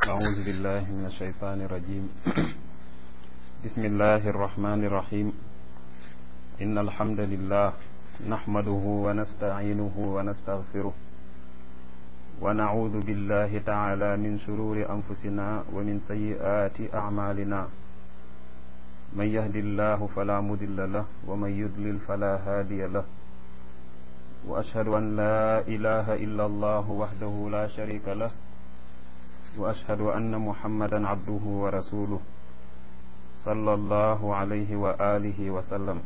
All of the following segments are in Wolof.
أعوذ بالله من الشيطان الرجيم بسم الله الرحمن الرحيم إن الحمد لله نحمده ونستعينه ونستغفره ونعوذ بالله تعالى من شرور أنفسنا ومن سيئات أعمالنا من يهد الله فلا مضل له ومن يضلل فلا هادي له وأشهد أن لا إله إلا الله وحده لا شريك له وأشهد أن محمدا عبده ورسوله صلى الله عليه وآله وسلم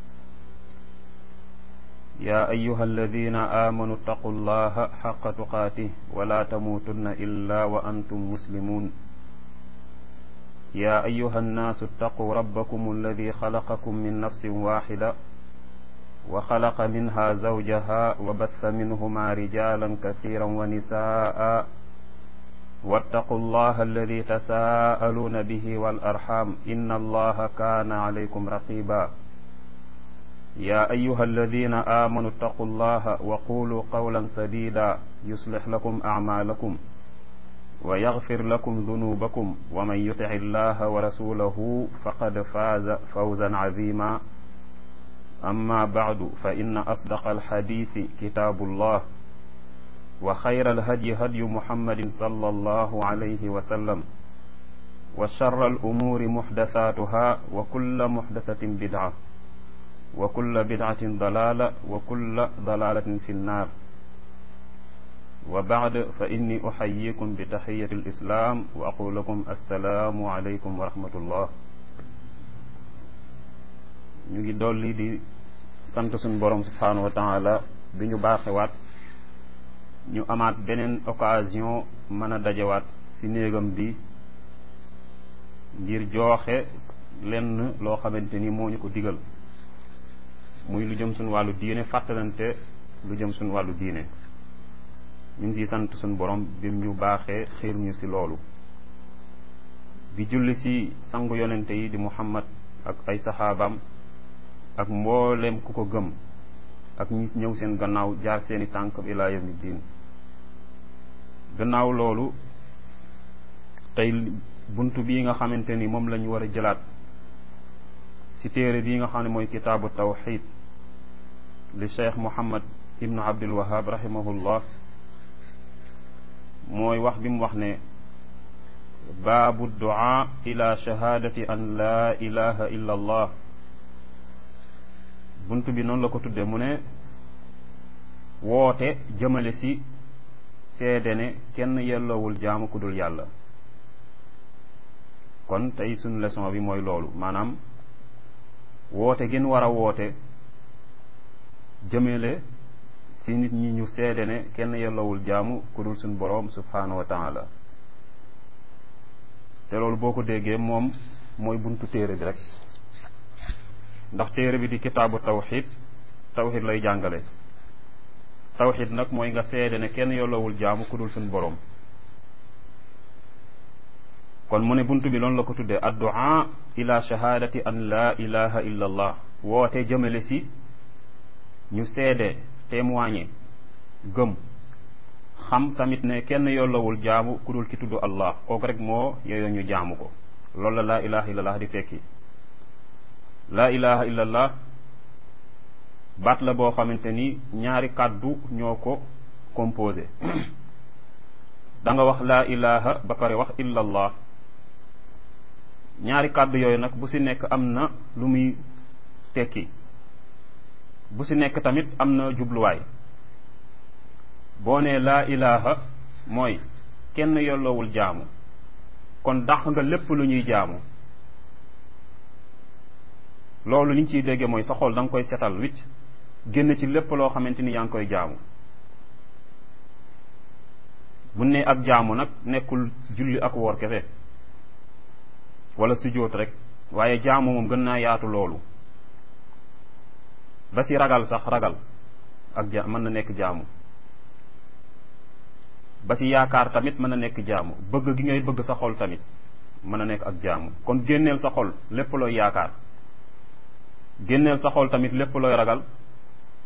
يا أيها الذين آمنوا اتقوا الله حق تقاته ولا تموتن إلا وأنتم مسلمون يا أيها الناس اتقوا ربكم الذي خلقكم من نفس واحدة وخلق منها زوجها وبث منهما رجالا كثيرا ونساء واتقوا الله الذي تساءلون به والأرحام إن الله كان عليكم رقيبا يا أيها الذين آمنوا اتقوا الله وقولوا قولا سديدا يصلح لكم أعمالكم ويغفر لكم ذنوبكم ومن يطع الله ورسوله فقد فاز فوزا عظيما أما بعد فإن أصدق الحديث كتاب الله وخير الهدي هدي محمد صلى الله عليه وسلم وشر الأمور محدثاتها وكل محدثة بدعة وكل بدعة ضلالة وكل ضلالة في النار وبعد فإني أحييكم بتحية الإسلام وأقول لكم السلام عليكم ورحمة الله ñu ngi dolli di sant suñu borom subhanahu wa taala bi ñu baaxewaat ñu amaat beneen occasion mën a dajewaat ci néegam bi ngir jooxe lenn loo xamante ni moo ñu ko digal muy lu jëm suñu wàllu diine fàttalante lu jëm suñu wàllu diine ñu ngi ciy sant suñu borom bi ñu baaxee xiir ñu ci loolu bi julli ci sangu yonente yi di muhammad ak ay saxaabaam ak mboolem ku ko gëm ak ñi ñëw seen gannaaw jaar seeni tànk ilaa yawmi diin gannaaw loolu tey bunt bii nga xamante ni moom lañu war a jëlaat ci téere bii nga xam ne mooy kitaabu tawxid li cheikh muhammad ibnu abdul wahab rahimahullah mooy wax bi mu wax ne baabu duaa ila shahaadati an laa ilaha illa allah bunt bi noonu la ko tudde mu ne woote jëmale ci seede ne kenn yelloowul jaamu ku dul yàlla kon tey suñu leçon bi mooy loolu maanaam woote gën war a woote jëmale ci nit ñi ñu seede ne kenn yelloowul jaamu ku dul suñu boroom subhaanahu wa taala te loolu boo ko déggee moom mooy buntu téere bi rek ndax téere bi di kitaabu tawxid tawxid lay jàngale tawxid nag mooy nga seede ne kenn yolloowul jaamu ku dul suñ boroom kon mu ne bunt bi loolu la ko tuddee addu'a ila shahaadati an laa ilaha illa allah woote jëmale si ñu seede témoigner gëm xam tamit ne kenn yolloowul jaamu ku dul ki tudd allah kooku rek moo yooyu ñu jaamu ko loolu la laa ilaha illa allah di tekki laa ilaha illallah baat la boo xamante ni ñaari kàddu ñoo ko composé da nga wax laa ilaha ba pare wax illallah ñaari kàddu yooyu nag bu ci nekk am na lu muy tekki bu ci nekk tamit am na jubluwaay boo nee laa ilaha mooy kenn yolloowul jaamu kon dàq nga lépp lu ñuy jaamu loolu liñ ciy déggee mooy sa xol da nga koy setal wicc génn ci lépp loo xamante ni yaa ngi koy jaamu bu ne ak jaamu nag nekkul julli ak woor kese wala sujjóot rek waaye jaamu moom gën naa yaatu loolu ba si ragal sax ragal ak ja mën na nekk jaamu ba si yaakaar tamit mën na nekk jaamu bëgg gi ngay bëgg sa xol tamit mën na nekk ak jaamu kon génneel sa xol lépp looy yaakaar génneel sa xol tamit lépp looy ragal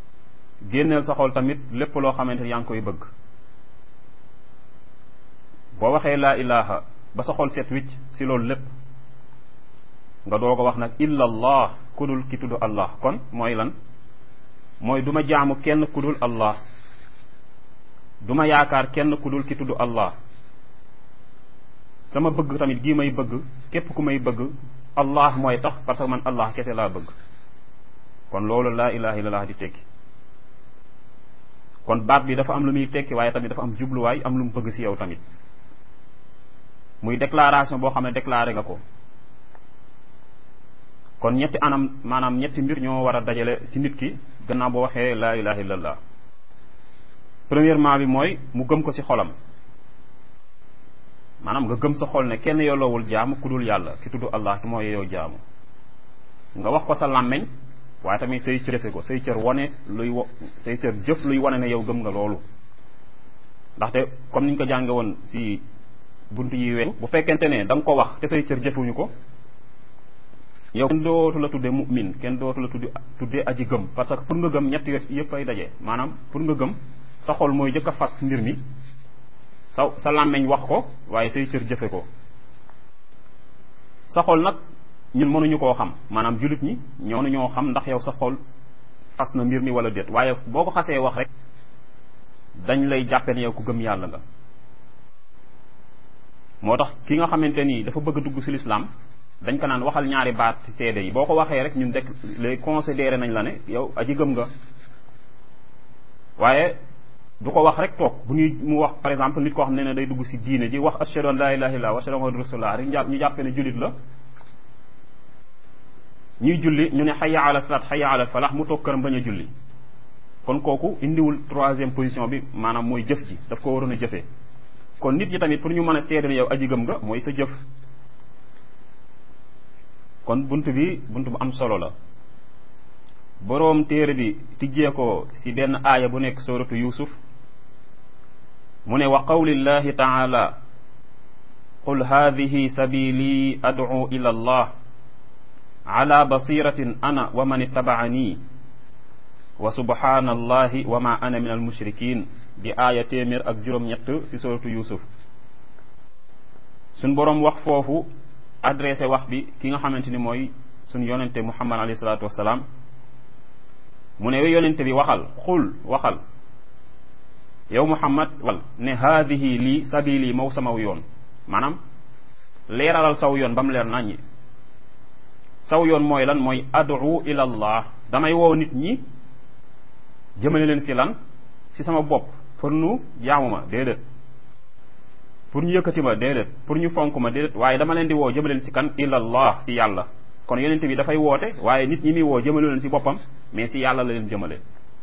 génneel sa xol tamit lépp loo xamante ni yaa ngi koy bëgg boo waxee laa ilaha ba sa xol set wicc si loolu lépp nga doog a wax nag illa allah kudul ki tudd allah kon mooy lan mooy du ma jaamu kenn kudul allah du ma yaakaar kenn kudul ki tudd allah sama bëgg tamit gii may bëgg képp ku may bëgg allah mooy tax parce que man allah kese laa bëgg kon loolu laa ilaha illallah di tekki kon baat bi dafa am lu muy tekki waaye tamit dafa am jubluwaay am lu mu bëgg si yow tamit muy déclaration boo xam ne déclaré nga ko kon ñetti anam maanaam ñetti mbir ñoo war a dajale si nit ki gannaaw boo waxee laa ilaha illallah premièrement bi mooy mu gëm ko si xolam maanaam nga gëm sa xol ne kenn yolloowul jaamu ku dul yàlla ki tudd allah ki moo yow jaamu nga wax ko sa làmmeñ waaye tamit say cërefe ko say cër wane luy wo say cër jëf luy wane ne yow gëm nga loolu ndaxte comme niñ ko jànge woon si bunt yi weesu bu fekkente ne da nga ko wax te say cër jëfuñu ko yow kenn dootu la tudde mu'min kenn dootu la tudde tudde aji gëm parce que pour nga gëm ñett yëpp ay daje maanaam pour nga gëm sa xol mooy jëkk a fas mbir mi sa sa làmmeñ wax ko waaye say cër jëfe ko sa xol nag ñun mënuñu koo xam maanaam jullit ñi ñoo ñoo xam ndax yow sa xol fas na mbir mi wala déet waaye boo ko xasee wax rek dañ lay jàppe ne yow ku gëm yàlla nga moo tax ki nga xamante nii dafa bëgg a dugg ci lislaam dañ ko naan waxal ñaari baat ci seede yi boo ko waxee rek ñun dek lay considéré nañ la ne yow aji gëm nga waaye du ko wax rek toog bu ñuy mu wax par exemple nit koo xam ne ne day dugg ci diine ji wax ashhadu an la ilaha illallah wa ashhadu anna muhammadan rasulullah rek ñu jàppe ne jullit la ñuy julli ñu ne xayya ala salat xayya ala falax mu toog këram bañ a julli kon kooku indiwul troisième position bi maanaam mooy jëf ji daf ko waroon a jëfee kon nit ñi tamit pour ñu mën a seede ne yow aji gëm nga mooy sa jëf kon bunt bi bunt bu am solo la boroom téere bi tijjee ko ci benn aaya bu nekk suratu yusuf mu ne wa qawlillahi taala qul hadihi sabili ad'u ila allah ala basiratin ana wa man ittabaani wa subhanallahi wa ma ana min al mushrikin di aaya téeméer ak juróom-ñett ci suratu yusuf suñ boroom wax foofu adressé wax bi ki nga xamante ni mooy suñ yonente muhammad alayhi salaatu wassalaam mu ne we yonente bi waxal xul waxal yow muhammad wal ne haadihi lii sabili maw samaw yoon maanaam leeralal saw yoon ba mu leer naññi saw yoon mooy lan mooy adu ila allah damay woo nit ñi jëmale leen ci lan ci sama bopp pour nu jaamu ma déedéet pour ñu yëkkati ma déedéet pour ñu fonk ma déedéet waaye dama leen di woo jëmale leen ci kan ila allah ci yàlla kon yonente bi dafay woote waaye nit ñi muy woo jëmale leen ci boppam mais ci yàlla la leen jëmale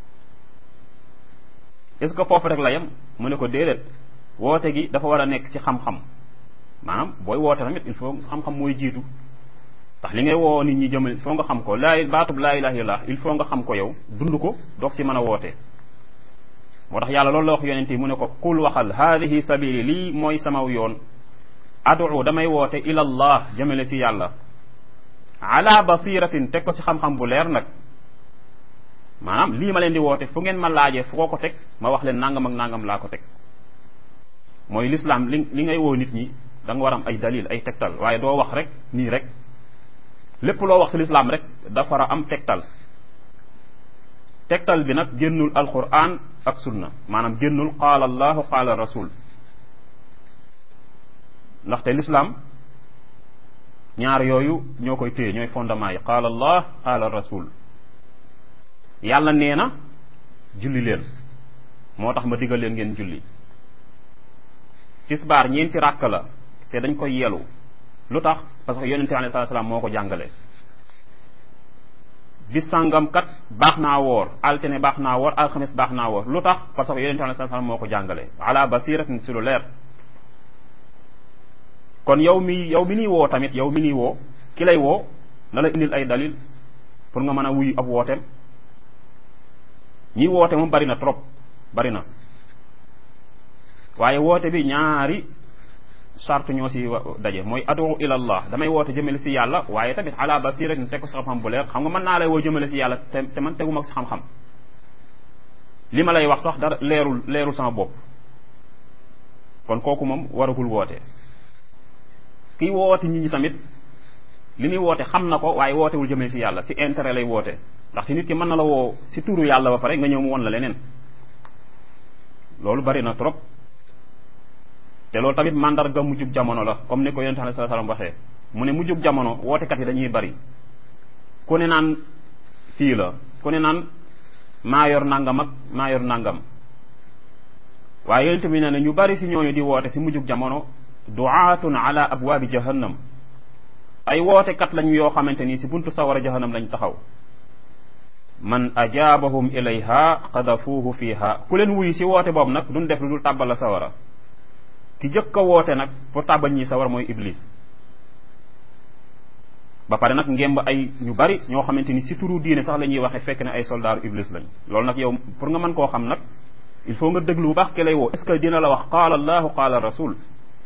est-ce que foofu rek la yem mu ne ko déedéet woote gi dafa war a nekk ci xam-xam maanaam booy woote tamit il faut xam-xam mooy jiitu ndax li ngay woo nit ñi jëmale il faut nga xam ko laa baatub laa ilaha illallah il faut nga xam ko yow dund ko doog ci mën a woote moo tax yàlla loolu la wax yonente yi mu ne ko qul waxal haadihi sabili lii mooy samaw yoon adu damay woote ila allah jëmale ci yàlla ala basiratin teg ko ci xam-xam bu leer nag maanaam lii ma leen di woote fu ngeen ma laajee fu ko ko teg ma wax leen nangam ak nangam laa ko teg mooy l'islam li li ngay woo nit ñi da nga war am ay dalil ay tegtal waaye doo wax rek nii rek lépp loo wax ci l'islam rek dafa war a am tegtal tegtal bi nag génnul alquran ak sunna maanaam génnul qaala allahu qaala rasul ndaxte l'islam ñaar yooyu ñoo koy téye ñooy fondement yi qaala allah qaala rasul yàlla nee na julli leen moo tax ma digal leen ngeen julli tisbaar ñeenti ràkk la te dañ koy yelu lu tax parce que yonente alayhi salaatu salaam moo ko jàngale bis sàngam kat baax naa woor altine baax naa woor alxames baax naa woor lu tax parce que yonente alayhi salaatu salaam moo ko jàngale ala basiratin si lu leer kon yow mi yow mi nii woo tamit yow mi nii woo ki lay woo na la indil ay dalil pour nga mën a wuyu ab wooteem ñi woote moom bari na trop bari na waaye woote bi ñaari charte ñoo si daje mooy adu ila allah damay woote jëmale si yàlla waaye tamit ala basira ni teg ko si xam-xam bu leer xam nga mën naa lay woo jëmale si yàlla te te man teguma si xam-xam li ma lay wax sax dara leerul leerul sama bopp kon kooku moom waragul woote kiy woote nit ñi tamit li muy woote xam na ko waaye wootewul jëmee si yàlla si intérêt lay woote ndaxte nit ki mën na la woo si turu yàlla ba pare nga ñëw mu won la leneen loolu bari na trop te loolu tamit mandarga mujjug jamono la comme ni ko yonente alayhi salaam waxee mu ne mujjug jamono wootekat yi dañuy bari ku ne naan fii la ku ne naan maa yor nangam ak maa yor nangam waaye yonente bi nee na ñu bari si ñooñu di woote si mujjug jamono duaatun ala abwaabi jahannam ay wootekat lañu yoo xamante ni si buntu sawara jahannam lañ taxaw man ajaabahum ilayha qadafuuhu fiha ku leen wuyu si woote boobu nag duñ def lu dul tàbbal la sawara ki jëkk a woote nag pour tàbbal ñi sawara mooy iblis ba pare nag ngemb ay ñu bari ñoo xamante ni si turu diine sax la ñuy waxe fekk ne ay soldaaru iblis lañ loolu nag yow pour nga mën koo xam nag il faut nga déglu bu baax ki lay woo est ce que dina la wax qaala allahu qaala rasul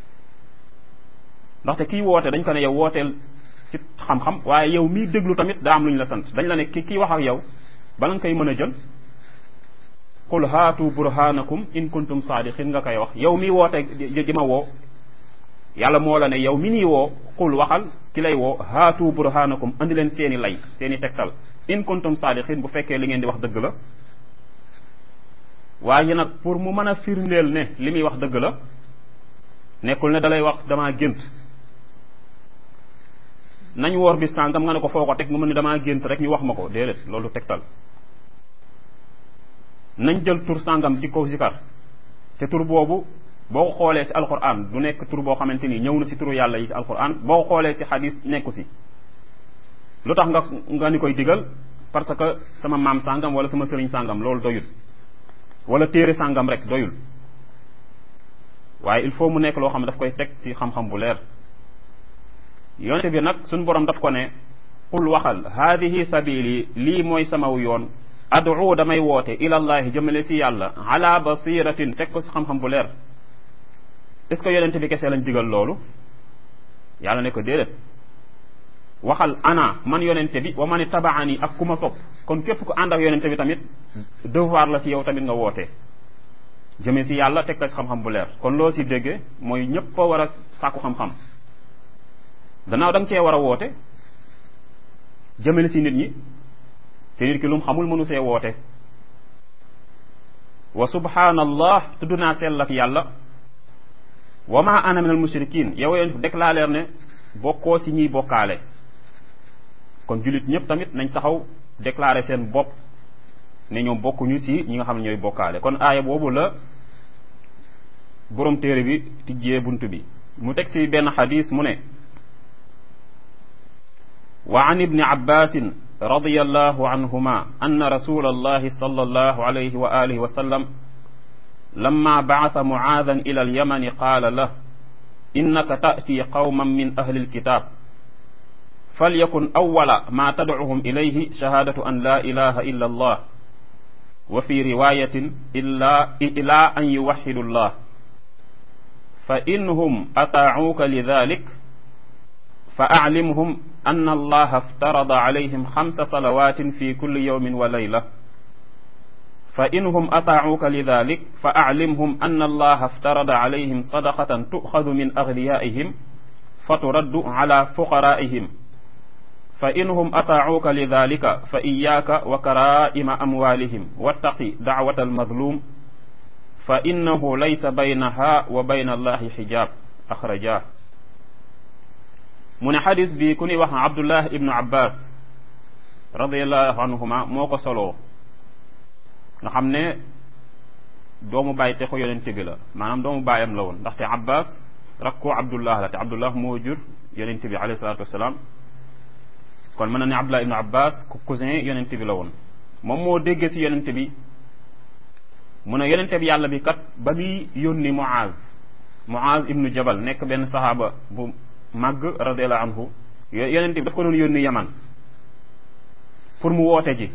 ndaxte kii woote dañ ko ne yow wooteel ci xam-xam waaye yow miy déglu tamit daa am lu ñu la sant dañ la ne ki kii wax ak yow bala nga koy mën a jël qul haatu burhanakum in kuntum saadiqin nga koy wax yow mi woote di ma woo yàlla moo la ne yow mi nii woo qul waxal ki lay woo haatu burhanakum andi leen seeni lay seeni tegtal in kuntum saadiqin bu fekkee li ngeen di wax dëgg la waaye nag pour mu mën a firndeel ne li muy wax dëgg la nekkul ne dalay wax damaa gént nañ woor bis sàngam nga ne ko foo ko teg mu mën ne damaa gént rek ñu wax ma ko déedéet loolu tegtal nañ jël tur sàngam di ko zikar te tur boobu boo ko xoolee si alquran du nekk tur boo xamante ni ñëw na si turu yàlla yi si alquran boo ko xoolee si xadis nekku si lu tax nga nga ni koy digal parce que sama maam sàngam wala sama sëriñ sàngam loolu doyul wala téere sàngam rek doyul waaye il faut mu nekk loo xam ne daf koy teg ci xam-xam bu leer yonente bi nag suñ borom daf ko ne qul waxal haadihi sabili lii mooy samaw yoon adu damay woote ilallahi jëmale si yàlla ala basiratin teg ko si xam-xam bu leer est ce que yonente bi kese lañ digal loolu yàlla ne ko déedéet waxal ana man yonente bi wa man tabaani ak ku ma topp kon képp ku ànd ak yonente bi tamit devoir la si yow tamit nga woote jëmee si yàlla teg ko si xam-xam bu leer kon loo si déggee mooy ñëpp a war a sàkku xam-xam gannaaw da nga cee war a woote jëmale si nit ñi te nit ki lu mu xamul mënu see woote wa subhanallah tudd naa sell ak yàlla wa ma ana min al mushrikin yow yoon déclaré ne bokkoo si ñiy bokkaale kon jullit ñëpp tamit nañ taxaw déclaré seen bopp ne ñoom bokkuñu si ñi nga xam ne ñooy bokkaale kon aaya boobu la borom téere bi tijjee bunt bi mu teg si benn xadis mu ne wa an ibni abbasin رضي الله عنهما أن رسول الله صلى الله عليه وآله وسلم لما بعث معاذا إلى اليمن قال له إنك تأتي قوما من أهل الكتاب فليكن أول ما تدعوهم إليه شهادة أن لا إله إلا الله وفي رواية إلا إلى أن يوحدوا الله فإنهم أطاعوك لذلك فأعلمهم أن الله افترض عليهم خمس صلوات في كل يوم وليلة فإنهم أطاعوك لذلك فأعلمهم أن الله افترض عليهم صدقة تؤخذ من أغنيائهم فترد على فقرائهم فإنهم أطاعوك لذلك فإياك وكرائم أموالهم واتقي دعوة المظلوم فإنه ليس بينها وبين الله حجاب أخرجاه mu ne xadis bi ku ñuy wax abdullah ibnu abbas radiallahu anhuma moo ko soloo nga xam ne doomu bàyyi te ko yonente bi la maanaam doomu bàyyam la woon ndaxte abbas rakku abdullah la te abdullah moo jur yonente bi alayhi salatu wasalaam kon mën na ne abdullah ibnu abbas cousin yonente bi la woon moom moo déggee si yonente bi mu ne yonente bi yàlla bi kat ba muy yónni muaz muaz ibnu jabal nekk benn sahaaba bu màgg radiallahu anhu yonent bi daf ko doon yónni yaman pour mu woote ji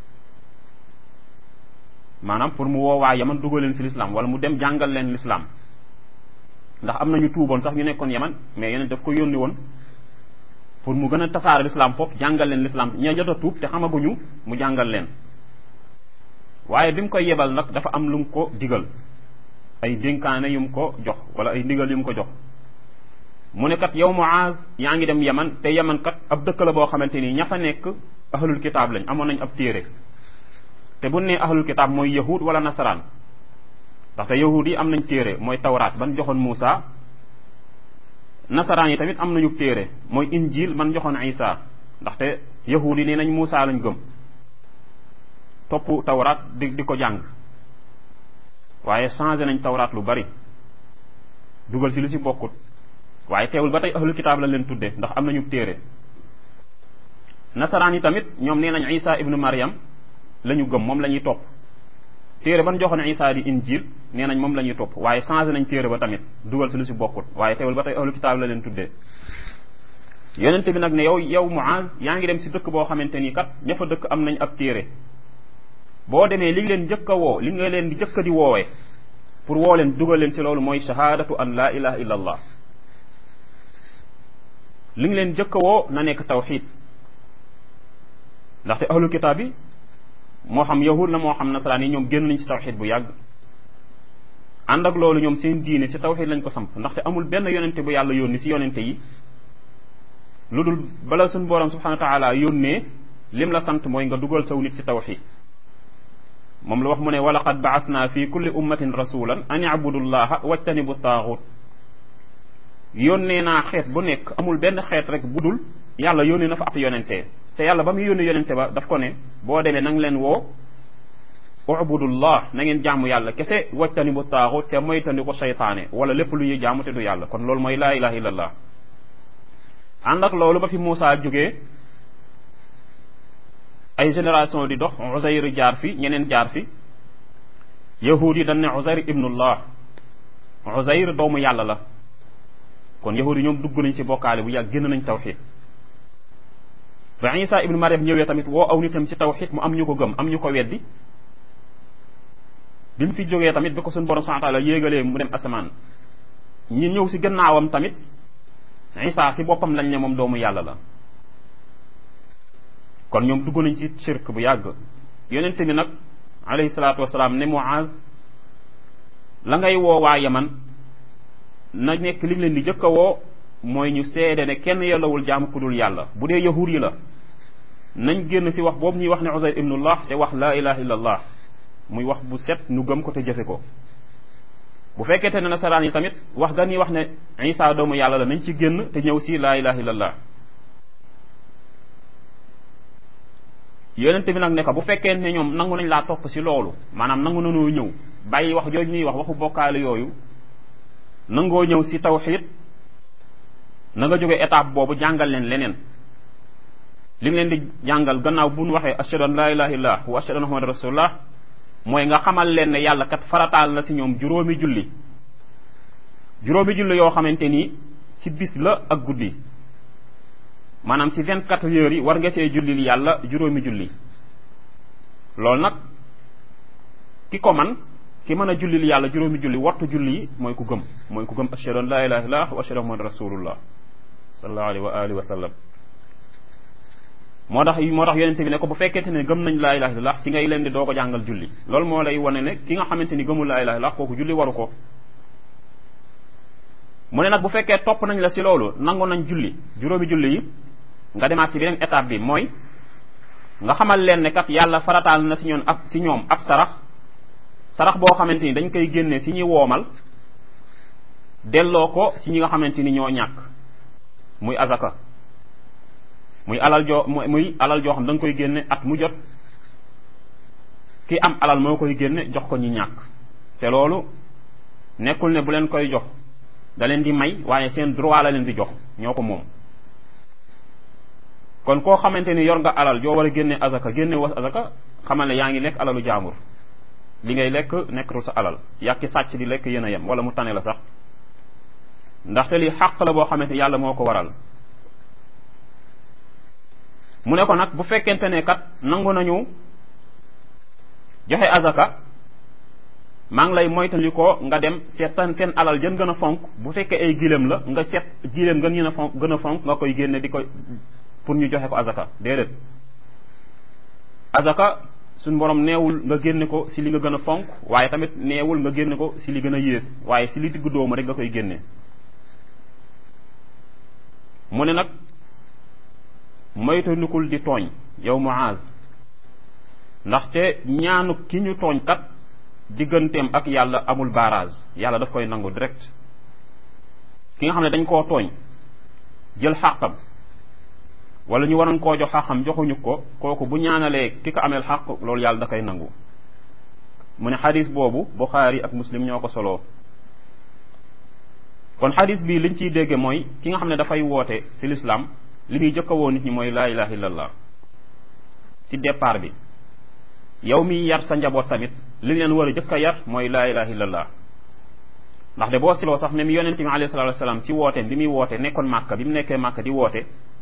maanaam pour mu woo waa yaman dugal leen si lislaam wala mu dem jàngal leen lislaam ndax am na ñu tuuboon sax ñu nekkoon yaman mais yonent daf ko yónni woon pour mu gën a tasaare lislaam foofu jàngal leen lislaam ña jot a tuub te xamaguñu mu jàngal leen waaye bi mu koy yebal nag dafa am lu mu ko digal ay dénkaane yum ko jox wala ay ndigal yum ko jox mu ne kat yow Muaz yaa ngi dem yaman te yaman kat ab dëkk la boo xamante ni ña fa nekk ahlul kitaab lañ amoon nañ ab téere te bu nee ahlul kitaab mooy yahud wala nasaraan ndaxte yahud yi am nañ téere mooy tawraat ban joxoon Muusa nasaraan yi tamit am nañu téere mooy injil man joxoon Isa ndaxte yahud yi nee nañ Muusa lañ gëm topp tawraat di di ko jàng waaye changé nañ tawraat lu bari dugal si lu si bokkut waaye teewul ba tey ahlul kitaab lañ leen tudde ndax am nañu téere nasaraan yi tamit ñoom nee nañ Isa ibnu Maryam la ñu gëm moom la ñuy topp téere ban joxoon Isa di injil nee nañ moom la ñuy topp waaye changé nañ téere ba tamit dugal si lu si bokkut waaye teewul ba tey ahlul kitaab la leen tuddee yonente bi nag ne yow yow Muaz yaa ngi dem si dëkk boo xamante ni kat ña fa dëkk am nañ ab téere boo demee li nga leen njëkk a woo li nga leen di njëkk a di woowee pour woo leen dugal leen si loolu mooy shahadatu an la ilaha illa allah li nga leen njëkk a woo na nekk tawxid ndaxte ahlul kitaab bi moo xam yahud la moo xam nasaraan yi ñoom génn nañ si tawxid bu yàgg ànd ak loolu ñoom seen diine si tawxid lañ ko samp ndaxte amul benn yonente bu yàlla yónni si yonente yi lu dul bala suñ borom subhanahu wa taala yónnee lim la sant mooy nga dugal saw nit si tawxid moom la wax mu ne wa laqad baasna fi kulli ummatin rasulan an ibudu llaha wajtanibu taaxut yónnee naa xeet bu nekk amul benn xeet rek bu dul yàlla yónnee na fa ab yonente te yàlla ba muy yónni yonente ba daf ko ne boo demee na nga leen woo ubudullah na ngeen jaamu yàlla kese wajtanibu taaxut te moytandi ko seytaane wala lépp lu ñuy jaamu te du yàlla kon loolu mooy laa ilaha illallah ànd ak loolu ba fi Muusa jógee ay génération di dox Uzayr jaar fi ñeneen jaar fi yahud yi dañ ne Uzayr ibnullah Uzayr doomu yàlla la kon yahud yi ñoom dugg nañ ci bokkaale bu yàgg génn nañ tawxid ba Isa ibnu Maryam ñëwee tamit woo aw nitam ci tawxid mu am ñu ko gëm am ñu ko weddi bi mu fi jógee tamit bi ko suñu borom subhanahu wa taala yéegalee mu dem asamaan ñi ñëw ci gannaawam tamit Isa ci boppam lañ ne moom doomu yàlla la kon ñoom dugg nañ ci shirk bu yàgg yonente bi nag alayhi salaatu wasalaam ne Muaz la ngay woo waa yaman na nekk li leen di jëkk a woo mooy ñu seede ne kenn yellawul jaamu ku dul yàlla bu dee yahuud yi la nañ génn ci wax boobu ñuy wax ne Uzayr ibnullah te wax laa ilaha illa allah muy wax bu set nu gëm ko te jëfe ko bu fekkente ne nasaraan yi tamit wax ga ñuy wax ne Isa doomu yàlla la nañ ci génn te ñëw ci laa ilaha illa allah yonente bi nag ne ko bu fekkee ne ñoom nangu nañ laa topp ci loolu maanaam nangu nanoo ñëw bàyyi wax jooju ñuy wax waxu bokkaale yooyu nangoo ñëw ci tawxid na nga jóge étape boobu jàngal leen leneen li nga leen di jàngal gannaaw bu ñu waxee ashhadu an laa ilaha illallah wa ashhadu anna muhammadan rasulullah mooy nga xamal leen ne yàlla kat farataal na ci ñoom juróomi julli juróomi julli yoo xamante ni ci bis la ak guddi maanaam ci vingt quatre heures yi war nga see jullil yàlla juróomi julli loolu nag ki ko man ki mën a jullil yàlla juróomi julli wattu julli yi mooy ku gëm mooy ku gëm ashhadu an laa ilaha illallah wa ashhadu anna muhammadan rasulullah sallallahu alayhi wa alihi wa sallam moo tax moo tax yonente bi ne ko bu fekkente ne gëm nañ laa ilaha illallah si ngay leen di doo ko jàngal julli loolu moo lay wane ne ki nga xamante ni gëmul laa ilaha illallah kooku julli waru ko mu ne nag bu fekkee topp nañ la si loolu nangu nañ julli juróomi julli yi nga demaat si beneen étape bi mooy nga xamal leen ne kat yàlla farataal na si ñoon ab si ñoom ab sarax sarax boo xamante ni dañ koy génnee si ñuy woomal delloo ko si ñi nga xamante ni ñoo ñàkk muy azaka muy alal joo muy alal joo xam da nga koy génne at mu jot ki am alal moo koy génne jox ko ñi ñàkk te loolu nekkul ne bu leen koy jox da leen di may waaye seen droit la leen di jox ñoo ko moom kon koo xamante ni yor nga alal joo war a génne azaka génne was azaka xamal ne yaa ngi lekk alalu jaambur li ngay lekk nekkatul sa alal yàkki sàcc di lekk yéen a yem wala mu tane la sax ndaxte li xàq la boo xamante yàlla moo ko waral mu ne ko nag bu fekkente ne kat nangu nañu joxe azaka maa ngi lay moytandi ko nga dem seet seen seen alal jën gën a fonk bu fekkee ay gileem la nga seet gileem gën a fonk gën a fonk nga koy génne di ko pour ñu joxe ko azaka déedéet azaka suñ borom neewul nga génne ko si li nga gën a fonk waaye tamit neewul nga génne ko si li gën a yées waaye si li diggu dóomu rek nga koy génne mu ne nag moytandikul di tooñ yow Muaz ndaxte ñaanu ki ñu tooñ kat digganteem ak yàlla amul barrage yàlla daf koy nangu direct ki nga xam ne dañ koo tooñ jël xàqam wala ñu waroon koo jox xàqam joxuñu ko kooku bu ñaanalee ki ko ameel xàq loolu yàlla da koy nangu mu ne xadis boobu Buxaari ak Muslim ñoo ko soloo kon xadis bii liñ ciy dégge mooy ki nga xam ne dafay woote ci lislaam li muy jëkk a woo nit ñi mooy laa ilaha illallah ci départ bi yow mi yar sa njaboot tamit li leen war a jëkk a yar mooy laa ilaha illallah ndax de boo siloo sax même yonente bi alayhi salatu wasalaam si wooteem bi muy woote nekkoon màkka bi mu nekkee màkka di woote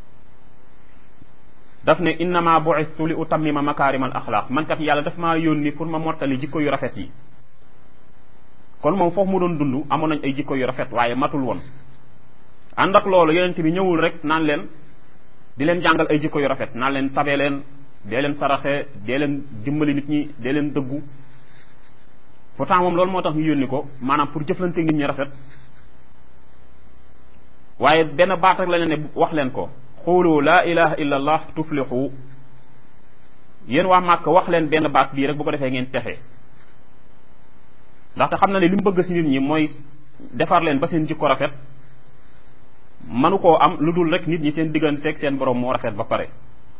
daf ne innama bu'istu li utammima makaarimal axlaaq man kat yàlla daf maa yónni pour ma mottali jikko yu rafet yi kon moom foofu mu doon dund amoon nañ ay jikko yu rafet waaye matul woon ànd ak loolu yonente bi ñëwul rek naan leen di leen jàngal ay jikko yu rafet naan leen tabe leen dee leen saraxe dee leen dimbali nit ñi dee leen dëggu pourtant moom loolu moo tax ñu yónni ko maanaam pour jëflante nit ñi rafet waaye benn baat rek la leen ne wax leen ko xuulu laa ilaha illa allah tuflixu yéen waa màkk wax leen benn baat bii rek bu ko defee ngeen texe ndaxte xam na ne li mu bëgg si nit ñi mooy defar leen ba seen jikko rafet manu koo am lu dul rek nit ñi seen digganteeg seen borom moo rafet ba pare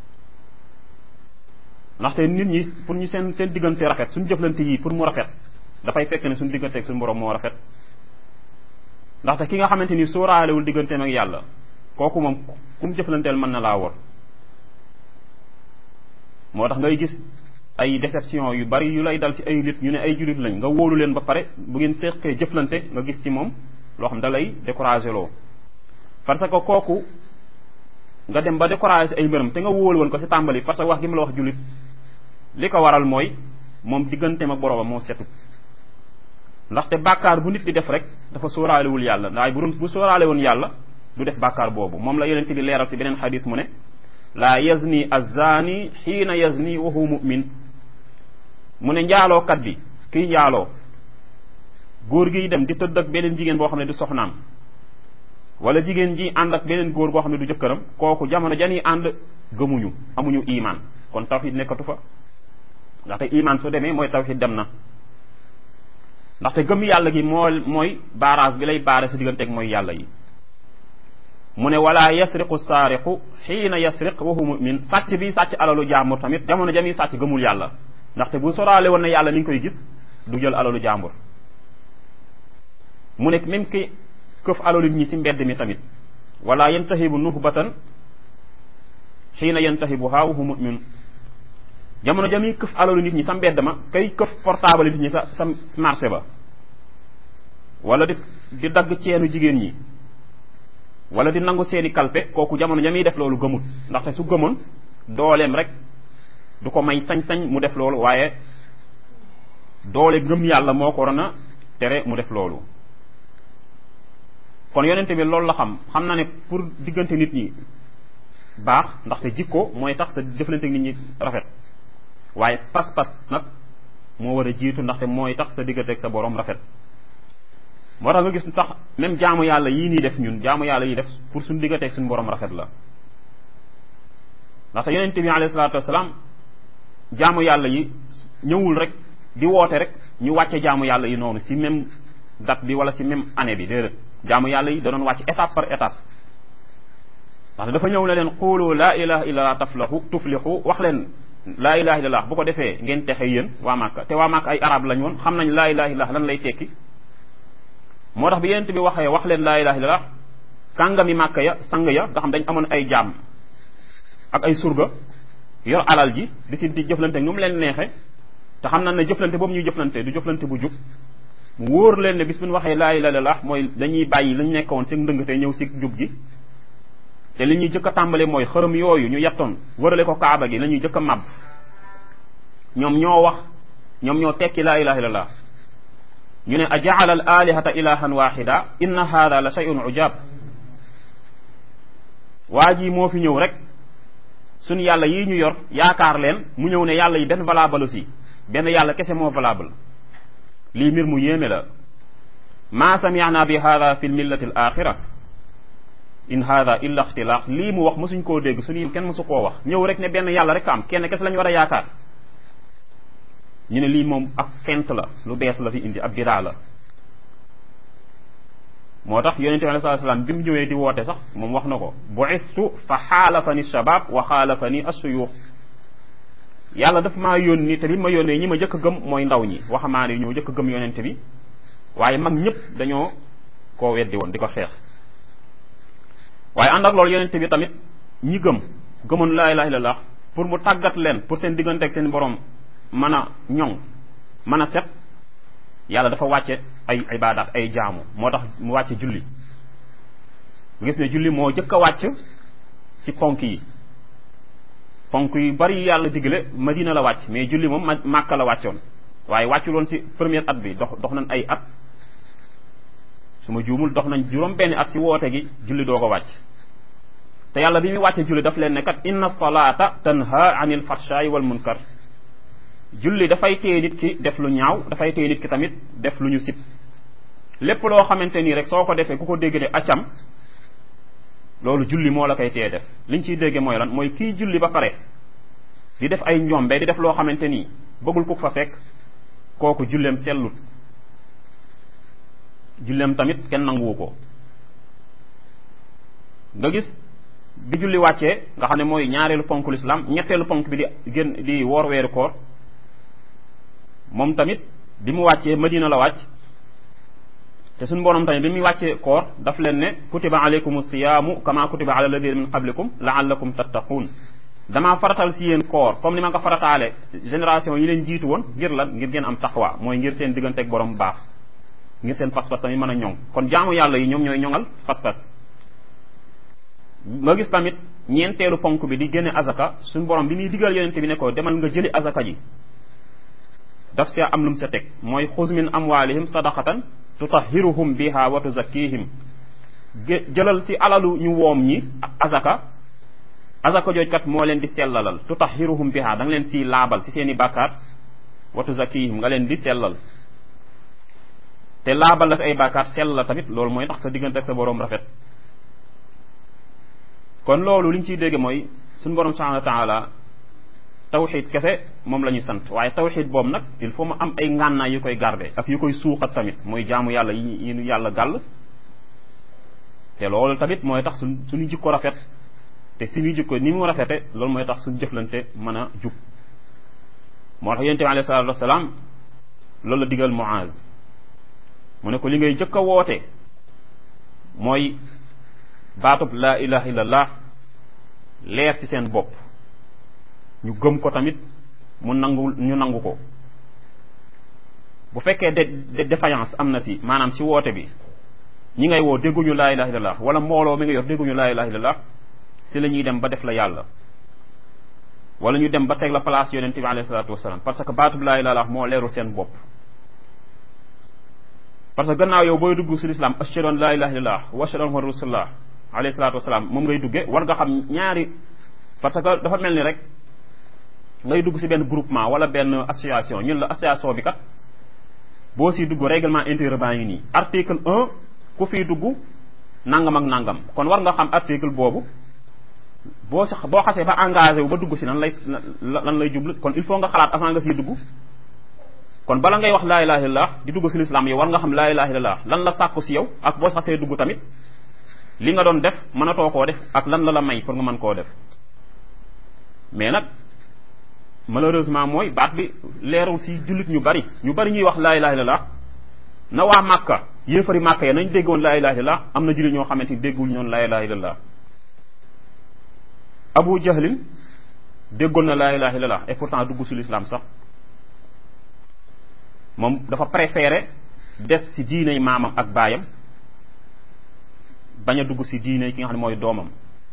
ndaxte nit ñi pour ñu seen seen diggante rafet suñu jëflante yii pour mu rafet dafay fekk ne suñu digganteeg suñu borom moo rafet ndaxte ki nga xamante ni sóoraalewul digganteem ak yàlla kooku moom ku mu jëflanteel mën na laa wor moo tax ngay gis ay déception yu bari yu lay dal ci ay nit ñu ne ay jullit lañ nga wóolu leen ba pare bu ngeen seqee jëflante nga gis ci moom loo xam da lay découragé loo parce que kooku nga dem ba découragé ay mbiram te nga wóolu woon ko ci tàmbali parce que wax gi ma la wax jullit li ko waral mooy moom digganteem ak boroomam moo setut ndaxte bàkkaar bu nit di def rek dafa sóoraalewul yàlla ndaay bu bu sóoraale woon yàlla du def bàkkaar boobu moom la yonente bi leeral ci beneen xadis mu ne laa yazni azzaani xiina yazni wa huwa mu'min mu ne njaalookat bi kiy njaaloo góor giy dem di tëdd ak beneen jigéen boo xam ne du soxnaam wala jigéen ji ànd ak beneen góor boo xam ne du jëkkëram kooku jamono jani ànd gëmuñu amuñu iman kon tawxid nekkatu fa ndaxte iman su demee mooy tawxid dem na ndaxte gëm yàlla gi moo mooy barrage bi lay baare sa digganteeg mooy yàlla yi mu ne wala yasriqu saariqu xiina yasriq wa huwa mu'min sàcc bi sàcc alalu jaambur tamit jamono jami sàcc gëmul yàlla ndaxte bu soraale woon na yàlla ni nga koy gis du jël alalu jaambur mu ne même ki këf alalu ñi ci mbedd mi tamit wala yantahibu nuhbatan xiina yantahibuha wa huwa mu'min jamono jami këf alalu nit ñi sa mbedd ma kay këf portable nit ñi sa sa marché ba wala di di dagg ceenu jigéen ñi wala di nangu seeni kalpe kooku jamono jamiy def loolu gëmut ndaxte su gëmoon dooleem rek du ko may sañ-sañ mu def loolu waaye doole gëm yàlla moo ko waroon a tere mu def loolu kon yonente bi loolu la xam xam na ne pour diggante nit ñi baax ndaxte jikko mooy tax sa jëflante nit ñi rafet waaye pas-pas nag moo war a jiitu ndaxte mooy tax sa diggante ak sa borom rafet moo tax nga gis sax même jaamu yàlla yii nii def ñun jaamu yàlla yi def pour suñu digganteeg suñu borom rafet la ndaxte yonente bi alayhi salaatu wasalaam jaamu yàlla yi ñëwul rek di woote rek ñu wàcce jaamu yàlla yi noonu si même date bi wala si même année bi déedéet jaamu yàlla yi da doon wàcc étape par étape ndaxte dafa ñëw ne leen xuulu laa ilaha illallah taflahu tuflixu wax leen laa ilaha illallah bu ko defee ngeen texe yéen waa Màkka te waa Màkka ay arab lañ woon xam nañ laa ilaha illallah lan lay tekki moo tax bi yonent bi waxee wax leen laa ilaha illallah kàngami màkka ya sang ya nga xam dañ amoon ay jaam ak ay surga yor alal ji di si di jëflante nu mu leen neexe te xam na ne jëflante boobu ñuy jëflante du jëflante bu jub mu wóor leen ne bis bu ñu waxee laa ilaha illallah mooy dañuy bàyyi lañ nekkoon ci ndëngate ñëw si jub gi te li ñuy jëkk a tàmbale mooy xërëm yooyu ñu yettoon wërale ko kaaba gi la ñuy jëkk a màbb ñoom ñoo wax ñoom ñoo tekki laa ilaha illallah ñu ne a jaala al alihata ilahan waxida inna hada la shay'un ujab waa ji moo fi ñëw rek suñu yàlla yi ñu yor yaakaar leen mu ñëw ne yàlla yi benn valable aussi benn yàlla kese moo valable lii mbir mu yéeme la ma sami'na bi hada fi l millati al axira in hada illa ixtilaq lii mu wax mosuñ koo dégg suñu kenn mosu koo wax ñëw rek ne benn yàlla rek am kenn kese lañu war a yaakaar ñu ne lii moom ab fent la lu bees la fi indi ab bidaa la moo tax yonente bi alei salatu salaam bi mu ñëwee di woote sax moom wax na ko bu'istu fa xaalafani shabab wa xaalafani assuyuux yàlla daf maa yónni te bi ma yónnee ñi ma jëkk a gëm mooy ndaw ñi waxamaane yi ñoo jëkk a gëm yonente bi waaye mag ñëpp dañoo koo weddi woon di ko xeex waaye ànd ak loolu yonente bi tamit ñi gëm gëmoon laa ilaha illallah pour mu tàggat leen pour seen diggante ak seen borom mën a ñoŋ mën a set yàlla dafa wàcce ay ibaadaat ay jaamu moo tax mu wàcce julli gis ne julli moo jëkk a wàcc ci ponk yi ponk yu bari yàlla digle madina la wàcc mais julli moom ma màkka la wàccoon waaye wàccul woon ci premier at bi dox dox nañ ay at su ma juumul dox nañ juróom benn at ci woote gi julli doo ko wàcc te yàlla bi muy wàcce julli daf leen ne kat inna salata tanha anil fahsha'i wal munkar julli dafay téye nit ki def lu ñaaw dafay téye nit ki tamit def lu ñu sib lépp loo xamante nii rek soo ko defee ku ko dégg ne accam loolu julli moo la koy téye def liñ ciy dégge mooy lan mooy kii julli ba pare di def ay njombe di def loo xamante nii bëggul ku fa fekk kooku julleem sellut julleem tamit kenn nanguwu ko nga gis bi julli wàccee nga xam ne mooy ñaareelu ponk l'islam ñetteelu ponk bi di gën di woor weeru koor moom tamit bi mu wàccee madina la wàcc te suñu borom tamit bi muy wàccee koor daf leen ne kutiba alaykum siyaamu kama kutiba ala alladina min qablikum laallakum tattaquun damaa faratal si yéen koor comme ni ma nga farataale génération yi leen jiitu woon ngir lan ngir ngeen am taqwa mooy ngir seen diggante ak borom baax ngir seen pas-pas tamit mën a ñoŋ kon jaamu yàlla yi ñoom ñooy ñoŋal pas-pas nga gis tamit ñeenteelu ponk bi di génne azaka suñu borom bi muy digal yonente bi ne ko demal nga jëli azaka ji daf see am lu mu sa teg mooy xuz min amwalihim sadaqatan tutahiruhum biha wa tuzakkihim jëlal si alalu ñu woom ñi azaka azaka jooj kat moo leen di sellalal tutahiruhum biha da nga leen si laabal si seen i bàkkaar wa tuzakkihim nga leen di sellal te laabal la si ay bàkkaar sell la tamit loolu mooy tax sa diggante ak sa boroom rafet kon loolu li ñu ciy dégg mooy suñu borom subhanahu wa taala tawxid kese moom la ñu sant waaye tawxid boobu nag il faut mu am ay ngànnaay yu koy garder ak yu koy suuxat tamit mooy jaamu yàlla yi yi nu yàlla gàll te loolu tamit mooy tax suñ suñu jikko rafet te suñu jikko ni mu rafete loolu mooy tax suñu jëflante mën a jub moo tax yonente bi alayhi salatu wasalaam loolu la digal Muaz mu ne ko li ngay jëkk a woote mooy baatub laa ilaha illallah leer ci seen bopp ñu gëm ko tamit mu nangu ñu nangu ko bu fekkee de défaillance am na si maanaam si woote bi ñi ngay woo dégguñu laa ilaha illallah wala mbooloo mi nga yor dégguñu laa ilaha illallah si la ñuy dem ba def la yàlla wala ñu dem ba teg la place yonente bi alayhi salatu wasalaam parce que baatub laa ilaha illallah moo leerul seen bopp parce que gannaaw yow booy dugg si lislaam ashhadu an laa ilaha illallah wa ashhadu anna rasulullah alayhi salatu wasalaam moom ngay dugge war nga xam ñaari parce que dafa mel ni rek ngay dugg si benn groupement wala benn association ñun la association bi kat boo siy dugg règlement intérieur baa ngi nii article un ku fiy dugg nangam ak nangam kon war nga xam article boobu boo si boo xasee ba engagé wu ba dugg si lan lay lan lay jublu kon il faut nga xalaat avant nga siy dugg kon bala ngay wax laa ilaha illallah di dugg si lislaam yow war nga xam laa ilaha illallah lan la sàkku si yow ak boo xasee dugg tamit li nga doon def mënatoo koo def ak lan la la may pour nga mën koo def mais nag malheureusement mooy baat bi leerul si jullit ñu bari ñu bari ñuy wax laa ilaha illallah na waa màkka yéefari màkka ya nañ déggoon laa ilaha illallah am na jullit ñoo xamante ni déggul ñoon laa ilaha illallah abu jahlin déggoon na laa ilaha illallah et pourtant dugg si l'islam sax moom dafa préféré des si diiney maamam ak baayam bañ a dugg si diine ki nga xam ne mooy doomam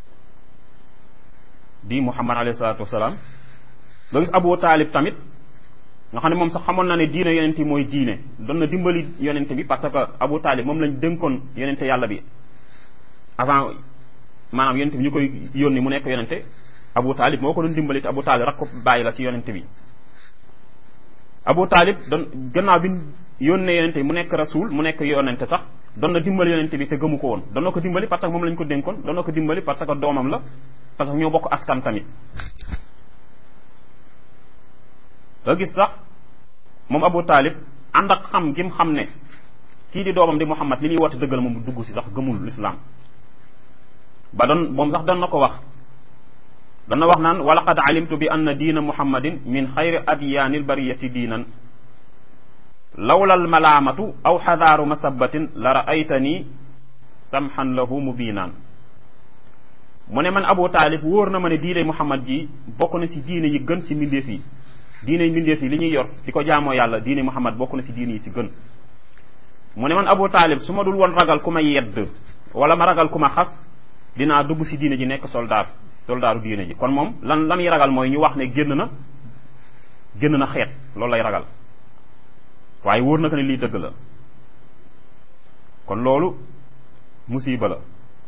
di muhammad alayhi salatu wasalaam nga gis abu taalib tamit nga xam ne moom sax xamoon na ne diine yonente yi mooy diine doon na dimbali yonente bi parce que abu taalib moom lañ dénkoon yonente yàlla bi avant maanaam yonente bi ñu koy yónni mu nekk yonente abu taalib moo ko doon dimbali te abu taalib rak ko bàyyi la ci yonente bi abu taalib doon gannaaw bi yónnee yonente bi mu nekk rasul mu nekk yonente sax doon na dimbali yonente bi te gëmu ko woon doon na ko dimbali parce que moom lañ ko dénkoon doon na ko dimbali parce que doomam la parce que ñoo bokk askan tamit nga gis sax moom abu taalib ànd ak xam gim xam ne kii di doomam di muhammad li muy woote dëggal moom dugg si sax gëmul lislaam ba doon moom sax doon na ko wax dana wax naan wa laqad alimtu bi anna diina muhammadin min xayri adyaanil bariyati diinan lawla almalaamatu aw xadaaru masabatin la raaytani samxan lahu mubiinaan mu ne man abu taalib wóor na ma ne diine muhammad ji bokk na ci diine yi gën ci mbindeef yi diine mbindeef yi li ñuy yor di ko jaamoo yàlla diine muhammad bokk na ci diine yi ci gën mu ne man abu taalib su ma dul woon ragal ku ma yedd wala ma ragal ku ma xas dinaa dugg ci diine ji nekk soldaar soldaaru diine ji kon moom lan la muy ragal mooy ñu wax ne génn na génn na xeet loolu lay ragal waaye wóor na ko ne lii dëgg la kon loolu musiba la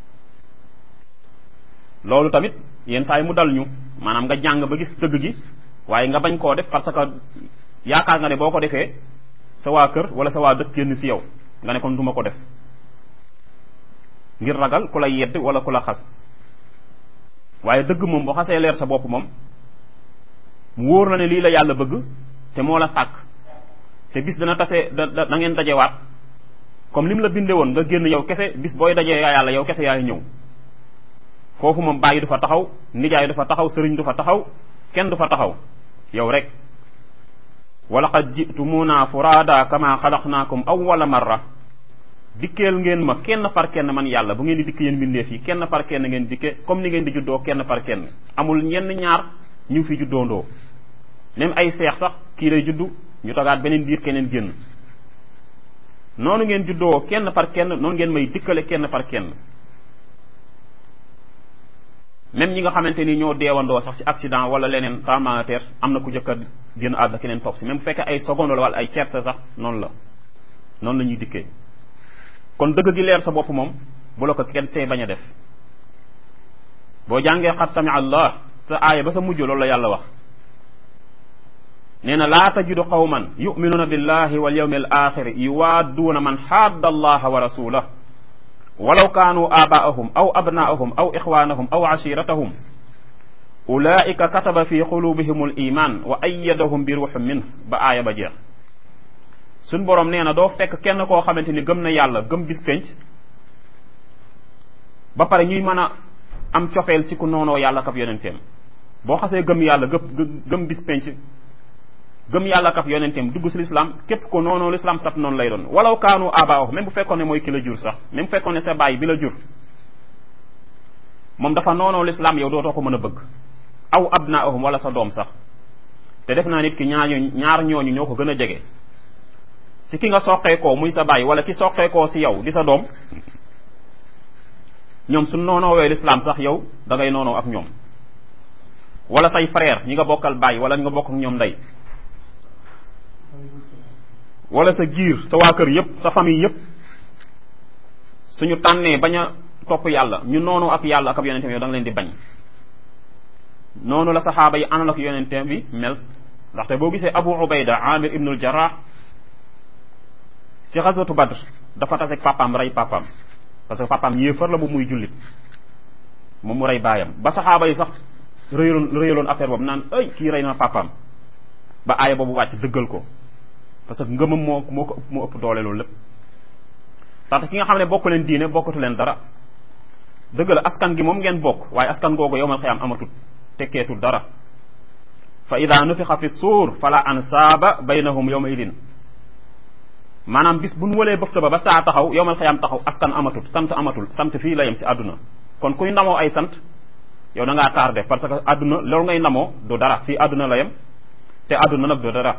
loolu tamit yenn saa yi mu dal ñu maanaam nga jàng ba gis dëgg gi waaye nga bañ koo def parce que yaakaar nga ne boo ko defee sa waa kër wala sa waa dëkk génn ci yow nga ne kon duma ko def ngir ragal ku la yedd wala ku la xas waaye dëgg moom boo xasee leer sa bopp moom mu wóor la ne lii la yàlla bëgg te moo la sàkk te bis dana tase da da ngeen dajewaat comme lim la binde woon nga génn yow kese bis booy dajee yàlla yow kese yaay ñëw foofu moom bàyyi du fa taxaw nijaay du fa taxaw sëriñ du fa taxaw kenn du fa taxaw yow rek wala qad jitumuna furaada kama xalaqnaakum awwala marra dikkeel ngeen ma kenn par kenn man yàlla bu ngeen di dikk yéen mbindeef yi kenn par kenn ngeen dikke comme ni ngeen di juddoo kenn par kenn amul ñenn ñaar ñu fi juddoondoo même ay seex sax kii lay juddu ñu togaat beneen biir keneen génn noonu ngeen juddoo kenn par kenn noonu ngeen may dikkale kenn par kenn même ñi nga xamante ni ñoo deewandoo sax ci accident wala leneen tremblement de terre am na ku jëkk a génn àdduna keneen topp si même bu fekkee ay seconde la wala ay tierce sax noonu la noonu la ñuy dikkee kon dëgg gi leer sa bopp moom bu la ko kenn tey bañ a def boo jàngee xat sami allah sa aaya ba sa mujj loolu la yàlla wax nee na laa tajidu qawman yuminuuna billahi wal yawmi al axiri yuwaadduuna man xaadda allaha wa rasulah walaw kaanu aabaahum aw abnaahum aw ixwaanahum aw ashiratahum ulaika kataba fi qulubihim al iman wa ayyadahum bi ruuxin minh ba aaya ba jeex suñ borom nee na doo fekk kenn koo xamante ni gëm na yàlla gëm bis penc ba pare ñuy mën a am cofeel si ku noonoo yàlla kab yonenteem boo xasee gëm yàlla gëp gëm bis penc gëm yàlla kab yonenteem dugg si lislaam képp ko noonoo lislaam sab noonu lay doon walaw kaanu abaahu même bu fekkoon ne mooy ki la jur sax même bu fekkoon ne sa baay bi la jur moom dafa noonoo lislaam yow dootoo ko mën a bëgg aw abnaahum wala sa doom sax te def naa nit ki ñaar ñaar ñooñu ñoo ko gën a jege si ki nga soqeekoo muy sa baay wala ki soqeekoo si yow di sa doom ñoom su noonoowee lislaam sax yow da ngay noonoo ak ñoom wala say frère ñi nga bokkal baay wala ñi nga bokk ak ñoom ndey wala sa giir sa waa kër yépp sa famille yépp suñu tànnee bañ a topp yàlla ñu noonu ak yàlla ak ab yonenteem yow da nga leen di bañ noonu la saxaaba yi àndal ak yonenteem bi mel ndaxte boo gisee abu ubayda amir ibnul jarrah si xaswatu badr dafa taseeg papaam rey papaam parce que papaam yéefar la bu muy jullit moom mu rey baayam ba saxaaba yi sax rëyaloon rëyaloon affaire boobu naan ay kii rey na papaam ba aaya boobu wàcc dëggal ko parce que ngëmam moo moo ko moo ëpp doole loolu lépp tax ki nga xam ne bokk leen diine bokkatu leen dara dëgg la askan gi moom ngeen bokk waaye askan googu yowmal xiyaam amatut tekkeetul dara fa ida nufixa fi suur fala ansaaba baynahum yowma idin maanaam bis bu nu walee bëfta ba ba saa taxaw yowmal xiyaam taxaw askan amatut sant amatul sant fii la yem si àdduna kon kuy ndamoo ay sant yow da ngaa tardé parce que àdduna loolu ngay ndamoo du dara fii àdduna la yem te àdduna nag du dara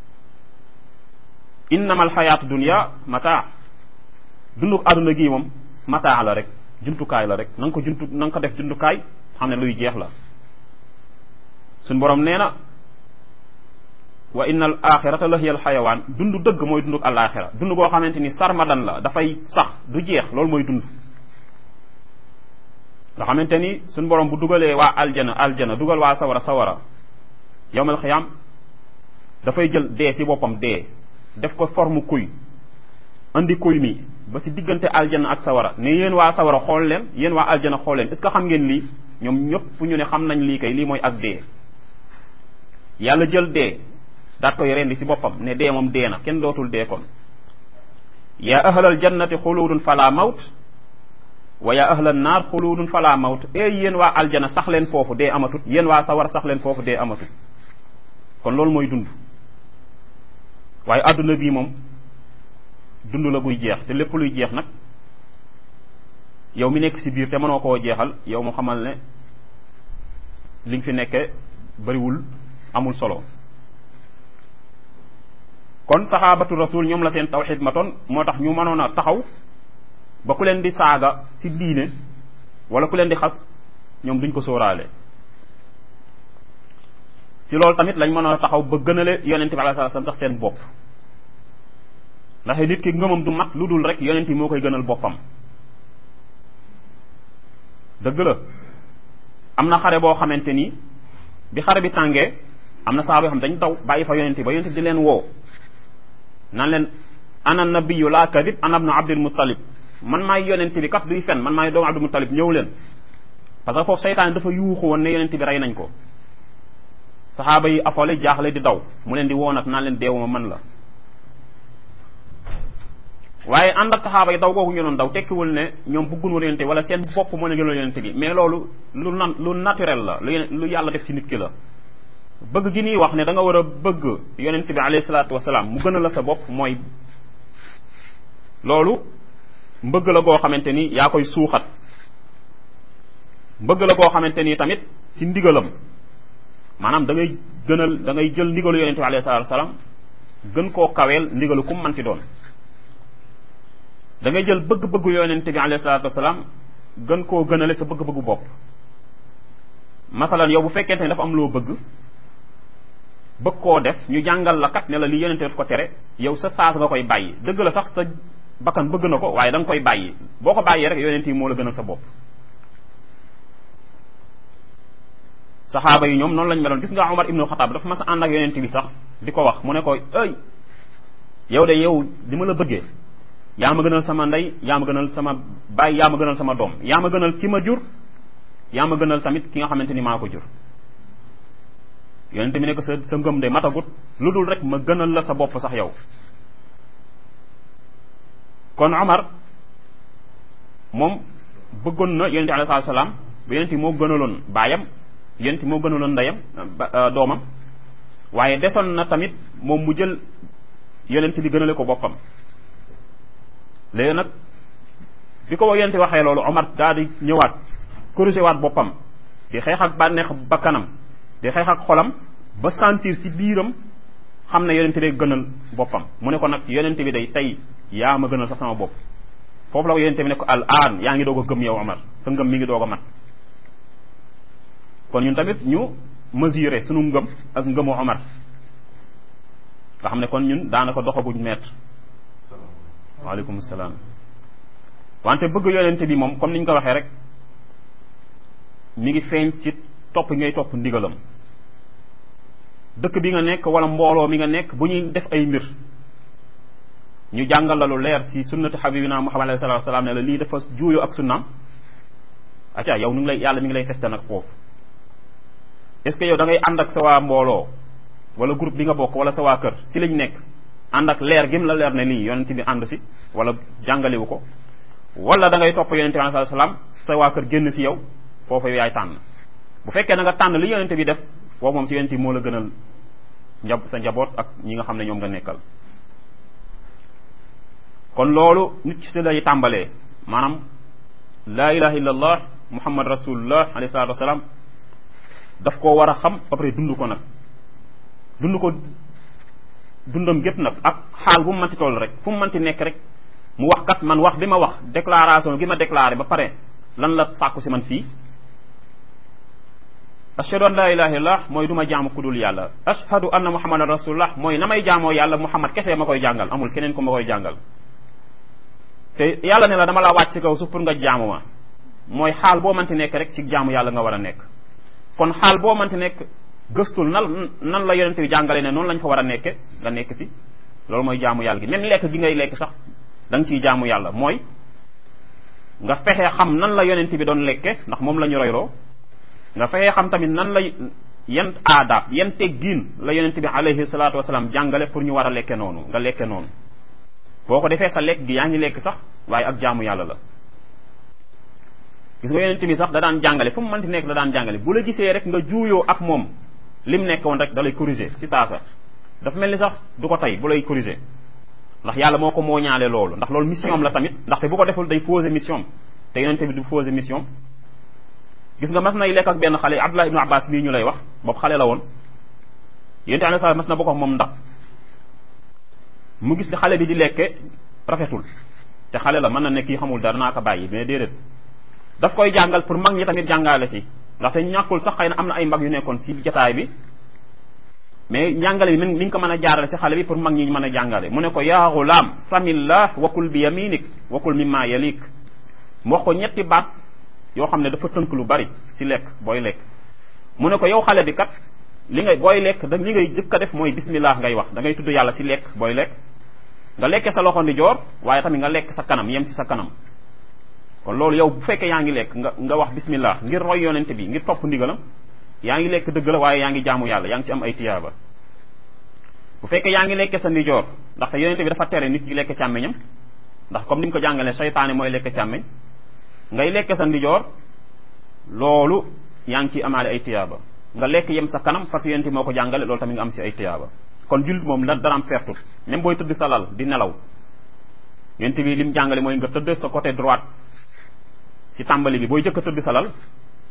innama alxayaatu dunia mataa dunduk àdduna gii moom mataa la rek jumtukaay la rek na nga ko juntu na nga ko def jumtukaay xam ne luy jeex la suñ borom nee na wa inna al axirata la hiya al xayawaan dund dëgg mooy dunduk alaxira dund goo xamante ni sarmadan la dafay sax du jeex loolu mooy dund nga xamante ni suñ borom bu dugalee waa aljana aljana dugal waa sawara sawara yowmal xiyaam dafay jël dee si boppam dee def ko forme kuy andi kuy mi ba si diggante aljana ak sawara ne yéen waa sawara xool leen yéen waa aljana xool leen est ce que xam ngeen lii ñoom ñëpp ñu ne xam nañ lii kay lii mooy ak dee yàlla jël dee daat koy rendi si boppam ne dee moom dee na kenn dootul dee kon yaa ahlal jannati xuluudun fala mawt wa yaa ahlal naar xuluudun fala mawt e yéen waa aljana sax leen foofu dee amatut yéen waa sawar sax leen foofu dee amatut kon loolu mooy dund waaye àdduna bii moom dund la buy jeex te lépp luy jeex nag yow mi nekk si biir te mënoo koo jeexal yow mu xamal ne li nga fi nekke bariwul amul solo kon saxaabatu rasul ñoom la seen tawxid matoon moo tax ñu mënoon a taxaw ba ku leen di saaga si diine wala ku leen di xas ñoom duñ ko sóoraale si loolu tamit lañ mënoon a taxaw ba gënale yonente bi alayhi salaam tax seen bopp ndax nit ki ngëmam du mat lu dul rek yonent yi moo koy gënal boppam dëgg la am na xare boo xamante ni bi xare bi tàngee am na saaba yoo xam dañ daw bàyyi fa yonent ba yonent di leen woo naan leen ana nabiyu laa kadib ana ibnu abdul muttalib man maay yonent bi kat duy fen man maay doomu abdul muttalib ñëw leen parce que foofu seytaan dafa yuuxu woon ne yonent bi rey nañ ko saxaaba yi afole jaaxle di daw mu leen di woo nag naan leen deewuma man la waaye ànd ak saxaaba yi daw googu ñu doon daw tekkiwul ne ñoom bëggun woon yonente wala seen bopp moo ne gënal yonente bi mais loolu lu nan lu naturel la lu lu yàlla def si nit ki la bëgg gi nii wax ne da nga war a bëgg yonente bi alayhi salaatu wasalaam mu gën a la sa bopp mooy loolu mbëgg la goo xamante ni yaa koy suuxat mbëgg la goo xamante ni tamit si ndigalam maanaam da ngay gënal da ngay jël ndigalu yonente bi alayhi salaatu wasalaam gën koo kaweel ndigalu kum manti doon da ngay jël bëgg-bëggu yonente bi alayhi salaatu wasalaam gën koo gënale sa bëgg-bëggu bopp masalan yow bu fekkente ne dafa am loo bëgg bëgg koo def ñu jàngal la kat ne la li yonente daf ko tere yow sa saas nga koy bàyyi dëgg la sax sa bakkan bëgg na ko waaye da nga koy bàyyi boo ko bàyyee rek yonente yi moo la gënal sa bopp saxaaba yi ñoom noonu lañ meloon gis nga Omar ibnu Xataab dafa mas a ànd ak yonente bi sax di ko wax mu ne ko ëy yow de yow di ma la bëggee yaa ma gënal sama ndey yaa ma gënal sama baay yaa ma gënal sama doom yaa ma gënal ki ma jur yaa ma gënal tamit ki nga xamante ni maa ko jur yonente bi ne ko sa sa ngëm de matagut lu dul rek ma gënal la sa bopp sax yow kon Omar moom bëggoon na yonente alayhi salaam ba yonente moo gënaloon baayam yonente moo gënaloon ndeyam doomam waaye desoon na tamit moom mu jël yonente bi gënale ko boppam léegi nag bi ko yonente waxee loolu Omar daal di ñëwaat corrigé waat boppam di xeex ak bànneex bakkanam di xeex ak xolam ba sentir si biiram xam ne yonente day gënal boppam mu ne ko nag yonente bi day tey yaa ma gënal sax sama bopp foofu la ko yonente bi ne ko al aan yaa ngi doog a gëm yow Omar sa ngëm mi ngi doog a mat kon ñun tamit ñu mesurer sunu ngëm ak ngëmu Omar nga xam ne kon ñun daanaka doxaguñ mètre waaleykum salaam wante bëgg yonente bi moom comme ni ñu ko waxee rek mi ngi feeñ si topp ngay topp ndigalam dëkk bi nga nekk wala mbooloo mi nga nekk bu ñuy def ay mbir ñu jàngal la lu leer si sunnati habibina muhammad alayhi salatu salaam ne la lii dafa juuyoo ak sunnaam acca yow nu ngi lay yàlla mi ngi lay testé nag foofu est ce que yow da ngay ànd ak sa waa mbooloo wala groupe bi nga bokk wala sa waa kër si lañ nekk ànd ak leer gim la leer ne lii yonente bi ànd si wala jàngalewu ko wala da ngay topp yonente bi alayhi salaam sa waa kër génn si yow foofu yow yaay tànn bu fekkee na nga tànn li yonente bi def foofu moom si yonente bi moo la gënal njab sa njaboot ak ñi nga xam ne ñoom nga nekkal kon loolu nit ci si lay tàmbalee maanaam laa ilaha illa allah muhammad rasulullah alayhi salatu wasalaam daf koo war a xam ba pare dund ko nag dund ko dundam gépp nag ak xaal bu mu manti toll rek fu mu manti nekk rek mu wax kat man wax bi ma wax déclaration gi ma déclaré ba pare lan la sàkku si man fii ashhadu an la ilaha illallah mooy du ma jaamu ku dul yàlla ashhadu anna muhammadan rasulullah mooy na may jaamoo yàlla muhammad kese ma koy jàngal amul keneen ku ma koy jàngal te yàlla ne la dama la wàcc si kaw suuf pour nga jaamu ma mooy xaal boo mënti nekk rek ci jaamu yàlla nga war a nekk kon xaal boo mënti nekk gëstul nan nan la yonente bi jàngale ne noonu lañ fa war a nekke nga nekk si loolu mooy jaamu yàlla gi même lekk gi ngay lekk sax da nga ciy jaamu yàlla mooy nga fexe xam nan la yonente bi doon lekke ndax moom la ñu royloo nga fexe xam tamit nan la yan aadaab yan teggiin la yonente bi alayhi salaatu wasalaam jàngale pour ñu war a lekke noonu nga lekke noonu boo ko defee sa lekk gi yaa ngi lekk sax waaye ak jaamu yàlla la gis nga yonente bi sax da daan jàngale fu mu mënti nekk da daan jàngale bu la gisee rek nga juuyoo ak moom lim nekk woon rek da lay corriger ci saasa dafa mel ni sax du ko tey bu lay corriger ndax yàlla moo ko moo ñaale loolu ndax loolu mission am la tamit ndaxte bu ko deful day poser mission te yonente bi du poser mission gis nga mas nay lekk ak benn xale Abdullah ibnu Abbas bii ñu lay wax boobu xale la woon yonente alayhi salaam mas na bokk ak moom ndax mu gis ni xale bi di lekke rafetul te xale la mën na nekk yi xamul dara naa ko bàyyi mais déedéet daf koy jàngal pour mag ñi tamit jàngale si ndaxte ñàkkul sax xëy na am na ay mag yu nekkoon si jataay bi mais njàngale bi mi ngi ko mën a jaarale si xale bi pour mag ñi mën a jàngale mu ne ko yaa gulaam samillah wakul bi yaminik wakul mimma yalik mu wax ko ñetti baat yoo xam ne dafa tënk lu bari si lekk booy lekk mu ne ko yow xale bi kat li ngay booy lekk da li ngay jëkk a def mooy bismillah ngay wax da ngay tudd yàlla si lekk booy lekk nga lekke sa loxo ndi joor waaye tamit nga lekk sa kanam yem si sa kanam kon loolu yow bu fekkee yaa ngi lekk nga nga wax bismillah ngir roy yonente bi ngir topp ndigalam yaa ngi lekk dëgg la waaye yaa ngi jaamu yàlla yaa ngi ci am ay tiyaaba bu fekkee yaa ngi lekke sa ndijoor ndaxte yonente bi dafa tere nit ki lekk càmmeñam ndax comme ni ñu ko jàngalee seytaane mooy lekk càmmeñ ngay lekk sa ndijoor loolu yaa ngi ciy amaale ay tiyaaba nga lekk yem sa kanam parce que yonente moo ko jàngale loolu tamit nga am si ay tiyaaba kon jullit moom la daraam pertut même booy tëdd sa lal di nelaw yonente bi lim jàngale mooy nga tëdd sa côté droite si tàmbali bi booy jëkk a tëdd sa lal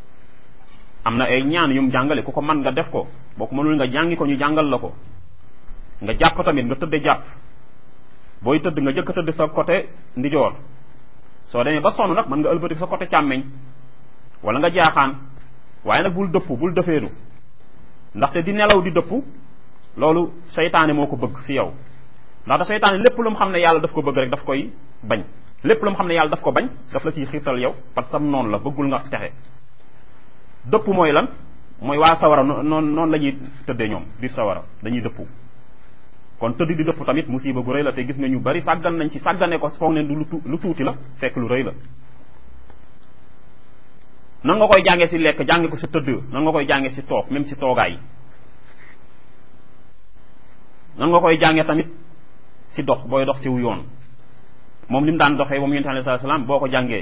am na ay ñaan yum jàngale ku ko man nga def ko boo ko mënul nga jàngi ko ñu jàngal la ko nga jàpp tamit nga tëdde jàpp booy tëdd nga jëkk a tëdd sa côté ndijoor soo demee ba sonn nag mën nga ëlbati sa côté càmmeñ wala nga jaaxaan waaye nag bul dëpp bul dëfeeru ndaxte di nelaw di dëpp loolu seytaane moo ko bëgg si yow ndaxte seytaane lépp lu mu xam ne yàlla daf ko bëgg rek daf koy bañ lépp lu mu xam ne yàlla daf ko bañ daf la ciy xiirtal yow parce que sam noonu la bëggul nga texe dëpp mooy lan mooy waa sawara noonu noonu la ñuy tëddee ñoom biir sawara dañuy dëpp kon tëdd di dëpp tamit musiba gu rëy la te gis nga ñu bari sàggan nañ ci sàggane ko foog ne lu lu tuuti la fekk lu rëy la nan nga koy jàngee si lekk jànge ko si tëdd nan nga koy jàngee si toog même si toogaay nan nga koy jàngee tamit si dox booy dox siw yoon moom li mu daan doxee moom yonent alayhi salaam boo ko jàngee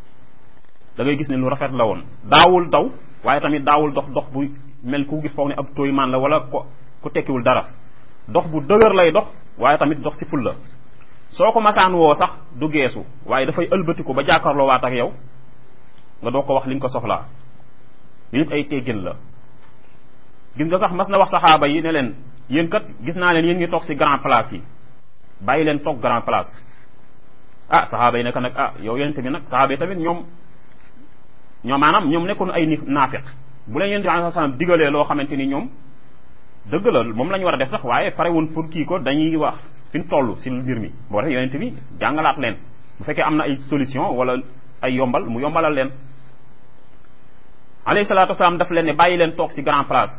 da ngay gis ne lu rafet la woon daawul daw waaye tamit daawul dox dox bu mel ku gis foog ne ab tooy maan la wala ko ku tekkiwul dara dox bu dëgër lay dox waaye tamit dox si ful la soo ko masaan woo sax du geesu waaye dafay ëlbatiku ba jàkkaarloo waat ak yow nga doo ko wax li nga ko soxlaa li ay teggin la gis nga sax mas na wax saxaaba yi ne leen yéen kat gis naa leen yéen ngi toog si grand place yi bàyyi leen toog grand place ah saxaaba yi nekk nag ah yow yonente bi nag saxaaba yi tamit ñoom ñoom maanaam ñoom nekkoon ay ni naafiq bu leen yonente bi alayhi salaam digalee loo xamante ni ñoom dëgg la moom la ñu war a def sax waaye pare woon pour kii ko dañuy wax fi ñu toll si mbir mi boo tax yonente bi jàngalaat leen bu fekkee am na ay solution wala ay yombal mu yombalal leen alayhi salaatu wasalaam daf leen ne bàyyi leen toog si grand place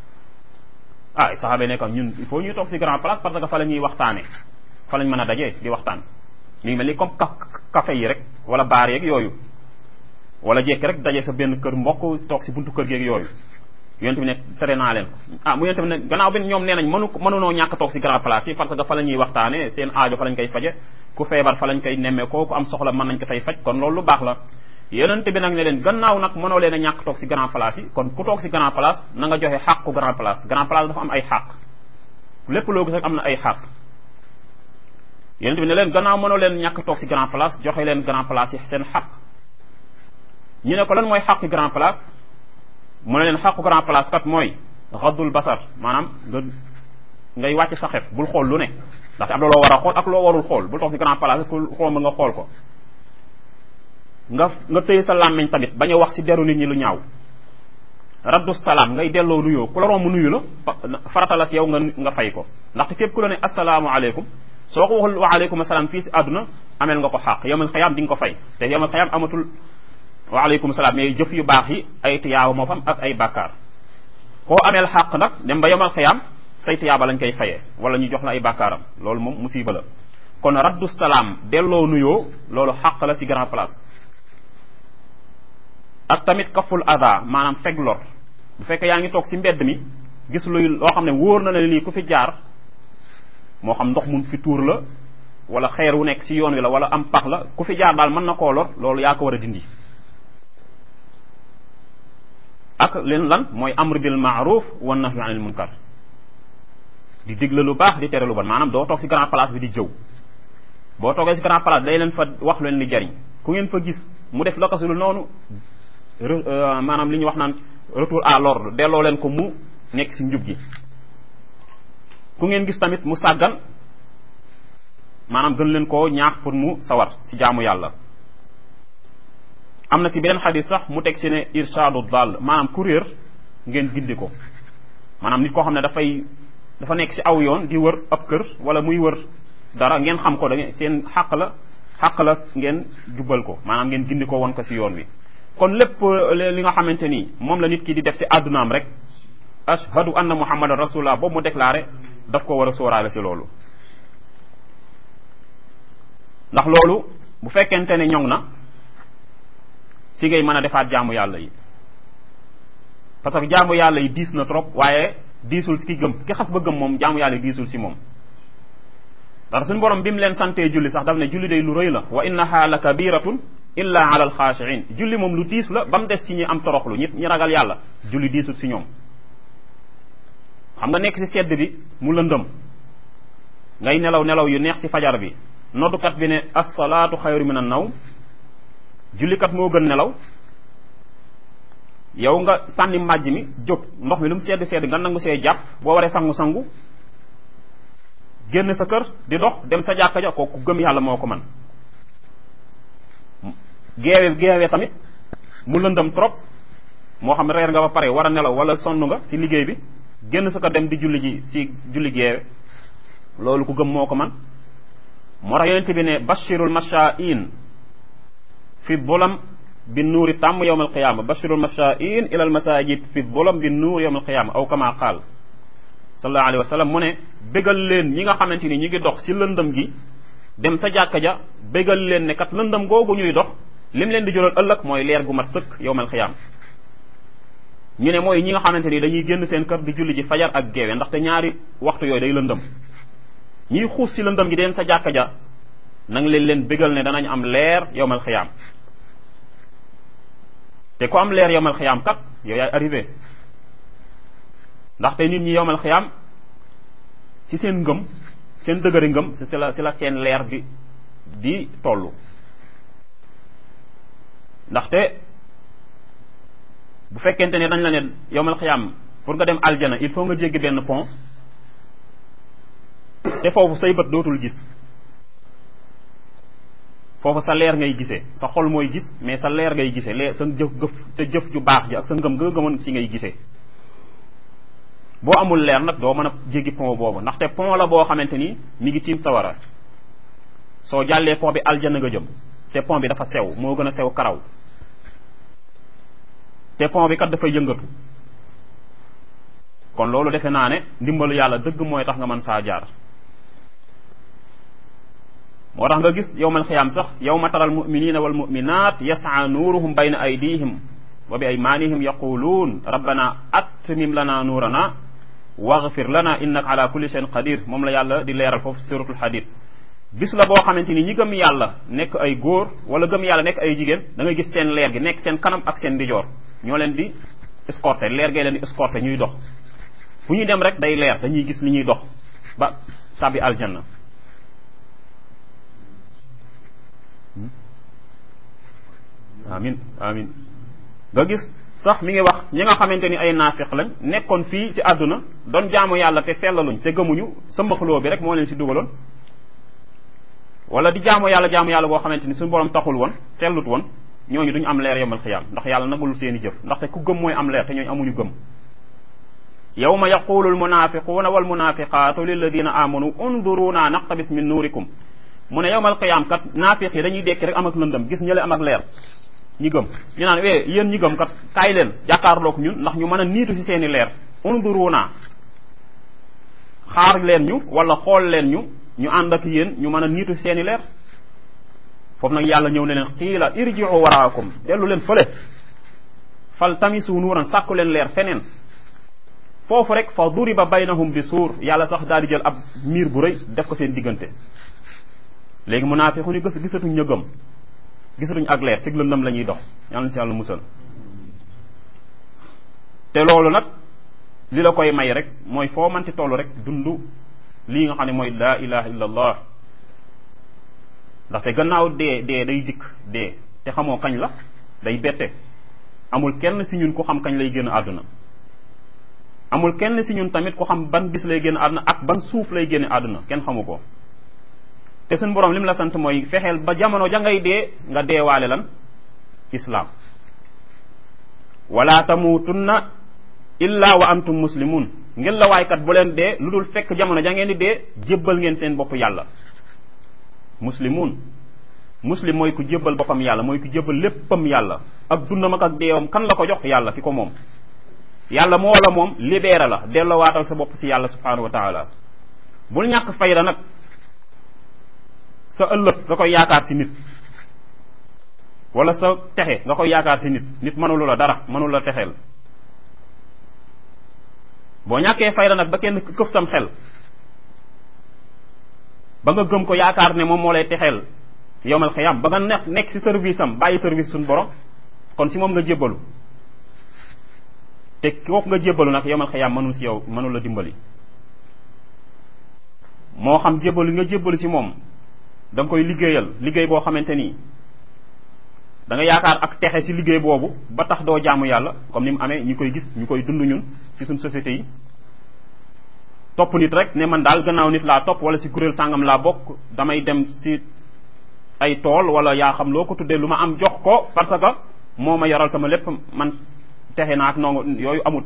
ah saxaaba yi nekk ñun il faut ñuy toog si grand place parce que fa la ñuy waxtaane fa lañ mën a dajee di waxtaan mi ngi mel ni comme café yi rek wala baar yeeg yooyu wala jekki rek daje sa benn kër mbokk toog si buntu kër geeg yooyu yonent bi ne tere naa leen ko ah mu yonent bi ne gannaaw bi ñoom nee nañ mënu mënunoo ñàkk toog si grand place yi parce que fa la ñuy waxtaane seen aajo fa lañ koy faje ku feebar fa lañ koy nemmee ko ku am soxla mën nañ ko fay faj kon loolu lu baax la yonent bi nag ne leen gannaaw nag mënoo leen a ñàkk toog si grand place yi kon ku toog si grand place na nga joxe xàqu grand place grand place dafa am ay xàq lépp loo gis rek am na ay xàq yonent bi ne leen gannaaw mënoo leen ñàkk toog si grand place joxe leen grand place yi seen xaq ñu ne ko lan mooy xaqi grand place mu ne leen xaqu grand place kat mooy xaddul basar maanaam nga ngay wàcc sa xef bul xool lu ne ndaxte am na loo war a xool ak loo warul xool bul toog si grand place ku xool ma nga xool ko nga nga tëye sa làmmiñ tamit bañ a wax si deru nit ñi lu ñaaw raddu salaam ngay delloo nuyoo ku la romb nuyu la farata la si yow nga nga fay ko ndaxte képp ku la ne asalaamu aleykum soo ko waxul wa aleykum asalaam fii si àdduna ameel nga ko xaq yowmal xayaam di nga ko fay te yowmal xayaam amatul waaleykum salaam mais jëf yu baax yi ay tiyaaba moo fam ak ay bàkkaar koo ameel xàq nag dem ba yomal xiyaam say tiyaaba lañ koy fayee wala ñu jox la ay bàkkaaram loolu moom musiba la kon raddu salaam delloo nuyoo loolu xàq la ci grand place ak tamit kaful ada maanaam feg lor bu fekkee yaa ngi toog ci mbedd mi gis luy loo xam ne wóor na la lii ku fi jaar moo xam ndox mun fi tuur la wala xeer wu nekk ci yoon wi la wala am pax la ku fi jaar daal mën na koo lor loolu yaa ko war a dindi ak leen lan mooy amr bil maaruf wa nahyu anil munkar di digle lu baax di tere lu bon maanaam doo toog ci grand place bi di jëw boo toogee ci grand place day leen fa wax leen li jariñ ku ngeen fa gis mu def la ko lu noonu maanaam li ñu wax naan retour à l'ordre delloo leen ko mu nekk ci njub gi ku ngeen gis tamit mu sàggan maanaam gën leen koo ñaax pour mu sawar ci jaamu yàlla am na ci beneen xadis sax mu teg ci ne irshadu dal maanaam ku réer ngeen gindi ko maanaam nit koo xam ne dafay dafa nekk ci aw yoon di wër ab kër wala muy wër dara ngeen xam ko da seen xàq la xàq la ngeen jubal ko maanaam ngeen gindi ko won ko ci yoon wi kon lépp li nga xamante ni moom la nit ki di def ci àddunaam rek ashhadu anna muhammadan rasulullah boobu mu déclaré daf ko war a sóoraale ci loolu ndax loolu bu fekkente ne ñoŋ na si ngay mën a defaat jaamu yàlla yi parce que jaamu yàlla yi diis na trop waaye diisul si ki gëm ki xas ba gëm moom jaamu yàlla yi diisul si moom ndax suñu borom bi mu leen santee julli sax daf ne julli day lu rëy la wa innaha la kabiratun illa ala alxaashiin julli moom lu diis la ba mu des ci ñi am toroxlu ñi ñi ragal yàlla julli diisul si ñoom xam nga nekk si sedd bi mu lëndëm ngay nelaw nelaw yu neex si fajar bi noddukat bi ne assalaatu xayru min an nawm jullikat moo gën nelaw yow nga sànni mbàjj mi jóg ndox mi lu mu sedd sedd nga nangu see jàpp boo waree sangu-sangu génn sa kër di dox dem sa jàkka ja kooku gëm yàlla moo ko man geewe geewe tamit mu lëndëm trop moo xam reer nga ba pare war a nelaw wala sonn nga ci liggéey bi génn sa kër dem di julli ji ci julli geewe loolu ku gëm moo ko man moo tax yonente bi ne bashirul mashaa'in fi bolam bi nuuri tàmm yowm alqiyama bashirul mashaa'in ila al masajid fi bolam bi nuur yowm alqiyama aw kama qaal sallallahu alayhi wa sallam mu ne bégal leen ñi nga xamante ni ñu ngi dox ci lëndëm gi dem sa jàkka ja bégal leen ne kat lëndëm googu ñuy dox lim leen di jural ëllëg mooy leer gu mat sëkk yowm alqiyama ñu ne mooy ñi nga xamante ni dañuy génn seen kër di julli ji fajar ak geewe ndaxte ñaari waxtu yooyu day lëndëm ñiy xuus ci lëndëm gi dem sa jàkka ja nang leen leen bégal ne danañ am leer yowmal xiyaam te ku am leer yowmal xiyaam kat yow yaay arrivé ndaxte nit ñi yowmal xiyaam ci seen ngëm seen dëgëri ngëm si la si la seen leer bi di tollu ndaxte bu fekkente ne dañ la ne yowmal xiyaam pour nga dem aljana il faut nga jéggi benn pont te foofu say bët dootul gis foofu sa leer ngay gisee sa xol mooy gis mais sa leer ngay gisee leer sa jëf gëf sa jëf ju baax ji ak sa ngëm nga gëmoon si ngay gisee boo amul leer nag doo mën a jéggi pont boobu ndaxte pont la boo xamante ni mi ngi tiim sawara soo jàllee pont bi aljana nga jëm te pont bi dafa sew moo gën a sew karaw te pont bi kat dafay yëngatu kon loolu defe naa ne ndimbalu yàlla dëgg mooy tax nga mën saa jaar moo tax nga gis yowmal xiyaam sax yowma tara almuminina walmuminat yasaa nuuruhum bayna aydihim wa bi aymanihim yaquluun rabbana atmim lana nuurana waghfir lana innaka ala kulli shay'in qadir moom la yàlla di leeral foofu suratul hadid bis la boo xamante ni ñi gëm yàlla nekk ay góor wala gëm yàlla nekk ay jigéen da ngay gis seen leer gi nekk seen kanam ak seen ndijoor ñoo leen di escorter leer gay leen di escorter ñuy dox fu ñuy dem rek day leer dañuy gis li ñuy dox ba tàbbi aljanna amin amin nga gis sax mi ngi wax ñi nga xamante ni ay naafiq lañ nekkoon fii ci àdduna doon jaamu yàlla te sellaluñ te gëmuñu sa mbaxloo bi rek moo leen si dugaloon wala di jaamu yàlla jaamu yàlla boo xamante ni suñu borom taxul woon sellut woon ñooñu duñu am leer yomal xiyaam ndax yàlla nagul seeni jëf ndaxte ku gëm mooy am leer te ñooñu amuñu gëm yawma yaqulu almunafiquuna walmunafiqaatu lilladina amanu unduruna naqtabis min nuurikum mu ne yowmal qiyaam kat naafiq yi dañuy dekki rek am ak lëndëm gis ñële am ak leer ñi gëm ñu naan eh yéen ñi gëm kat kaay leen jàkkaarloog ñun ndax ñu mën a niitu ci seeni leer unduruna xaar leen ñu wala xool leen ñu ñu ànd ak yéen ñu mën a niitu ci seeni leer foofu nag yàlla ñëw ne leen xiila irjiu waraakum dellu leen fële fal tamisu nuuran sàkku leen leer feneen foofu rek fa duriba baynahum bi suur yàlla sax daal di jël ab miir bu rëy def ko seen diggante léegi munaafiqu ñu gis gisatuñ ña gëm gisatuñ ak leer sig lëndëm la ñuy dox yàlla na si yàlla musal te loolu nag li la koy may rek mooy foo manti toll rek dund lii nga xam ne mooy laa ilaha illa allah ndaxte gannaaw dee dee day dikk dee te xamoo kañ la day bette amul kenn si ñun ku xam kañ lay génn àdduna amul kenn si ñun tamit ku xam ban bis lay génn àdduna ak ban suuf lay génne àdduna kenn xamu ko te suñ borom li mu la sant mooy fexeel ba jamono ja ngay dee nga deewaale lan islaam wala tamutunna illa wa antum muslimun ngeen la waaykat bu leen dee lu dul fekk jamono ja ngeen di dee jébbal ngeen seen bopp yàlla muslimun muslim mooy ku jébbal boppam yàlla mooy ku jébbal léppam yàlla ak dundam ak ak deewam kan la ko jox yàlla ki ko moom yàlla moo la moom libéré la dellowaatal sa bopp si yàlla subhanahu wa taala bul ñàkk fayda nag sa ëllëg nga koy yaakaar si nit wala sa texe nga koy yaakaar si nit nit mënulu la dara mënulu la texeel boo ñàkkee fayda nag ba kenn këf sam xel ba nga gëm ko yaakaar ne moom moo lay texeel yowmal xiyam ba nga nekk nekk si service am bàyyi service suñu borom kon si moom nga jébbalu te kooku nga jébbalu nag yowmal xiyam mënul si yow mënul la dimbali moo xam jébbalu nga jébbalu si moom da nga koy liggéeyal liggéey boo xamante nii da nga yaakaar ak texe si liggéey boobu ba tax doo jaamu yàlla comme ni mu amee ñu koy gis ñu koy dund ñun si suñ société yi topp nit rek ne man daal gannaaw nit laa topp wala si kuréel sàngam laa bokk damay dem si ay tool wala yaa xam loo ko tuddee lu ma am jox ko parce que moo ma yoral sama lépp man texe naa ak noonu yooyu amut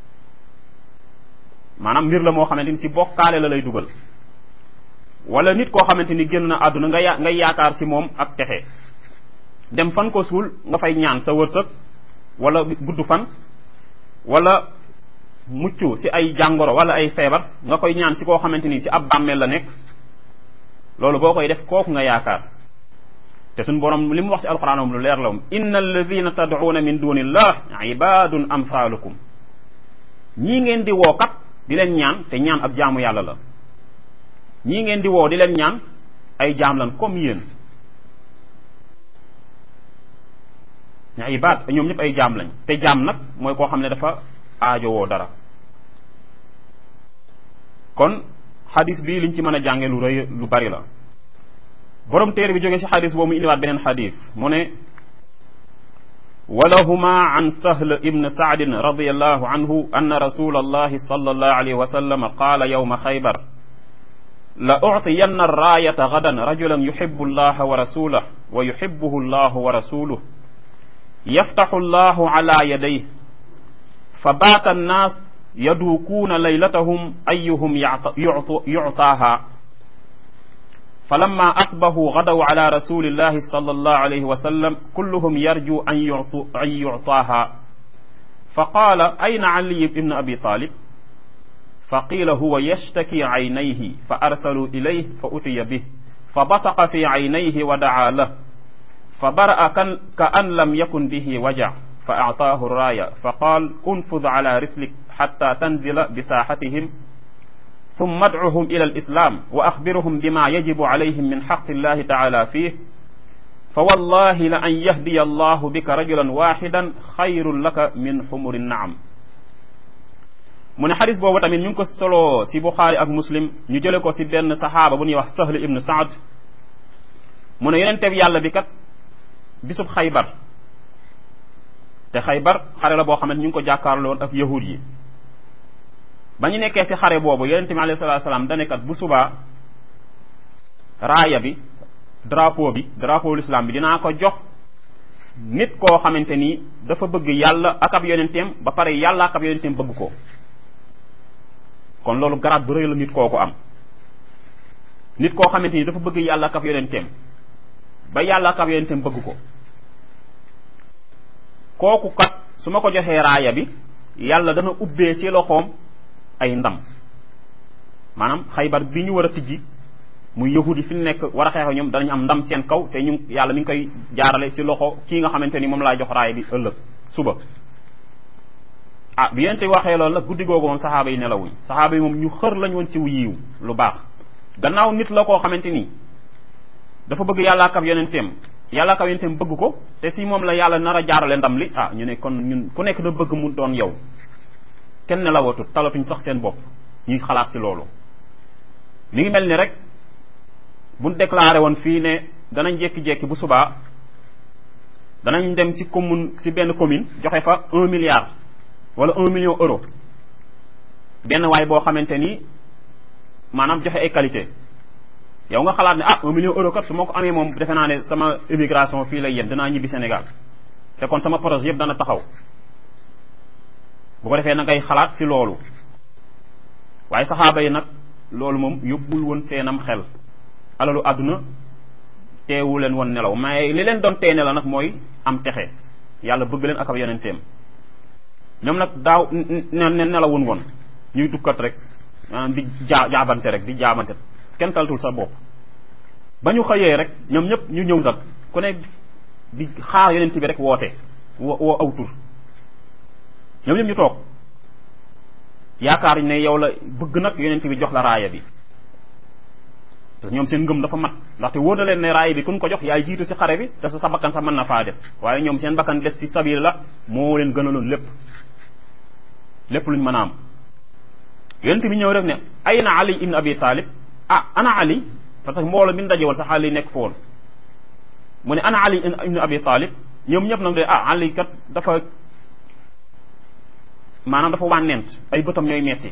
maanaam mbir la moo xamante ni si bokkaale la lay dugal wala nit koo xamante ni génn na àdduna nga ya ngay yaakaar si moom ak texe dem fan ko suul nga fay ñaan sa wërsëg wala gudd fan wala mucc si ay jàngoro wala ay feebar nga koy ñaan si koo xamante ni si ab bàmmeel la nekk loolu boo koy def kooku nga yaakaar te suñ borom li mu wax si alquran moom lu leer la moom inna alladina tad'una min dunillah ibadun amsalukum ñii ngeen di woo kat di leen ñaan te ñaan ab jaamu yàlla la ñii ngeen di woo di leen ñaan ay jaam lan comme yéen ña ibaad ñoom ñëpp ay jaam lañ te jaam nag mooy koo xam ne dafa aajo woo dara kon xadis bi liñ ci mën a jànge lu rëy lu bari la borom téere bi jógee ci xadis boobu mu indiwaat beneen xadis mu ne walahuma an sahl ibn saadin radiallahu anhu anna rasul allahi sal allahu alayhi wa sallam qaala yowma xaybar la uctiyanna raayata gadan rajulan yuxibu allaha wa rasulah wa yuxibuhu allahu wa rasuluh yaftaxu allahu ala yadayh fa baata annaas yaduukuuna laylatahum ayuhum yuctaaha فلما أصبحوا غدوا على رسول الله صلى الله عليه وسلم كلهم يرجو أن, يعطو أن يعطاها فقال أين علي بن أبي طالب فقيل هو يشتكي عينيه فأرسلوا إليه فأتي به فبصق في عينيه ودعا له فبرأ كأن لم يكن به وجع فأعطاه الراية فقال انفذ على رسلك حتى تنزل بساحتهم ثم ادعهم إلى الإسلام وأخبرهم بما يجب عليهم من حق الله تعالى فيه فوالله لأن يهدي الله بك رجلا واحدا خير لك من حمر النعم mu ne xadis boobu tamit ñu ngi ko solo si buxaari ak muslim ñu jële ko si benn saxaaba bu ñuy wax sahl ibnu saad mu ne yonente bi yàlla bi kat bisub xaybar te xaybar xare la boo xam ne ñu ngi ko jàkkaarloon ak yahud yi ba ñu nekkee si xare boobu yonente bi alayhi salatu salaam dane kat bu subaa raaya bi drapeau bi drapeau l'islam bi dinaa ko jox nit koo xamante ni dafa bëgg yàlla ak ab yonenteem ba pare yàlla ak ab yonenteem bëgg ko kon loolu garaat bu rëy la nit kooku am nit koo xamante ni dafa bëgg yàlla ak ab yonenteem ba yàlla ak ab yonenteem bëgg ko kooku kat su ma ko joxee raaya bi yàlla dana ubbee ci loxoom ay ndam maanaam xaybar bi ñu war a tijji muy yahudi fi nekk war a xeex ñoom danañ am ndam seen kaw te ñu yàlla mi ngi koy jaarale ci loxo kii nga xamante ni moom laa jox raaya bi ëllëg suba ah bi yente waxee loolu nag guddi googu moom saxaaba yi nelawuñ saxaaba yi moom ñu xër lañ woon ci yiw lu baax gannaaw nit la koo xamante ni dafa bëgg yàlla ak yonenteem yàlla ak yonenteem bëgg ko te si moom la yàlla nar a jaarale ndam li ah ñu ne kon ñun ku nekk da bëgg mu doon yow kenn nelawatut talatuñ sax seen bopp ñuy xalaat si loolu mi ngi mel ni rek buñ déclaré woon fii ne danañ jékki-jékki bu subaa danañ dem si commune si benn commune joxe fa un milliard wala un million euro benn waay boo xamante ni maanaam joxe ay qualité yow nga xalaat ne ah un million euro kat su ma ko amee moom defe naa ne sama immigration fii lay yem danaa ñibbi Sénégal te kon sama projet yëpp dana taxaw bu ko defee na ngay xalaat si loolu waaye saxaaba yi nag loolu moom yóbbul woon seenam xel alalu àdduna teewu leen woon nelaw mais li leen doon tee nelaw nag mooy am texe yàlla bëgg leen ak ab yonenteem ñoom nag daaw ne nelawun woon ñuy dukkat rek maanaam di jaa jaabante rek di jaabante kenn taltul sa bopp ba ñu xëyee rek ñoom ñëpp ñu ñëw nag ku ne di xaar yonent bi rek woote woo woo aw tur ñoom ñëpp ñu toog yaakaar ne yow la bëgg nag yonent bi jox la raaya bi parce que ñoom seen ngëm dafa mat ndaxte wóor na leen ne raaya bi kun ko jox yaay jiitu si xare bi te sa bakkan sax mën na faa des waaye ñoom seen bakkan des si sabiir la moo leen gënaloon lépp lépp luñ mën a am yonent bi ñëw rek ne ay na ali ibn abi talib ah ana ali parce que mbooloo mi daje woon sax ali nekk fa woon mu ne ana ali ibn abi talib ñoom ñëpp nag de ah ali kat dafa maanaam dafa wànnent ay bëtam ñooy metti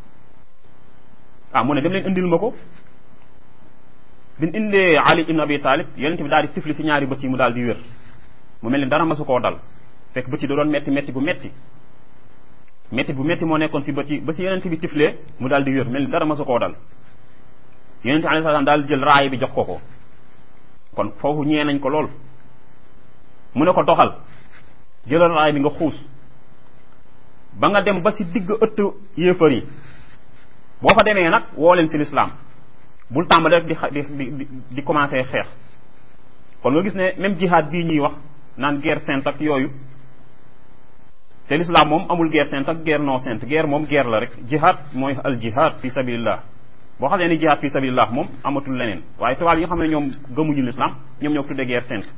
ah mu ne dem leen indil ma ko bin indee ali ibn abi talib yonent bi daal di tifli si ñaari bët yi mu daal di wér mu mel ni dara masu koo dal fekk bët yi da doon metti metti bu metti metti bu metti moo nekkoon si bët yi ba si yonent bi tiflee mu daal di wér mel ni dara masu koo dal yonent bi alayhi salaam daal di jël raay bi jox ko ko kon foofu ñee nañ ko lool mu ne ko doxal jëlal raay bi nga xuus ba nga dem ba si digg ëtt yéefar yi boo fa demee nag woo leen si lislaam bul tàmbale rek di di di di commencé xeex kon nga gis ne même jihad bii ñuy wax naan guerre sainte ak yooyu te l'islam moom amul guerre sainte ak guerre non sainte guerre moom guerre la rek jihad mooy al jihad fi sabilillah boo xamee ni jihad fi sabilillah moom amatul leneen waaye tubaab yi nga xam ne ñoom gëmuñu l'islam ñoom ñoo tuddee guerre sainte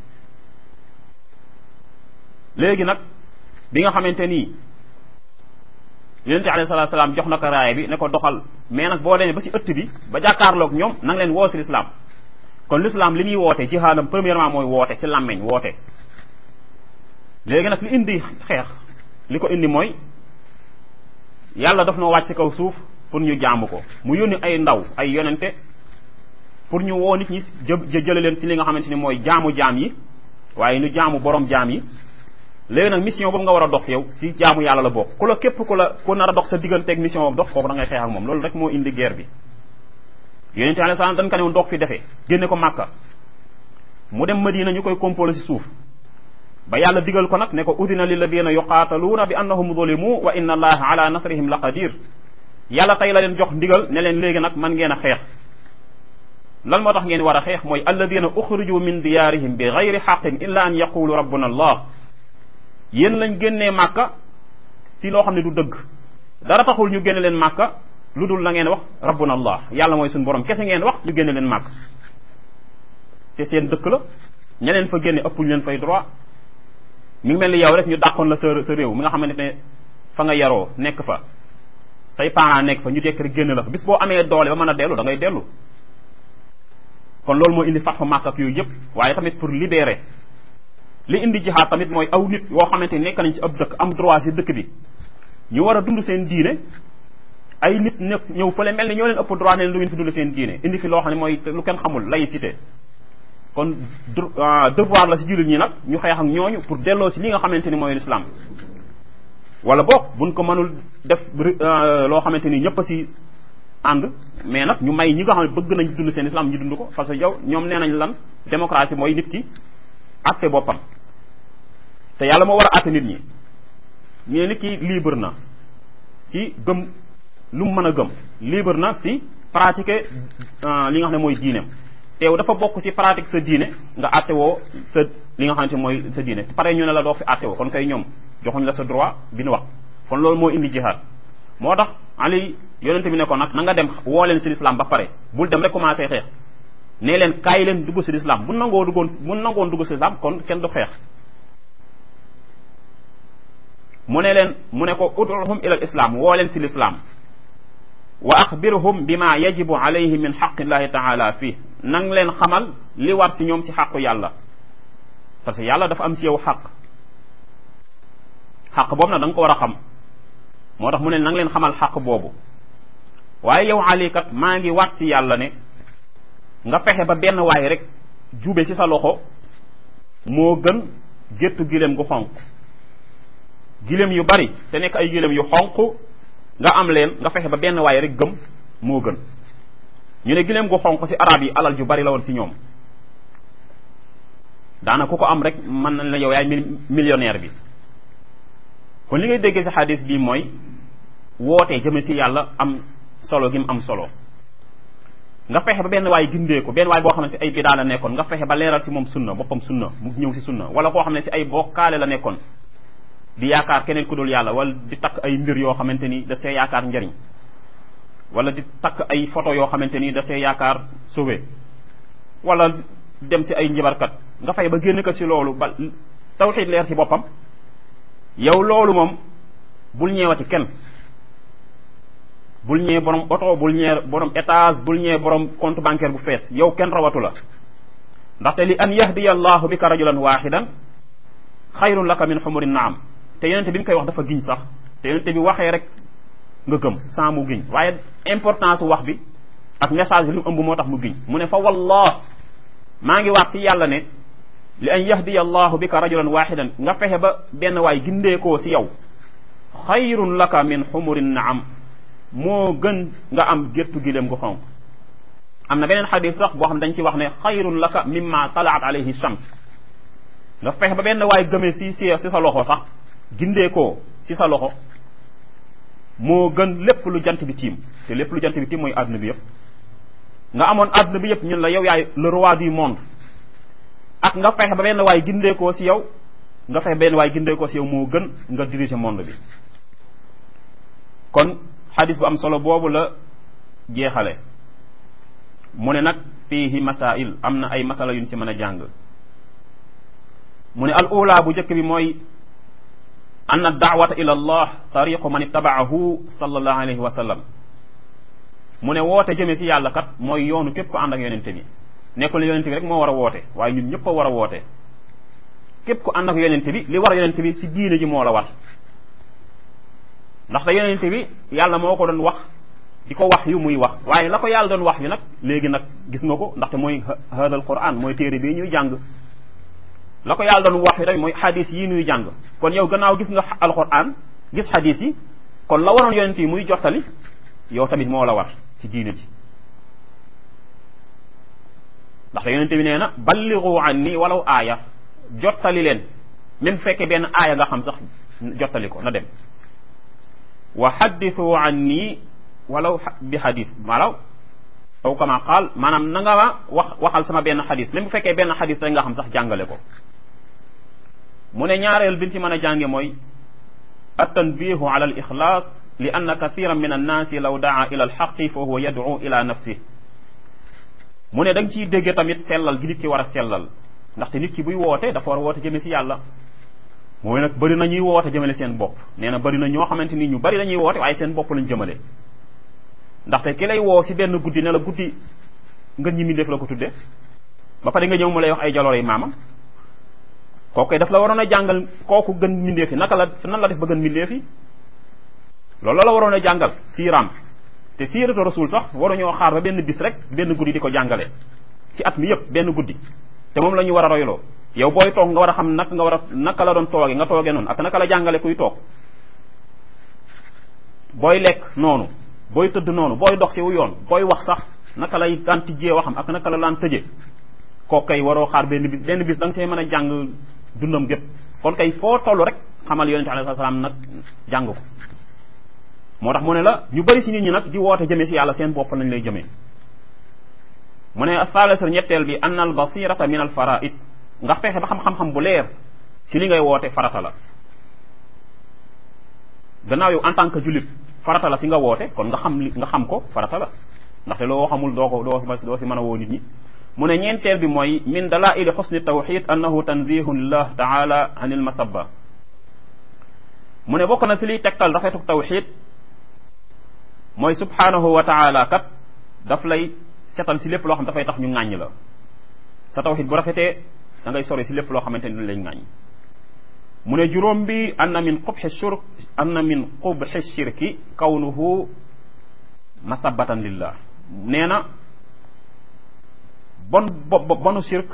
léegi nag bi nga xamante nii yonente alayhi salatu salaam jox na ko raaya bi ne ko doxal mais nag boo demee ba si ëtt bi ba jàkkaarloog ñoom na nga leen woo si l'islam kon l'islam li muy woote jihaadam premièrement mooy woote si làmmeñ woote léegi nag li indi xeex li ko indi mooy yàlla daf noo wàcc si kaw suuf pour ñu jaamu ko mu yónni ay ndaw ay yonente pour ñu woo nit ñi jë jële leen si li nga xamante ni mooy jaamu jaam yi waaye ñu jaamu borom jaam yi léegi nag mission boobu nga war a dox yow si jaamu yàlla la bokk ku la képp ku la ku nar a dox sa digganteeg mission boobu dox kooku da ngay xeex ak moom loolu rek moo indi guerre bi yonente alayhi salaam dañ ko ne woon doog fi defee génne ko màkka mu dem madina ñu koy compolo si suuf ba yàlla digal ko nag ne ko udina lilladina yuqaataluuna bi annahum zulimu wa inna allaha ala nasrihim la qadir yàlla tey la leen jox ndigal ne leen léegi nag man ngeen a xeex lan moo tax ngeen war a xeex mooy alladina uxriju min diyaarihim bi gayri xaqin illa an yaqulu rabbuna allah yéen lañ génnee màkka si loo xam ne du dëgg dara taxul ñu génne leen màkka lu dul la ngeen wax rabbuna allah yàlla mooy suñu borom kese ngeen wax ñu génne leen màkk te seen dëkk la ña leen fa génne ëppuñ leen fay droit mi ngi mel ni yow rek ñu dàqoon la sa sa réew mi nga xamante ne fa nga yaroo nekk fa say parents nekk fa ñu tekk rek génn la fa bis boo amee doole ba mën a dellu da ngay dellu kon loolu moo indi fatxu màkk ak yooyu yëpp waaye tamit pour libérer li indi jihaad tamit mooy aw nit yoo xamante ni nekk nañ ci ab dëkk am droit ci dëkk bi ñu war a dund seen diine ay nit nekk ñëw fële mel ni ñoo leen ëpp droit ne leen du ngeen fi dund seen diine indi fi loo xam ne mooy lu kenn xamul laïcité kon devoir la ci jullit ñi nag ñu xeex ak ñooñu pour delloo ci li nga xamante ni mooy l'islam wala boog buñ ko mënul def loo xamante ni ñëpp a ci ànd mais nag ñu may ñi nga xam ne bëgg nañ dund seen islam ñu dund ko parce que yow ñoom nee nañ lan démocratie mooy nit ki àtte boppam te yàlla moo war a àtte nit ñi ñu ne nit ki libre na si gëm lu mu mën a gëm libre na si pratiquer li nga xam ne mooy diineem teew dafa bokk si pratique sa diine nga àtte woo sa li nga xamante mooy sa diine pare ñu ne la doo fi àtte woo kon kay ñoom joxuñ la sa droit bi nu wax kon loolu moo indi jihaad moo tax ali yonente bi ne ko nag na nga dem woo leen si lislaam ba pare bul dem rek commencé xeex nee leen kaay leen dugg si lislaam bu nangoo duggoon bu nangoon dugg si lislaam kon kenn du xeex mu ne leen mu ne ko uduhum ila l islam woo leen si lislaam wa axbirhum bima yajibu alayhi min xaqillahi taala fii nang leen xamal li war si ñoom si xaqu yàlla parce que yàlla dafa am si yow xaq xaq boobu nag da nga ko war a xam moo tax mu ne nang leen xamal xaq boobu waaye yow Ali kat maa ngi waat si yàlla ne nga fexe ba benn waay rek jube ci sa loxo moo gën géttu gileem gu xonq gileem yu bari te nekk ay gileem yu xonq nga am leen nga fexe ba benn waay rek gëm moo gën ñu ne gileem gu xonq ci arab yi alal ju bari la woon ci ñoom daana ku ko am rek mën nañ la yow yaay millionnaire bi kon li ngay déggee ci xadis bii mooy woote jëme ci yàlla am solo gi mu am solo nga fexe ba benn waay gindee ko benn waay boo xam ne ci ay bidaa la nekkoon nga fexe ba leeral ci moom sunna boppam sunna mu ñëw ci sunna wala koo xam ne ci ay bokkaale la nekkoon di yaakaar keneen ku dul yàlla wala di takk ay mbir yoo xamante ni da see yaakaar njariñ wala di takk ay photo yoo xamante ni da see yaakaar sauvé wala dem ci ay njibarkat nga fexe ba génn ko ci loolu ba tawxiid leer ci boppam yow loolu moom bul ñeewati kenn bul ñee borom oto bul ñee borom étage bul ñee borom compte bancaire bu fees yow kenn rawatu la ndaxte li an yahdiya allahu bika rajulan waxidan xayrun laka min xumuri naam te yonente bi mu koy wax dafa giñ sax te yonente bi waxee rek nga gëm sans mu giñ waaye importance wax bi ak message bi li mu ëmb moo tax mu giñ mu ne fa wallah maa ngi waat ci yàlla ne li an yahdiya allahu bika rajulan waxidan nga fexe ba benn waay gindeekoo ci yow xayrun laka min xumuri naam moo gën nga am géttu gileem gu xonq am na beneen xadis sax boo xam dañ ci wax ne xayrun laka mimma talaat alayhi shams nga fexe ba benn waay gëmee si si si sa loxo sax gindeekoo si sa loxo moo gën lépp lu jant bi tiim te lépp lu jant bi tiim mooy àdduna bi yëpp nga amoon àdduna bi yëpp ñun la yow yaay le roi du monde ak nga fexe ba benn waay gindeekoo si yow nga fexe benn waay gindeekoo si yow moo gën nga diriger monde bi kon xadis bu am solo boobu la jeexale mu ne nag fiihi masail am na ay masala yuñ si mën a jàng mu ne al ula bu njëkk bi mooy anna daawata ila allah tariqu man ittabaahu sallallahu alayhi wa sallam mu ne woote jëme si yàlla kat mooy yoonu képp ko ànd ak yonente bi nekkul ne yonente bi rek moo war a woote waaye ñun ñëpp a war a woote képp ko ànd ak yonente bi li war yonente bi si diine ji moo la war ndaxte yonente bi yàlla moo ko doon wax di ko wax yu muy wax waaye la ko yàlla doon wax yu nag léegi nag gis nga ko ndaxte mooy hadal quran mooy téere bii ñuy jàng la ko yàlla doon wax yu rek mooy xadis yi ñuy jàng kon yow gannaaw gis nga alquran gis xadis yi kon la waroon yonente yi muy jottali yow tamit moo la war ci diine ji ndaxte yonente bi nee na balligu anni walaw aaya jottali leen même fekkee benn aaya nga xam sax jottali ko na dem wa xaddithu anni walaw bi xadis malaw aw kama qaal maanaam na nga ma wax waxal sama benn xadis même bu fekkee benn xadis rek nga xam sax jàngale ko mu ne ñaareel bi si mën a jànge mooy attanbihu ala al ixlaas li anna kathiran min annaasi law daa ila alxaqi fa huwa yad'u ila nafsi mu ne da nga ciy dégge tamit sellal gi nit ki war a sellal ndaxte nit ki buy woote dafa war a woote jëme si yàlla mooy nag bëri na ñuy woote jëmale seen bopp nee na bëri na ñoo xamante ni ñu bëri dañuy woote waaye seen bopp lañ jëmale ndaxte ki lay woo si benn guddi ne la guddi nga ñi mi def la ko tudde ba pare nga ñëw mu lay wax ay jaloor yi maamam kooku daf la waroon a jàngal kooku gën mbindeef yi naka la nan la def ba gën mbindeef yi loolu la waroon a jàngal siiraam te siiratu rasul sax waruñoo xaar ba benn bis rek benn guddi di ko jàngale ci at mi yëpp benn guddi te moom la ñu war a royloo yow booy toog nga war a xam naka nga war a naka la doon tooge nga tooge noonu ak naka la jàngale kuy toog booy lekk noonu booy tëdd noonu booy dox si wu yoon booy wax sax naka lay daan tijjee waxam ak naka la daan tëje kooku kay waroo xaar benn bis benn bis da nga see mën a jàng dundam gépp kon kay foo toll rek xamal yonente alayhi salaam nag jàng ko moo tax mu ne la ñu bëri si nit ñi nag di woote jëmee si yàlla seen bopp lañ lay jëmee mu ne asalisar ñetteel bi anna al basirata min al faraid nga fexe ba xam-xam-xam bu leer si li ngay woote farata la gannaaw yow en tant que jullit farata la si nga woote kon nga xam li nga xam ko farata la ndaxte loo xamul doo ko doo doo si mën a woo nit ñi mu ne ñeenteel bi mooy min dalaili xusni tawxid annahu tanzihun lillah taala an il masabba mu ne bokk na si liy tegtal rafetuk tawxid mooy subhanahu wa taala kat daf lay setal si lépp loo xam dafay tax ñu ŋàññ la sa tawxid bu rafetee da ngay sori si lépp loo xamante ni lañ ŋàññ mu ne juróom bi anna min qubxi shirk anna min qubxi shirki kawnuhu masabatan lillah nee na bon bonu shirk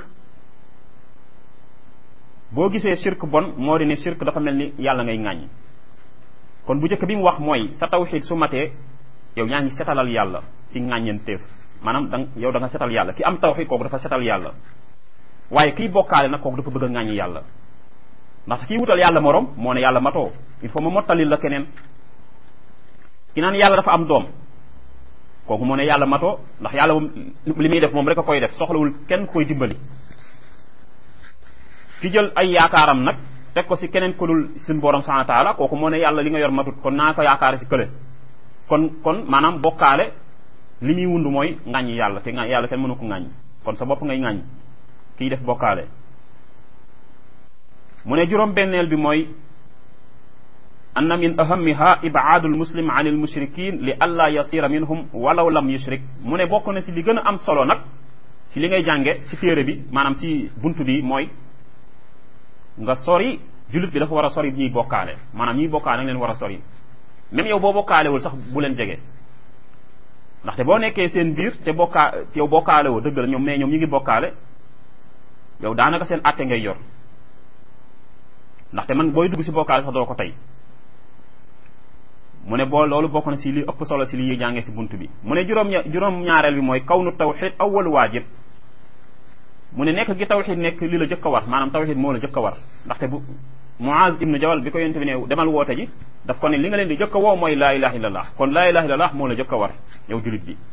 boo gisee shirk bon moo di ne shirk dafa mel ni yàlla ngay ŋàññ kon bu njëkk bi mu wax mooy sa tawxid su matee yow ñaa ngi setalal yàlla si ŋàññenteef maanaam da yow da nga setal yàlla ki am tawxid kooku dafa setal yàlla waaye kiy bokkaale nag kooku dafa bëgg a ŋàññi yàlla ndax kii wutal yàlla morom moo ne yàlla matoo il faut ma mottalil la keneen ki naan yàlla dafa am doom kooku moo ne yàlla matoo ndax yàlla moom li muy def moom rek a koy def soxlawul kenn koy dimbali ki jël ay yaakaaram nag teg ko si keneen ku dul suñu borom subhanahu wa taala kooku moo ne yàlla li nga yor matut kon naa ko yaakaare si kële kon kon maanaam bokkaale li muy wund mooy ŋàññi yàlla te yàlla kenn mënu ko ŋàññ kon sa bopp ngay ŋàññ kiy def bokkaale mu ne juróom benneel bi mooy anna min ahamiha ibaadu almuslim an almushrikin li alla yasira minhum walaw lam yushrik mu ne bokk na si li gën a am solo nag si li ngay jànge si téere bi maanaam si bunt bi mooy nga sori jullit bi dafa war a sori ñuy bokkaale maanaam ñuy bokkaale nag leen war a sori même yow boo bokkaalewul sax bu leen jege ndaxte boo nekkee seen biir te bokkaa yow bokkaale woo dëgg la ñoom mais ñoom ñu ngi bokkaale yow daanaka seen àtte ngay yor ndaxte man booy dugg si bokkaale sax doo ko tey mu ne boo loolu bokk na si li ëpp solo si li ñuy jàngee si bunt bi mu ne juróom juróom ñaareel bi mooy kawnu tawxid awwal waajib mu ne nekk gi tawxid nekk li la jëkk a war maanaam tawxid moo la jëkk a war ndaxte bu Muaz ibnu Jabal bi ko yonte bi ne demal woote ji daf ko ne li nga leen di jëkk a woo mooy laa ilaha illallah kon laa ilaha illallah moo la jëkk a war yow julit bi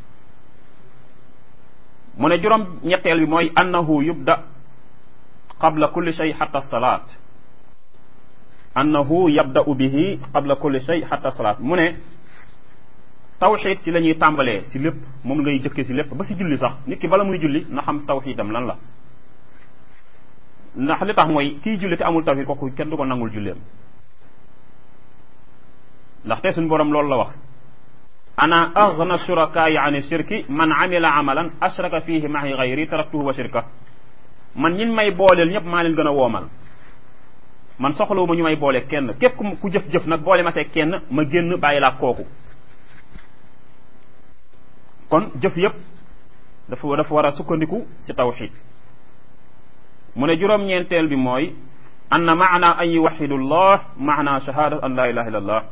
mu ne juróom ñetteel bi mooy annahu yubda qabla kulli shay xatta salaat annahu yabda'u bihi qabla kulli shay xatta salaat mu ne tawxid si la ñuy tàmbalee si lépp moom ngay jëkkee si lépp ba si julli sax nit ki bala muy julli na xam tawxidam lan la ndax li tax mooy kii julli te amul tawxid kooku kenn du ko nangul julleem ndaxte suñu borom loolu la wax ana aghna shurakaai an shirki man amila amalan ashraka fihi mahi gayri taraktuhu wa shirka man ñin may booleel ñëpp maa leen gën a woomal man soxlawu ma ñu may boole kenn képp ku jëf-jëf nag boole ma see kenn ma génn bàyyi laa kooku kon jëf yëpp dafa dafa war a sukkandiku si tawxid mu ne juróom-ñeenteel bi mooy anna maana an yuwaxidu llah maana shahadat an la ilaha illa allah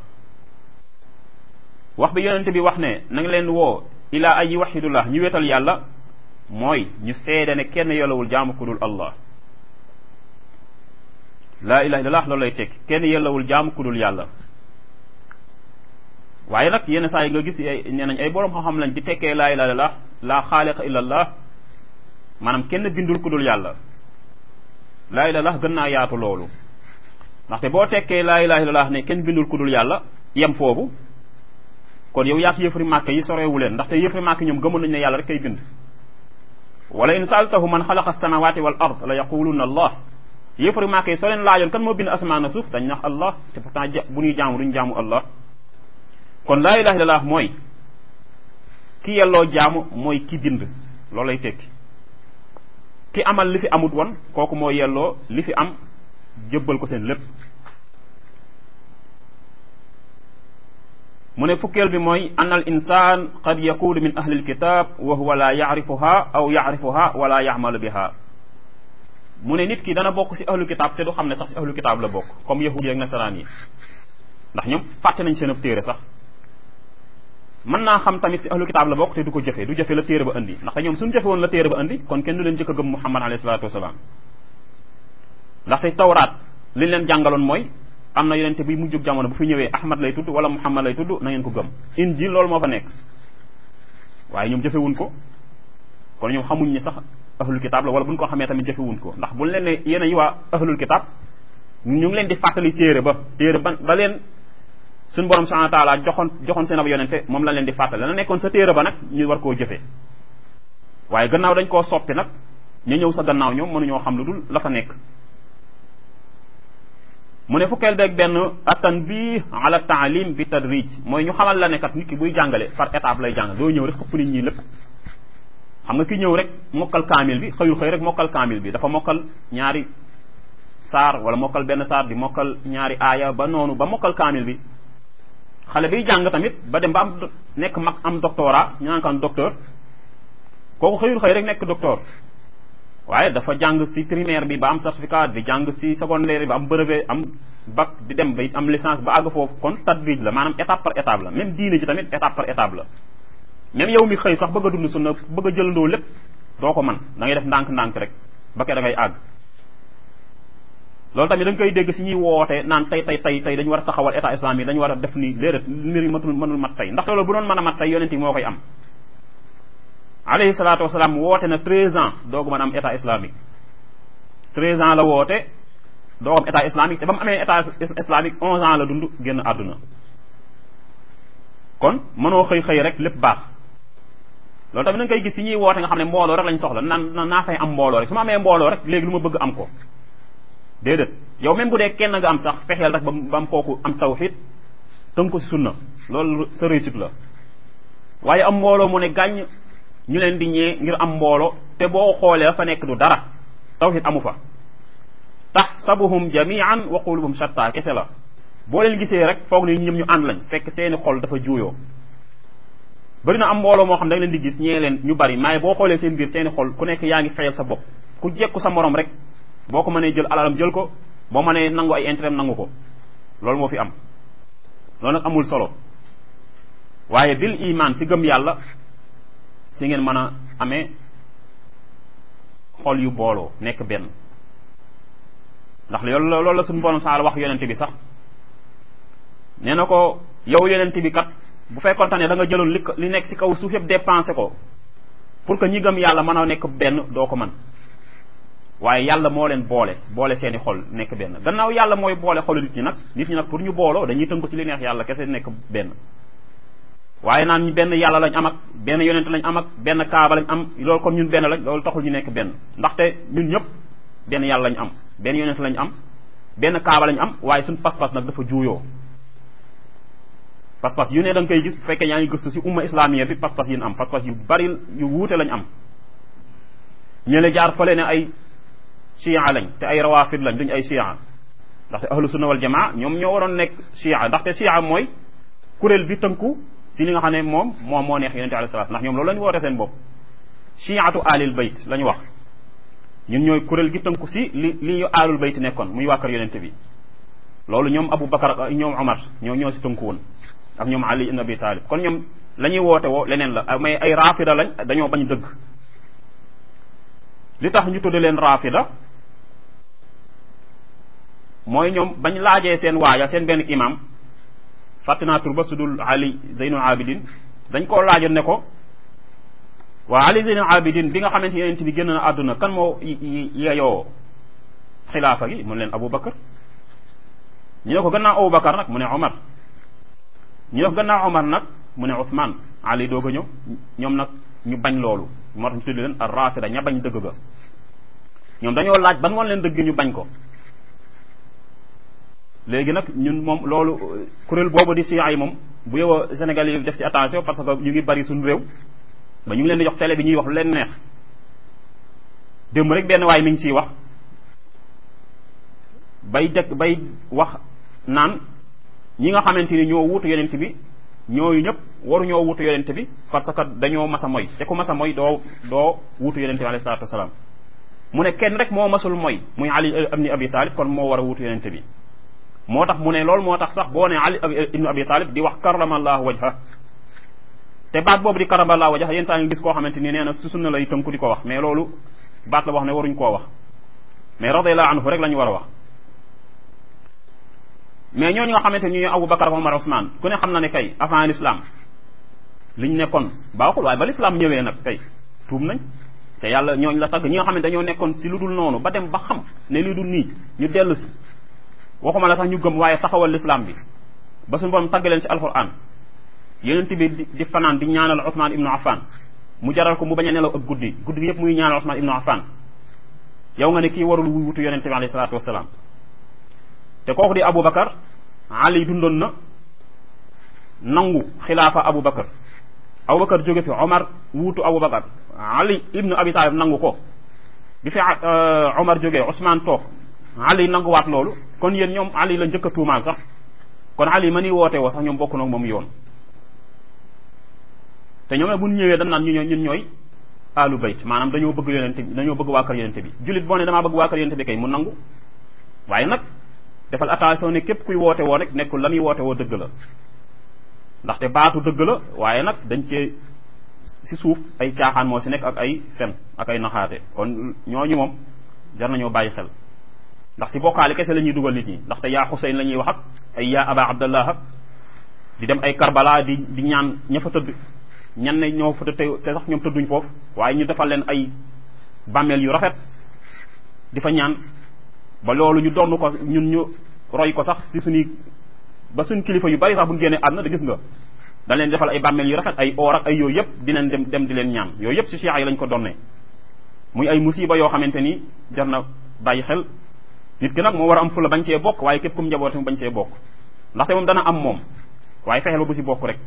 wax bi yonente bi wax ne na nga leen woo ila an yuwaxidullah ñu wetal yàlla mooy ñu seede ne kenn yellawul jaamu ku dul allah laa ilaha illallah loolu lay tekki kenn yellawul jaamu ku dul yàlla waaye nag yenn saa yi nga gis ay nee nañ ay boroom xam-xam lañ di tekkee laa ilaha illallah laa xaaliqa illallah maanaam kenn bindul ku dul yàlla laa ilaha illallah gën naa yaatu loolu ndaxte boo tekkee laa ilaha illallah ne kenn bindul ku dul yàlla yem foofu kon yow yaak yëfari màkk yi soreewu leen ndaxte yëfari màkk ñoom gëmoon nañ ne yàlla rek kay bind wala in saaltahu man xalaqa samawati wal ard la yaquluna allah yëfari màkk yi soo leen laajoon kan moo bind asamaan na suuf dañ nax allah te pourtant bu ñuy jaamu duñ jaamu allah kon laa ilaha illallah mooy ki yelloo jaamu mooy ki bind loolu lay tekki ki amal li fi amut woon kooku moo yelloo li fi am jëbbal ko seen lépp mu ne fukkeel bi mooy an al insan qad yakunu min ahli alkitab wa huwa la yacrifuha aw yacrifuha wala yacmalu biha mu ne nit ki dana bokk si ahlu kitab te du xam ne sax si ahlu kitab la bokk comme yahud yi ak nasaraan yi ndax ñoom fàtte nañ seen ab téere sax mën naa xam tamit si ahlu kitab la bokk te du ko jëfe du jëfe la téere ba indi ndaxte ñoom suñu jëfe woon la téere ba indi kon kenn du leen jëkk a gëm muhammad alayhi salatu wasalaam ndaxte tawraat li leen jàngaloon mooy am na yonente bi mujjug jamono bu fi ñëwee ahmad lay tudd wala muhammad lay tudd na ngeen ko gëm injil loolu moo fa nekk waaye ñoom jëfewuñ ko kon ñoom xamuñ ni sax ahlul kitaab la wala buñ ko xamee tamit jëfewuñ ko ndax buñ leen ne yéen yi waa ahlul kitaab ñu ngi leen di fàttali téere ba téere ba ba leen suñ borom subhanahu wa taala joxoon joxoon seen ab yonente moom la leen di fàttali la nekkoon sa téere ba nag ñu war koo jëfee waaye gannaaw dañ koo soppi nag ñu ñëw sa gannaaw ñoom mënuñoo xam lu dul la fa nekk mu ne fukkeel beeg benn attan bi ala taalim bi tadrij mooy ñu xamal la ne kat nit ki buy jàngale par étape lay jàng doo ñëw rek xëpp nit ñi lépp xam nga ki ñëw rek mokkal kaamil bi xëyul xëy rek mokkal kaamil bi dafa mokkal ñaari saar wala mokkal benn saar di mokkal ñaari aaya ba noonu ba mokkal kaamil bi xale biy jàng tamit ba dem ba am nekk mag am doctorat ñu naan kan docteur kooku xëyul xëy rek nekk docteur waaye dafa jàng ci primaire bi ba am certificat di jàng ci secondaire bi ba am brevet am bac di dem ba am licence ba àgg foofu kon tadrij la maanaam étape par étape la même diine ji tamit étape par étape la même yow mi xëy sax bëgg a dund sunna bëgg a jëlandoo lépp doo ko man da ngay def ndànk-ndànk rek ba ke da ngay àgg loolu tamit da nga koy dégg si ñuy woote naan tey tey tey tey dañu war a taxawal état islamique dañu war a def ni léerat mbir yi matul mënul mat tey ndax loolu bu doon mën a mat tey yonent yi moo koy am alayhi salaatu wasalaam woote na treize ans doogu mën a am état islamique treize ans la woote doo am état islamique te ba mu amee état islamique onze ans la dund génn àdduna kon mënoo xëy xëy rek lépp baax loolu tamit da nga koy gis si ñuy woote nga xam ne mbooloo rek lañ soxla naan naa fay am mbooloo rek su ma amee mbooloo rek léegi lu ma bëgg am ko déedéet yow même bu dee kenn nga am sax fexeel rek ba ba am kooku am tawxid tënk ko si sunna loolu sa réussite la waaye am mbooloo mu ne gàññ ñu leen di ñee ngir am mbooloo te boo xoolee fa nekk du dara tawxid amu fa taxsabuhum jamian wa qulubuhum shatta kese la boo leen gisee rek foog ni ñoom ñu ànd lañ fekk seeni xol dafa juuyoo bari na am mbooloo moo xam da nga leen di gis ñee leen ñu bari maaye boo xoolee seen biir seeni xol ku nekk yaa ngi fayal sa bopp ku jekku sa morom rek boo ko mënee jël alalam jël ko boo mënee nangu ay intérêt nangu ko loolu moo fi am loolu nag amul solo waaye bil iman si gëm yàlla si ngeen mën a amee xol yu booloo nekk benn ndax loolu loolu la suñu borom saal wax yonente bi sax nee na ko yow yonente bi kat bu fekkoonte ne da nga jëloon li li nekk si kaw suuf yëpp dépensé ko pour que ñi gëm yàlla mën a nekk benn doo ko mën waaye yàlla moo leen boole boole seeni xol nekk benn gannaaw yàlla mooy boole xolu nit ñi nag nit ñi nag pour ñu booloo dañuy tënk ci li neex yàlla kese nekk benn waaye naan ñu benn yàlla lañ am ak benn yonent lañ am ak benn kaaba lañ am loolu kon ñun benn lañ loolu taxul ñu nekk benn ndaxte ñun ñëpp benn yàlla lañ am benn yonent lañ am benn kaaba lañ am waaye suñ pas-pas nag dafa juuyoo pas-pas yu ne da nga koy gis bu fekkee yaa ngi gëstu si umma islamiyya bi pas-pas yi am pas-pas yu bari yu wuute lañ am ñële jaar fële ne ay chia lañ te ay rawafid lañ duñ ay chia ndaxte ahlu sunna wal jamaa ñoom ñoo waroon nekk chia ndaxte chia mooy kuréel bi tënku si li nga xam ne moom moom moo neex yonente alayhi salaam ndax ñoom loolu la ñu woote seen bopp chiatu alil bayt la ñu wax ñun ñooy kuréel gi tënku si li li ñu aalul bayt nekkoon muy waa kër yonente bi loolu ñoom Abu Bakar ak ñoom Omar ñoo ñoo si tënku woon ak ñoom Ali ibn Abi Talib kon ñoom la ñuy woote woo leneen la mais ay rafida lañ dañoo bañ dëgg li tax ñu tudde leen rafida mooy ñoom bañ laajee seen waaya seen benn imam fàtte naa tur ba su dul Ali Zeynul Abidin dañ koo laajoon ne ko waa Ali Zeynul Abidin bi nga xamante ne yonent bi génn na àdduna kan moo yeyoo xilaafa gi mu leen Abu Bakar ñu ne ko gannaaw Abu Bakar nag mu ne Omar ñu ne ko gannaaw Omar nag mu ne Ousmane Ali doog a ñëw ñoom nag ñu bañ loolu moo tax ñu tudd leen ar rafida ña bañ dëgg ga ñoom dañoo laaj ban woon leen dëgg ñu bañ ko léegi nag ñun moom loolu kuréel boobu di siyaa yi moom bu yow a Sénégal yi def ci attention parce que ñu ngi bari suñu réew ba ñu ngi leen di jox télé bi ñuy wax lu leen neex démb rek benn waay mi ngi siy wax bay dëkk bay wax naan ñi nga xamante ni ñoo wuutu yonent bi ñooyu ñëpp waru ñoo wuutu yonent bi parce que dañoo mas a moy te ku mas a moy doo doo wuutu yonent bi alayhi salaatu wasalaam mu ne kenn rek moo masul moy muy Ali ibn Abi Talib kon moo war a wuutu yonent bi moo tax mu ne loolu moo tax sax boo ne Ali ibn Abi Talib di wax karamallahu wajha te baat boobu di karamallahu wajha yéen saa ngi gis koo xamante ni nee na su sunna lay tënku di ko wax mais loolu baat la wax ne waruñ koo wax mais radiyallahu anhu rek la ñu war a wax mais ñooñu nga xamante ni ñooy Abu Bakar Omar Ousmane ku ne xam na ne kay avant l'islam liñ nekkoon baaxul waaye ba l'islam ñëwee nag kay tuub nañ te yàlla ñooñ la tagg ñi nga xam ne dañoo nekkoon si lu dul noonu ba dem ba xam ne lu dul nii ñu dellu si waxuma la sax ñu gëm waaye taxawal l'islam bi ba suñu borom tagg leen si alquran yonent bi di fanaan di ñaanal Ousmane ibnu Affan mu jaral ko mu bañ a nelaw ak guddi guddi yëpp muy ñaanal Ousmane ibnu Affan yow nga ne kii warul wuy wutu yonent bi alayhi salaatu wasalaam te kooku di Abu Bakar Ali dundoon na nangu xilaafa Abu Bakar Abu Bakar jóge fi Omar wuutu Abu Bakar Ali ibnu Abi Talib nangu ko bi fi Omar jógee Ousmane toog Ali nanguwaat loolu kon yéen ñoom Ali la njëkk a tuumaal sax kon Ali ma ni woote woo sax ñoom bokk na moom yoon te ñoom bu ñu ñëwee dañ naan ñu ñun ñooy alu bayt maanaam dañoo bëgg yonente bi dañoo bëgg waa kër yonente bi jullit boo ne damaa bëgg waa kër yonente bi kay mu nangu waaye nag defal attention ne képp kuy woote woo rek nekkul la muy woote woo dëgg la ndaxte baatu dëgg la waaye nag dañ cee si suuf ay caaxaan moo si nekk ak ay fen ak ay naxaate kon ñooñu moom jar nañoo bàyyi xel ndax si bokkaale kese la ñuy dugal nit ñi ndaxte yaa Xuseyn la ñuy wax ak ay yaa Aba Abdallah ak di dem ay Karbala di di ñaan ña fa tëdd ñan ne ñoo fa te te sax ñoom tëdduñ foofu waaye ñu defal leen ay bàmmeel yu rafet di fa ñaan ba loolu ñu donn ko ñun ñu roy ko sax si suñuy ba suñ kilifa yu bari sax bu ñu génnee àdduna da gis nga dañ leen defal ay bàmmeel yu rafet ay oor ak ay yooyu yëpp dinañ dem dem di leen ñaan yooyu yëpp si cheikh yi lañ ko donnee muy ay musiba yoo xamante ni jar na bàyyi xel nit ki nag moo war a am fu la bañ cee bokk waaye képp kum njaboote mu bañ cee bokk ndaxte moom dana am moom waaye fexeel ba bu si bokk rek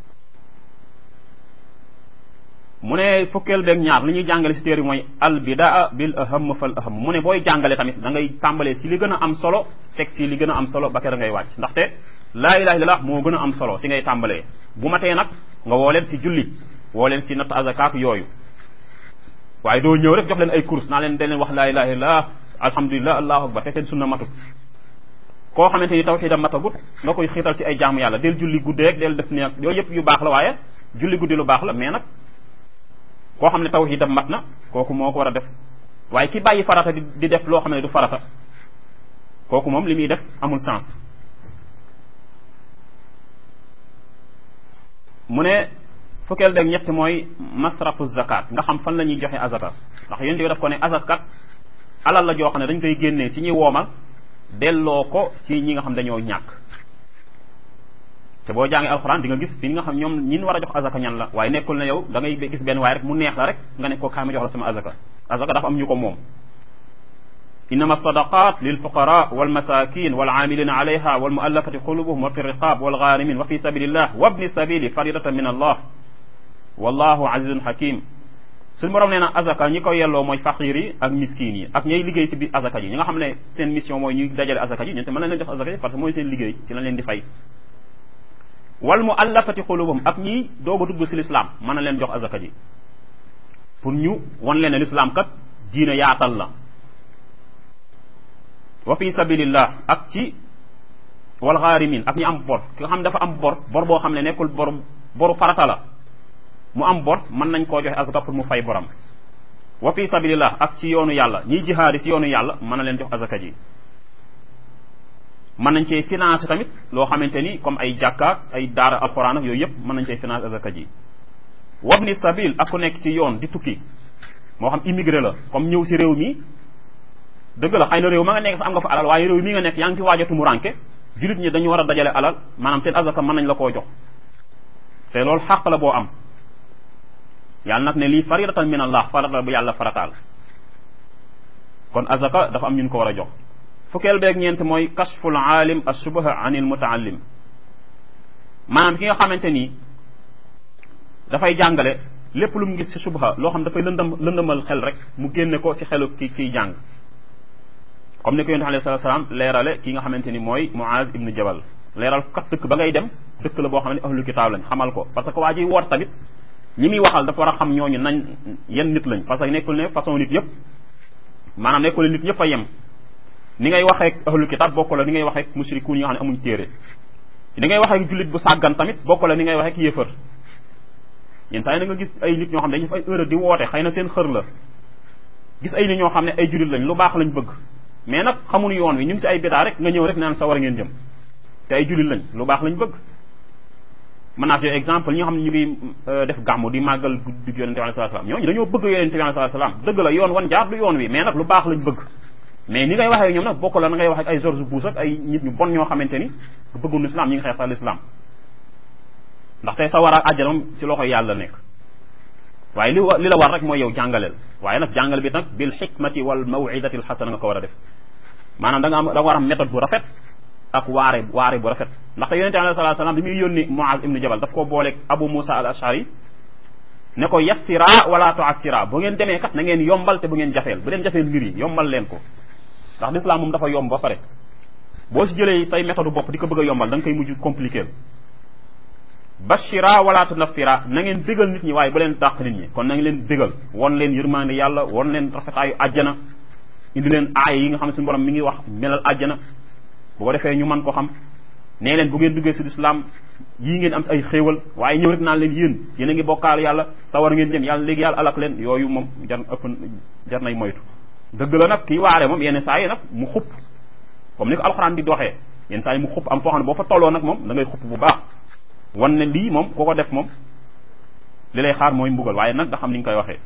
mu ne fukkeel beeg ñaar li ñuy jàngale si téere mooy al bidaa bil aham fal aham mu ne booy jàngale tamit da ngay tàmbalee si li gën a am solo teg si li gën a am solo ba kera ngay wàcc ndaxte laa ilaha illallah moo gën a am solo si ngay tàmbalee bu matee nag nga woo leen si julli woo leen si natt azakaat yooyu waaye doo ñëw rek jox leen ay course naa leen da leen wax laa ilaha illallah alhamdulilah allahu akbar te seen sunna matut koo xamante ni tawxiidam matagut nga koy xiital ci ay jaamu yàlla del julli guddeeg del def ni ak yooyu yëpp yu baax la waaye julli guddi lu baax la mais nag koo xam ne tawxiidam mat na kooku moo ko war a def waaye ki bàyyi farata di di def loo xam ne du farata kooku moom li muy def amul sens mu ne fukkeel beeg ñett mooy masrafu zakat nga xam fan la ñuy joxe azaka ndax yonent bi daf ko ne azakat alal la joo xam ne dañ koy génnee si ñuy woomal delloo ko si ñi nga xam dañoo ñàkk te boo jàngee alxuraan di nga gis fi nga xam ñoom ñin war a jox azaka ñan la waaye nekkul ne yow da ngay gis benn waaye rek mu neex la rek nga ne ko kaay ma jox la sama azaka azaka dafa am ñu ko moom innama sadaqat lil fuqara wal masakin wal amilina alayha wal muallafati qulubuhum wa fi riqab wal gharimin wa fi sabilillah wa ibni sabili faridatan min allah wallahu azizun hakim suñu borom nee na azaka ñi ko yelloo mooy faqir yi ak miskin yi ak ñay liggéey si biir azaka ji ñi nga xam ne seen mission mooy ñuy dajale azaka ji ñun te mën nañ leen jox azaka ji parce que mooy seen liggéey ci lañ leen di fay wal mu allafati xulubam ak ñi doog a dugg si lislaam mën na leen jox azaka ji pour ñu wan leen ne lislaam kat diina yaatal la wa fi sabilillah ak ci wal xaarimin ak ñi am bor ki nga xam ne dafa am bor bor boo xam ne nekkul bor boru farata la mu am bor mën nañ koo joxe azaka pour mu fay boram wa fi sabilillah ak ci yoonu yàlla ñiy jihaadi si yoonu yàlla mën na leen jox azaka ji mën nañ cee financé tamit loo xamante ni comme ay jàkkaak ay daara alxuraan ak yooyu yëpp mën nañ cee financé azaka ji wabni sabil ak ku nekk ci yoon di tukki moo xam immigré la comme ñëw si réew mi dëgg la xëy na réew ma nga nekk fa am nga fa alal waaye réew mi nga nekk yaa ngi ci waajatu mu ranke jullit ñi dañu war a dajale alal maanaam seen azaka mën nañ la koo jox te loolu xàq la boo am yàlla nag ne lii faridatan min allah farata bu yàlla farataal kon azaka dafa am ñun ko war a jox fukkeel beeg ñeent mooy kashful aalim assubaha anil mutaallim maanaam ki nga xamante ni dafay jàngale lépp lu mu gis si subha loo xam dafay lëndam lëndamal xel rek mu génne ko si xelu ki kiy jàng comme ni ko yonent alayhi salaatu salaam leerale ki nga xamante ni mooy Muaz ibnu Jabal leeral kat dëkk ba ngay dem dëkk la boo xam ne ahlu kitaab lañ xamal ko parce que waa ji woot tamit ñi muy waxal dafa war a xam ñooñu nañ yenn nit lañ parce que nekkul ne façon nit yëpp maanaam nekkul ne nit ñëpp a yem ni ngay waxee ak ahlu kitaab bokk la ni ngay waxee ak mushrikuun yi nga xam ne amuñ téere ni ngay waxee ak jullit bu sàggan tamit bokk la ni ngay waxee ak yéefar yenn saa yi na nga gis ay nit ñoo xam ne dañuy def ay heure di woote xëy na seen xër la gis ay nit ñoo xam ne ay jullit lañ lu baax lañ bëgg mais nag xamuñu yoon wi ñu ngi si ay bidaa rek nga ñëw rek naan sa war a ngeen jëm te ay jullit lañ lu baax lañ bëgg mën naa fi exemple ñi nga xam ne ñu ngi def gàmmu di màggal guddi yonente bi alayhi salaam ñooñu dañoo bëgg yonente bi alayhi salaam dëgg la yoon wan jaar du yoon wi mais nag lu baax lañ bëgg mais ni ngay waxee ñoom nag bokk la na ngay wax ak ay George Bush ak ay nit ñu bon ñoo xamante ni bëggul islam ñi ngi xeex sax l'islam ndax tey sa war a àjjana moom si loxo yàlla nekk waaye li li la war rek mooy yow jàngaleel waaye nag jàngal bi nag bil xikmati wal mawidati al xasana nga ko war a def maanaam da nga am da nga war a am méthode bu rafet ak waare waare bu rafet ndaxte yonente alayhi salatu salaam bi muy yónni Muaz ibnu Jabal daf koo booleeg Abu Musa al Ashari ne ko yassira wala tuassira bu ngeen demee kat na ngeen yombal te bu ngeen jafeel bu leen jafeel mbir yi yombal leen ko ndax l'islam moom dafa yomb ba pare boo si jëlee say méthode bopp di ko bëgg a yombal da nga koy mujj compliqué bashira wala tunaffira na ngeen bégal nit ñi waaye bu leen dàq nit ñi kon na ngeen leen bégal won leen yërmande yàlla won leen rafetaayu àjjana indi leen aay yi nga xam ne suñu borom mi ngi wax melal àjjana bu ko defee ñu mën ko xam nee leen bu ngeen duggee si lislaam yii ngeen am si ay xéewal waaye ñëw rek naan leen yéen yéen a ngi bokkaal yàlla sawar ngeen jëm yàlla léegi yàlla alak leen yooyu moom jar ëpp jar nay moytu dëgg la nag kii waare moom yenn saa yi nag mu xupp comme ni ko alxuraan di doxee yenn saa yi mu xupp am foo xam ne boo fa tolloo nag moom da ngay xupp bu baax wan ne lii moom ku ko def moom li lay xaar mooy mbugal waaye nag nga xam ni nga koy waxee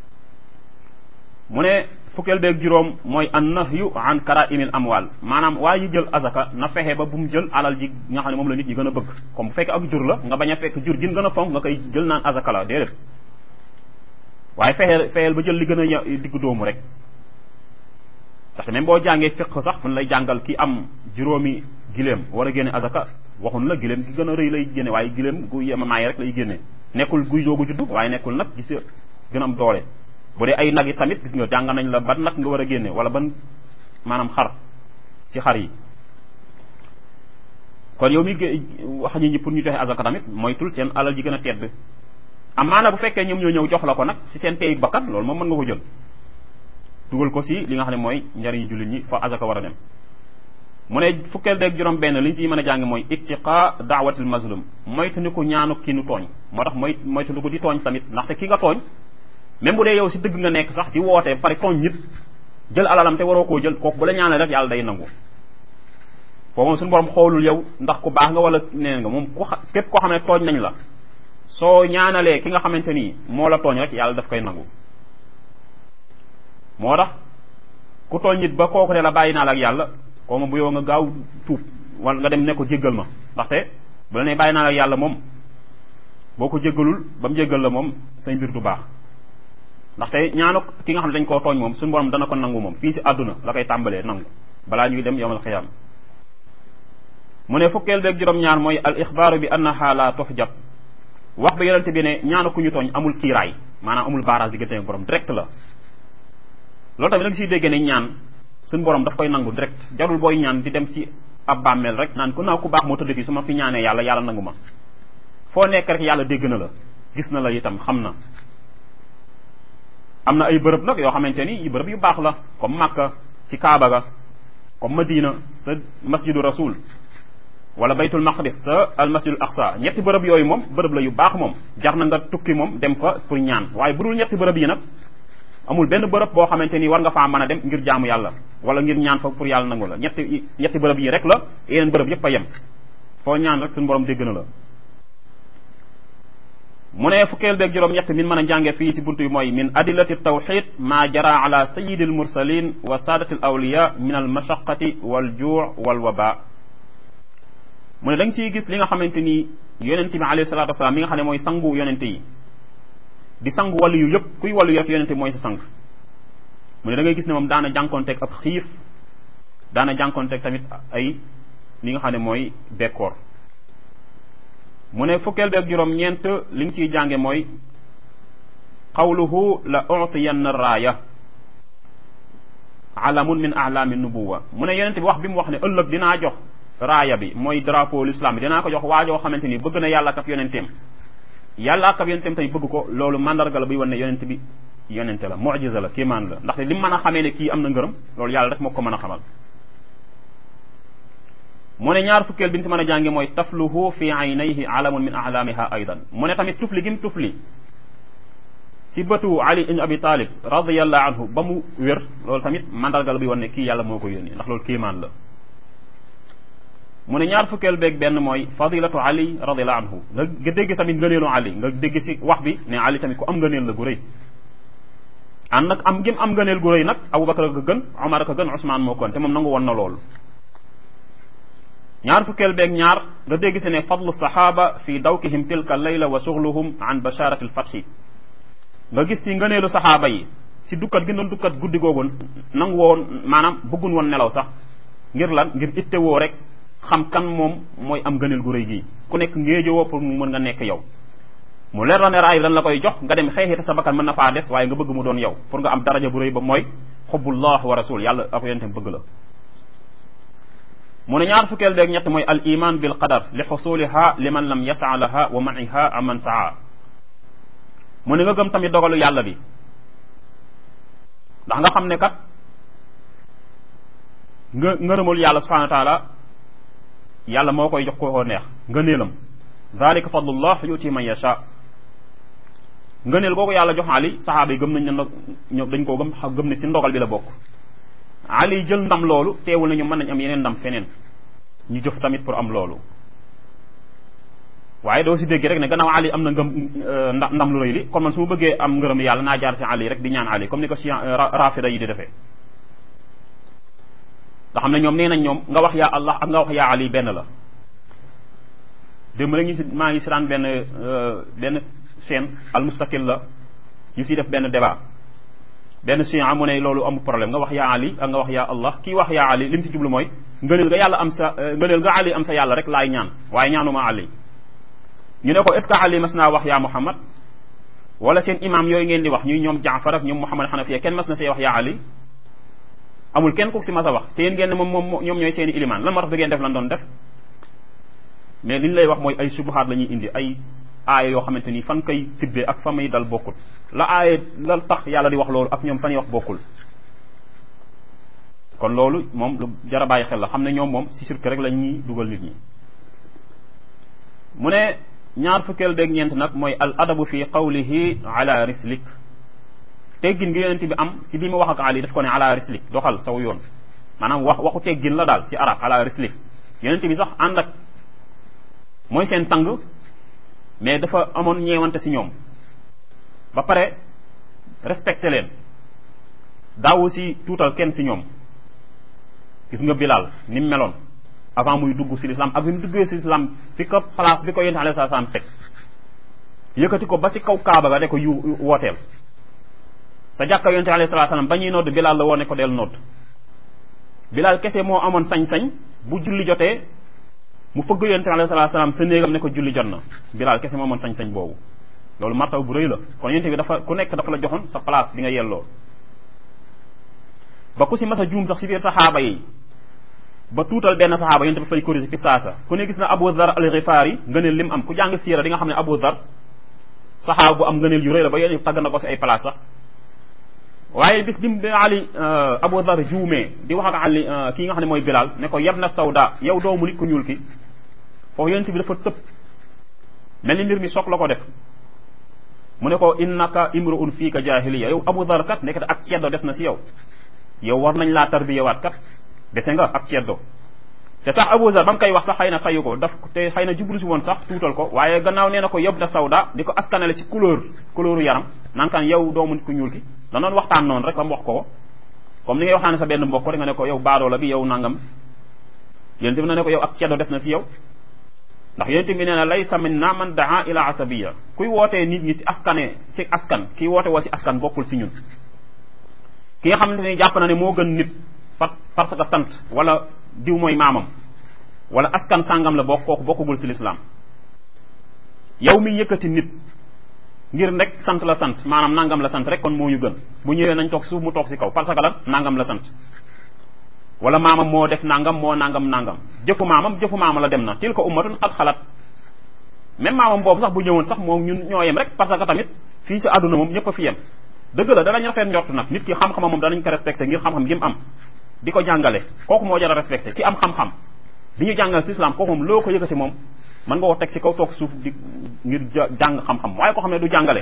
mu ne fukkeel beeg juróom mooy an nahyu an karaimil amwal maanaam waa yi jël azaka na fexe ba bu mu jël alal ji nga xam ne moom la nit ñi gën a bëgg comme bu fekkee ak jur la nga bañ a fekk jur gin gën a fonk nga koy jël naan azaka la déedéet waaye fexeel fexeel ba jël li gën a diggu doomu rek ndaxte même boo jàngee fiq sax mun lay jàngal ki am juróomi giléem war a génne azaka waxun la giléem gi gën a rëy lay génne waaye giléem gu yemamaay rek lay génne nekkul guy joogu juddu waaye nekkul nag gis gën a am doole bu dee ay nag yi tamit gis nga jàng nañ la ban nag nga war a génne wala ban maanaam xar ci xar yi kon yow mi wax nit ñi pour ñu joxe azaka tamit moytul seen alal ji gën a tedd amaana bu fekkee ñoom ñoo ñëw jox la ko nag ci seen teyu bakkan loolu moom mën nga ko jël dugal ko si li nga xam ne mooy njariñu jullit ñi fa azaka war a dem mu ne fukkeel deeg juróom benn li ñu siy mën a jàng mooy ittiqa daawatil mazlum moytu ni ko ñaanu ki nu tooñ moo tax mooy moytu ni ko di tooñ tamit ndaxte ki nga tooñ même bu dee yow si dëgg nga nekk sax di woote pare tooñ nit jël alalam te waroo koo jël kooku bu la ñaanal rek yàlla day nangu foofu moom suñu borom xoolul yow ndax ku baax nga wala neen nga moom ku képp koo xam ne tooñ nañ la soo ñaanalee ki nga xamante ni moo la tooñ rek yàlla daf koy nangu moo tax ku tooñ nit ba kooku ne la bàyyi naa la ak yàlla koo ma bu yow nga gaaw tuub wala nga dem ne ko jéggal ma ndaxte bu la ne bàyyi naa la ak yàlla moom boo ko jéggalul ba mu jéggal la moom say mbir du baax ndaxte ñaanu ki nga xam ne dañ koo tooñ moom suñu borom dana ko nangu moom fii si àdduna la koy tàmbalee nangu balaa ñuy dem yowmal xiyaam mu ne fukkeel beeg juróom-ñaar mooy al ixbaaru bi annaha la tuhjab wax ba yonente bi ne ñaanu ku ñu tooñ amul kiiraay maanaam amul baaraas diggante ak borom direct la loolu tamit da nga siy dégg ne ñaan suñu borom daf koy nangu direct jarul booy ñaan di dem ci ab bàmmeel rek naan ku naa ku baax moo tëdd fii su ma fi ñaanee yàlla yàlla nangu ma foo nekk rek yàlla dégg na la gis na la itam xam na am na ay bërëb nag yoo xamante ni yu bërëb yu baax la comme Makka ci Kaaba ga comme Madina sa masjidu rasul wala baytul maqdis sa al masjidul aqsa ñetti bërëb yooyu moom bërëb la yu baax moom jar na nga tukki moom dem fa pour ñaan waaye bu dul ñetti bërëb yi nag amul benn bërëb boo xamante ni war nga faa mën a dem ngir jaamu yàlla wala ngir ñaan fa pour yàlla nangu la ñetti ñetti bërëb yi rek la yeneen bërëb yépp a yem foo ñaan rek suñu borom dégg na la mu ne fukkeel beeg juróom ñett min mën a jànge fii ci buntu yi mooy min adillati tawxid ma jara ala sayidi al mursalin wa saadati al awliya min al mashaqati wal juu wal waba mu ne da nga ciy gis li nga xamante ni yonente bi alayhi salatu wasalaam mi nga xam ne mooy sangu yonente yi di sangu wàllu yu yëpp kuy wàllu yu rek yonente mooy sa sang mu ne da ngay gis ne moom daana jànkonteeg ab xiif daana jànkonteeg tamit ay li nga xam ne mooy bekkoor mu ne fukkeel beeg juróom ñeent li nga ciy jànge mooy qawluhu la utiyanna raaya alamun min alami nubuwa mu ne yonente bi wax bi mu wax ne ëllëg dinaa jox raaya bi mooy drapeau l'islam bi dinaa ko jox waajoo xamante ni bëgg na yàlla ak yonenteem yàlla ak yonenteem tamit bëgg ko loolu mandarga la buy wan ne yonente bi yonente la mujiza la kéemaan la ndaxte li mu mën a xamee ne kii am na ngërëm loolu yàlla rek moo ko mën a xamal mu ne ñaar fukkeel bi ñu si mën a jànge mooy tafluhu fi aynayhi alamun min alamiha aydan mu ne tamit tufli gi mu tufli si bëtu ali ibn abi talib radiallahu anhu ba mu wér loolu tamit mandarga la buy wan ne kii yàlla moo ko yónni ndax loolu kéemaan la mu ne ñaar fukkeel beeg benn mooy fadilatu ali radiallahu anhu nga dégg tamit ngëneelu ali nga dégg si wax bi ne ali tamit ku am ngëneel la gu rëy ànd nag am gim am ngëneel gu rëy nag abubakar a ko gën omar a ko gën usmaan moo ko gën te moom nangu woon na loolu ñaar fukkeel beeg ñaar nga dégg si ne fadlu saxaaba fi dawkihim tilka layla wa suxluhum an basharati alfathi nga gis si ngëneelu saxaaba yi si dukkat gi doon dukkat guddi googu nangu woon maanaam bëggun woon nelaw sax ngir lan ngir ittewoo rek xam kan moom mooy am ngëneel gu rëy gii ku nekk ngéejowoo pour mu mën nga nekk yow mu leer la ne raay dañ la koy jox nga dem xeexi te sa bakkan mën na faa des waaye nga bëgg mu doon yow pour nga am daraja bu rëy ba mooy xubbullah wa rasul yàlla ak yonente bëgg la mu ne ñaar fukkeel beeg ñett mooy al iman bil qadar li xusuliha liman lam yasa laha wa maniha aman saa mu ne nga gëm tamit dogalu yàlla bi ndax nga xam ne kat nga ngërëmul yàlla subhanahu wa taala yàlla moo koy jox ko neex ngëneelam dalika fadlullah yuti man yasha ngëneel googu yàlla jox ali saxaaba yi gëm nañ ne ñoom dañ koo gëm gëm ne si ndogal bi la bokk ali jël ndam loolu teewul nañu mën nañ am yeneen ndam feneen ñu jëf tamit pour am loolu waaye doo si dégg rek ne gannaaw ali am na ngëm ndam lu rëy li kon man su ma bëggee am ngërëm yàlla naa jaar si ali rek di ñaan ali comme ni ko si rafida yi di defee nga xam ne ñoom nee nañ ñoom nga wax yaa allah ak nga wax yaa ali benn la démb rek ñu si maa ngi si daan benn benn chaîne al mustaqil la ñu siy def benn débat benn chia mu ne loolu amul problème nga wax yaa ali ak nga wax yaa allah kii wax yaa ali li mu si jublu mooy ngëneel nga yàlla am sa ngëneel nga ali am sa yàlla rek laay ñaan waaye ñaanuma ali ñu ne ko est ce que ali mas naa wax yaa muhammad wala seen imam yooyu ngeen di wax ñuy ñoom jaafar ak ñoom muhammad xanafiya kenn mas na see wax yaa ali amul kenn ku si mas a wax te yéen ngeen ne moom moom ñoom ñooy seen i ilimaan lan moo tax du ngeen def lan doon def mais li ñu lay wax mooy ay subuhaat la ñuy indi ay aaya yoo xamante ni fan koy tibbee ak fa may dal bokkul la aaya la tax yàlla di wax loolu ak ñoom fan yi wax bokkul kon loolu moom lu jar a bàyyi xel la xam ne ñoom moom si sirk rek la ñuy dugal nit ñi mu ne ñaar fukkeel beeg ñeent nag mooy al adabu fi qawlihi ala rislik teggin gi yonent bi am ci bi mu wax ak ali daf ko ne ala rislik doxal saw yoon maanaam wax waxu teggin la daal ci arab ala rislik yonent bi sax ànd ak mooy seen sang mais dafa amoon ñeewante si ñoom ba pare respecté leen daawu si tuutal kenn si ñoom gis nga Bilal ni mu meloon avant muy dugg si l'islam ak bi mu duggee si l'islam fi ko place bi ko yonent alayhi salaam teg yëkkati ko ba si kaw kaaba ga de ko yu wooteel sa jàkka yonent alayhi salaam ba ñuy nodd Bilal la woone ko del nodd Bilal kese moo amoon sañ-sañ bu julli jotee mu fëgg yonent alayhi salaam sa néegam ne ko julli jot na Bilal kese moo amoon sañ-sañ boobu loolu martaw bu rëy la kon yonent bi dafa ku nekk dafa la joxoon sa place bi nga yelloo ba ku si mas a juum sax si biir saxaaba yi ba tuutal benn saxaaba yonent bi fay corriger fi saasa ku ne gis na Abu Dhar al-Ghifari ngëneel lim am ku jàng siira di nga xam ne Abu Dhar saxaaba bu am ngëneel yu rëy la ba yonent bi tagg na ko si ay place sax waaye bis bi bi Ali Abu Dhar juumee di wax ak Ali kii nga xam ne mooy Bilal ne ko yab na sawda yow doomu nit ku ñuul ki foofu yonent bi dafa tëb mel ni mbir mi soog la ko def mu ne ko innaka imruun fiika jahiliya yow Abu Dhar kat nekk ak ceddo des na si yow yow war nañ laa tarbiyewaat kat dese nga ak ceddo te sax Abu Dhar ba mu koy wax sax xëy na fayu ko daf te xëy na jublu si woon sax tuutal ko waaye gannaaw nee na ko yab na sawda di ko askanale ci couleur couleuru yaram naan kan yow doomu nit ku ñuul ki da noonu waxtaan noonu rek ba mu wax ko comme ni ngay waxtaane sa benn mbokk rek nga ne ko yow baadoo la bi yow nangam yonent bi na ne ko yow ak ceddo des na si yow ndax yonent bi nee na laysa minna man daa ila asabiya kuy wootee nit ñi si askane si askan kii woote woo si askan bokkul si ñun ki nga xamante ni jàpp na ne moo gën nit parce que sant wala diw mooy maamam wala askan sàngam la bokk kooku bokkugul si lislaam yow mi yëkkati nit ngir rek sant la sant maanaam nangam la sant rek kon moo ñu gën bu ñëwee nañ toog suuf mu toog si kaw parce que lan nangam la sant wala maamam moo def nangam moo nangam nangam jëfu maamam jëfu maama la dem na til ko ummatun xat xalaat même maamam boobu sax bu ñëwoon sax moom ñun ñoo yem rek parce que tamit fii si àdduna moom ñëpp a fi yem dëgg la danañ rafet njort nag nit ki xam-xamam moom danañ ko respecté ngir xam-xam gi mu am di ko jàngale kooku moo jar a respecté ki am xam-xam di ñu jàngal si islam kooku moom loo ko yëkkati moom mën nga ko teg si kaw toog suuf di ngir jàng xam-xam waaye ko xam ne du jàngale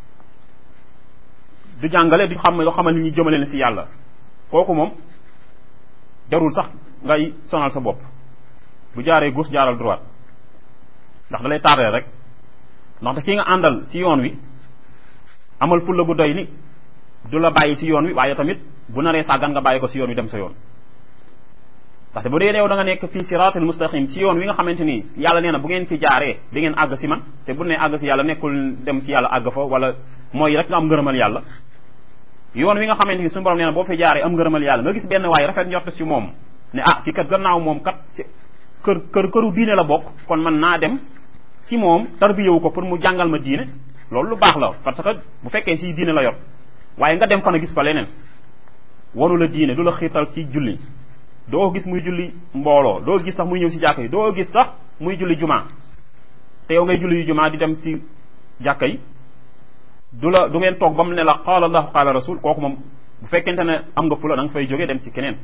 du jàngale du xam loo xamal ni ñu jëmale leen si yàlla kooku moom jarul sax ngay sonal sa bopp bu jaaree gauche jaaral droite ndax da lay tardé rek ndaxte ki nga àndal ci yoon wi amal fulla bu doy ni du la bàyyi ci yoon wi waaye tamit bu naree sàggan nga bàyyi ko ci yoon wi dem sa yoon ndaxte bu dee yow da nga nekk fii siraatul mustaqim ci yoon wi nga xamante ni yàlla nee na bu ngeen fi jaaree di ngeen àgg ci man te bu ne àgg ci yàlla nekkul dem ci yàlla àgg fa wala mooy rek nga am ngërëmal yàlla yoon wi nga xamante ni suñu borom nee na boo fi jaaree am ngërëmal yàlla nga gis benn waay rafet njort ci moom ne ah ki kat gannaaw moom kat ci kër kër këru diine la bokk kon man naa dem ci moom tarbiyewu ko pour mu jàngal ma diine loolu lu baax la parce que bu fekkee ci diine la yor waaye nga dem fa na gis fa leneen wanu la diine du la xiirtal ci julli doo gis muy julli mbooloo doo gis sax muy ñëw ci jàkka yi doo gis sax muy julli jumaa te yow ngay julli yu jumaa di dem ci jàkka yi du la du ngeen toog ba mu ne la qaala allahu qaala rasul kooku moom bu fekkente ne am nga fula da nga fay jógee dem ci keneen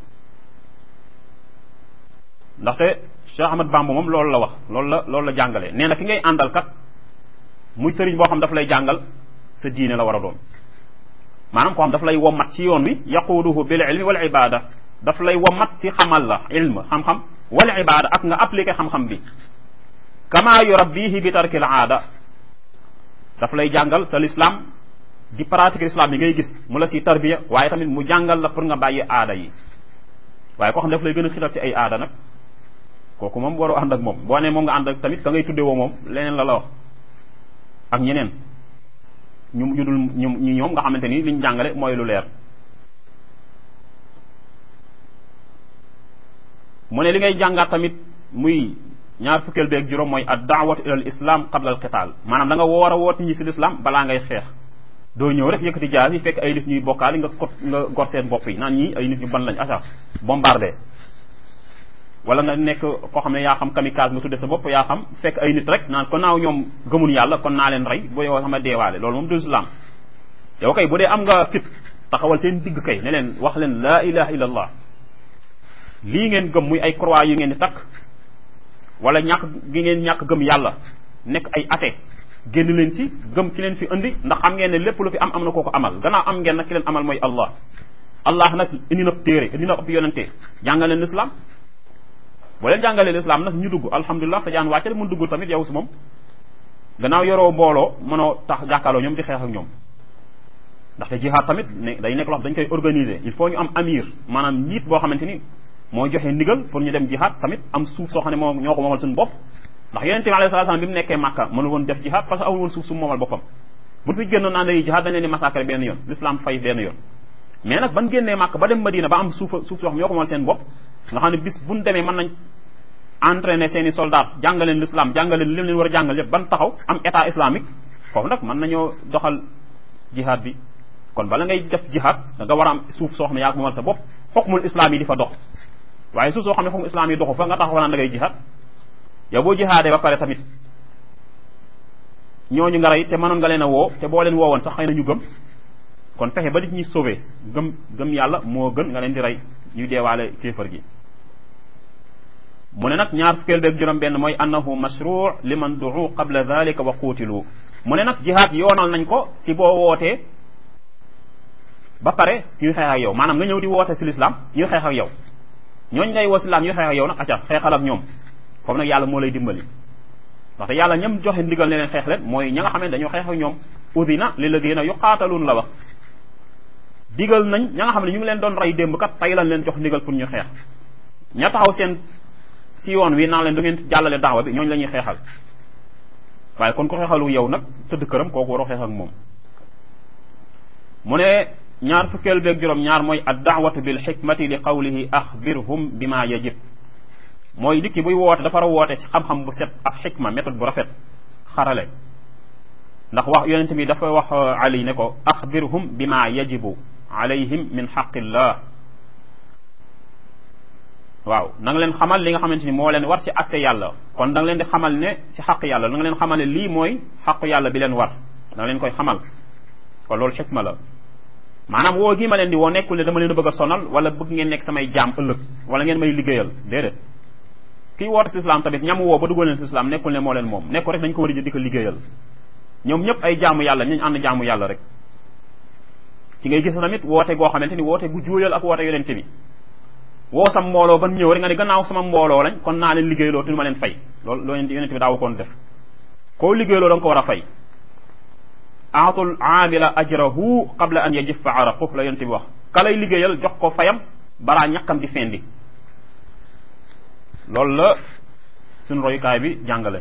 ndaxte Cheikh Ahmad Bamba moom loolu la wax loolu la loolu la jàngale nee na ki ngay àndal kat muy sëriñ boo xam daf lay jàngal sa diine la war a doon maanaam koo xam daf lay wommat ci yoon wi yaquuduhu bil ilmi wal ibada daf lay wommat ci xamal la ilm xam-xam wal ibada ak nga appliqué xam-xam bi kama yurabbihi bi tarkil aada daf lay jàngal sa l'islam di pratique l'islam yi ngay gis mu la si tarbiya waaye tamit mu jàngal la pour nga bàyyi aada yi waaye koo xam daf lay gën a xital ci ay aada nag kooku moom waroo ànd ak moom boo nee moom nga ànd ak tamit ka ngay tudde woo moom leneen la la wax ak ñeneen ñu ñu dul ñu ñu ñoom nga xamante ni liñ jàngale mooy lu leer mu ne li ngay jàngaat tamit muy ñaar fukkeel beeg juróom mooy ad daawatu ila al islam qabla al qital maanaam da nga woor a woot nit ñi si l'islam balaa ngay xeex doo ñëw rek yëkkati jaas yi fekk ay nit ñuy bokkaali nga kot nga gor seen bopp yi naan ñi ay nit ñu ban lañ aca bombardé wala nga nekk koo xam ne yaa xam kamikaze nga tudde sa bopp yaa xam fekk ay nit rek naan kon naaw ñoom gëmun yàlla kon naa leen rey bu yow sama deewaale loolu moom du islam yow kay bu dee am nga fit taxawal seen digg kay ne leen wax leen laa ilaha illa allah lii ngeen gëm muy ay croix yu ngeen di takk wala ñàkk gi ngeen ñàkk gëm yàlla nekk ay athée génn leen ci gëm ki leen fi indi ndax xam ngeen ne lépp lu fi am am na koo ko amal gannaaw am ngeen nag ki leen amal mooy allah allah nag indi na téere indi na ëpp yonente jàngal leen l'islam boo leen jàngalee l'islam nag ñu dugg alhamdulilah sa jaan wàcce mun dugg tamit yow si moom gannaaw yoroo mbooloo mënoo tax jàkkaarloo ñoom di xeex ak ñoom ndaxte jihaad tamit ne day nekk loo xam dañ koy organiser il faut ñu am amir maanaam njiit boo xamante ni mooy joxe ndigal pour ñu dem jihaad tamit am suuf soo xam ne moo ñoo ko moomal suñu bopp ndax yonente bi alayhi salaam bi mu nekkee Makka mënu woon def jihaad parce que amul woon suuf su moomal boppam bu fi génnoon naan dañuy jihaad dañ leen di massacrer benn yoon l'islam fay benn yoon mais nag ban génnee Makka ba dem Madina ba am suuf suuf soo xam ñoo ko moomal seen bopp nga xam ne bis buñ demee mën nañ entraîner seen i soldats jàngaleen l'islam jàngaleen lim leen war a jàngal yëpp ban taxaw am état islamique foofu nag mën nañoo doxal jihaad bi kon bala ngay def jihaad da nga war a am suuf soo xam ne yaa ko moomal sa bopp xukmul islam yi di fa dox waaye suuf soo xam ne xukmul islam yi doxu fa nga taxaw naan da ngay jihaad yow boo jihaadee ba pare tamit ñooñu nga rey te mënoon nga leen a woo te boo leen woowoon sax xëy na ñu gëm kon fexe ba nit ñi sauvé gëm gëm yàlla moo gën nga leen di rey ñuy deewaale kéefar gi mu ne nag ñaar fukkeel beeg juróom benn mooy annahu mashru liman duu qabla dhalika wa quutilu mu ne nag jihaad yoonal nañ ko si boo wootee ba pare ñuy xeex ak yow maanaam nga ñëw di woote si l'islam ñuy xeex ak yow ñooñ ngay woo si l'islam ñuy xeex ak yow nag acca xeexal ak ñoom foofu nag yàlla moo lay dimbali ndaxte yàlla ñam joxe ndigal ne leen xeex leen mooy ña nga xam ne dañoo xeex ak ñoom udina li la gën a yuqaataluun la wax digal nañ ña nga xam ne ñu ngi leen doon rey démb kat tey lañ leen jox ndigal pour ñu xeex ña taxaw seen si yoon wi naan leen du ngeen jàllale daawa bi ñooñu la ñuy xeexal waaye kon ko xeexalu yow nag tëdd këram kooku waroo xeex ak moom mu ne ñaar fukkeel beeg juróom ñaar mooy ad daawatu bil xikmati li qawlihi axbirhum bima yajib mooy nit ki buy woote dafa war a woote ci xam-xam bu set ak xikma méthode bu rafet xarale ndax wax yonente bi dafa wax ali ne ko axbirhum bima yajibu alayhim min xaqillah waaw na nga leen xamal li nga xamante ni moo leen war ci atte yàlla kon da nga leen di xamal ne ci xaq yàlla da nga leen xamal ne lii mooy xaq yàlla bi leen war da nga leen koy xamal kon loolu xikma la maanaam woo gi ma leen di woo nekkul ne dama leen a bëgg a sonal wala bëgg ngeen nekk samay jaam ëllëg wala ngeen may liggéeyal déedéet kii woote si islam tamit ñam woo ba duggal leen si islam nekkul ne moo leen moom nekkul rek dañ ko war a di ko liggéeyal ñoom ñëpp ay jaamu yàlla ñu ànd jaamu yàlla rek ci ngay gis tamit woote goo xamante ni woote gu juuyal ak woote yonente bi woo sam mbooloo ban ñëw rek nga ne gannaaw sama mbooloo lañ kon naa leen liggéeyloo te du ma leen fay loolu loolu yonent bi daawu koon def koo liggéeyloo da nga ko war a fay aatul aamila ajrahu qabla an yajiffa araqu la yonent bi wax ka lay liggéeyal jox ko fayam balaa ñàkkam di fendi loolu la suñ royukaay bi jàngale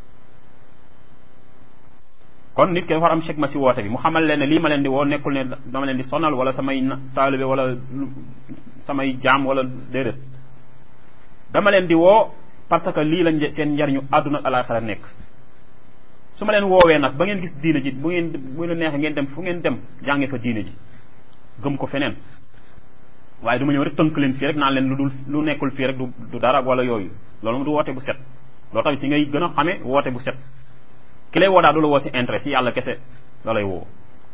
kon nit ki dafa war am xikma si woote bi mu xamal leen ne lii ma leen di woo nekkul ne dama leen di sonal wala samay taalibe wala samay jaam wala déedéet dama leen di woo parce que lii lañ seen njariñu àdduna ak alaxira nekk su ma leen woowee nag ba ngeen gis diine ji bu ngeen bu ngeen neexee ngeen dem fu ngeen dem jànge fa diine ji gëm ko feneen waaye du ma ñëw rek tënk leen fii rek naan leen lu dul lu nekkul fii rek du du dara wala yooyu loolu mu du woote bu set loolu tamit si ngay gën a xamee woote bu set ki lay woo daal du la woo si intérêt si yàlla kese la lay woo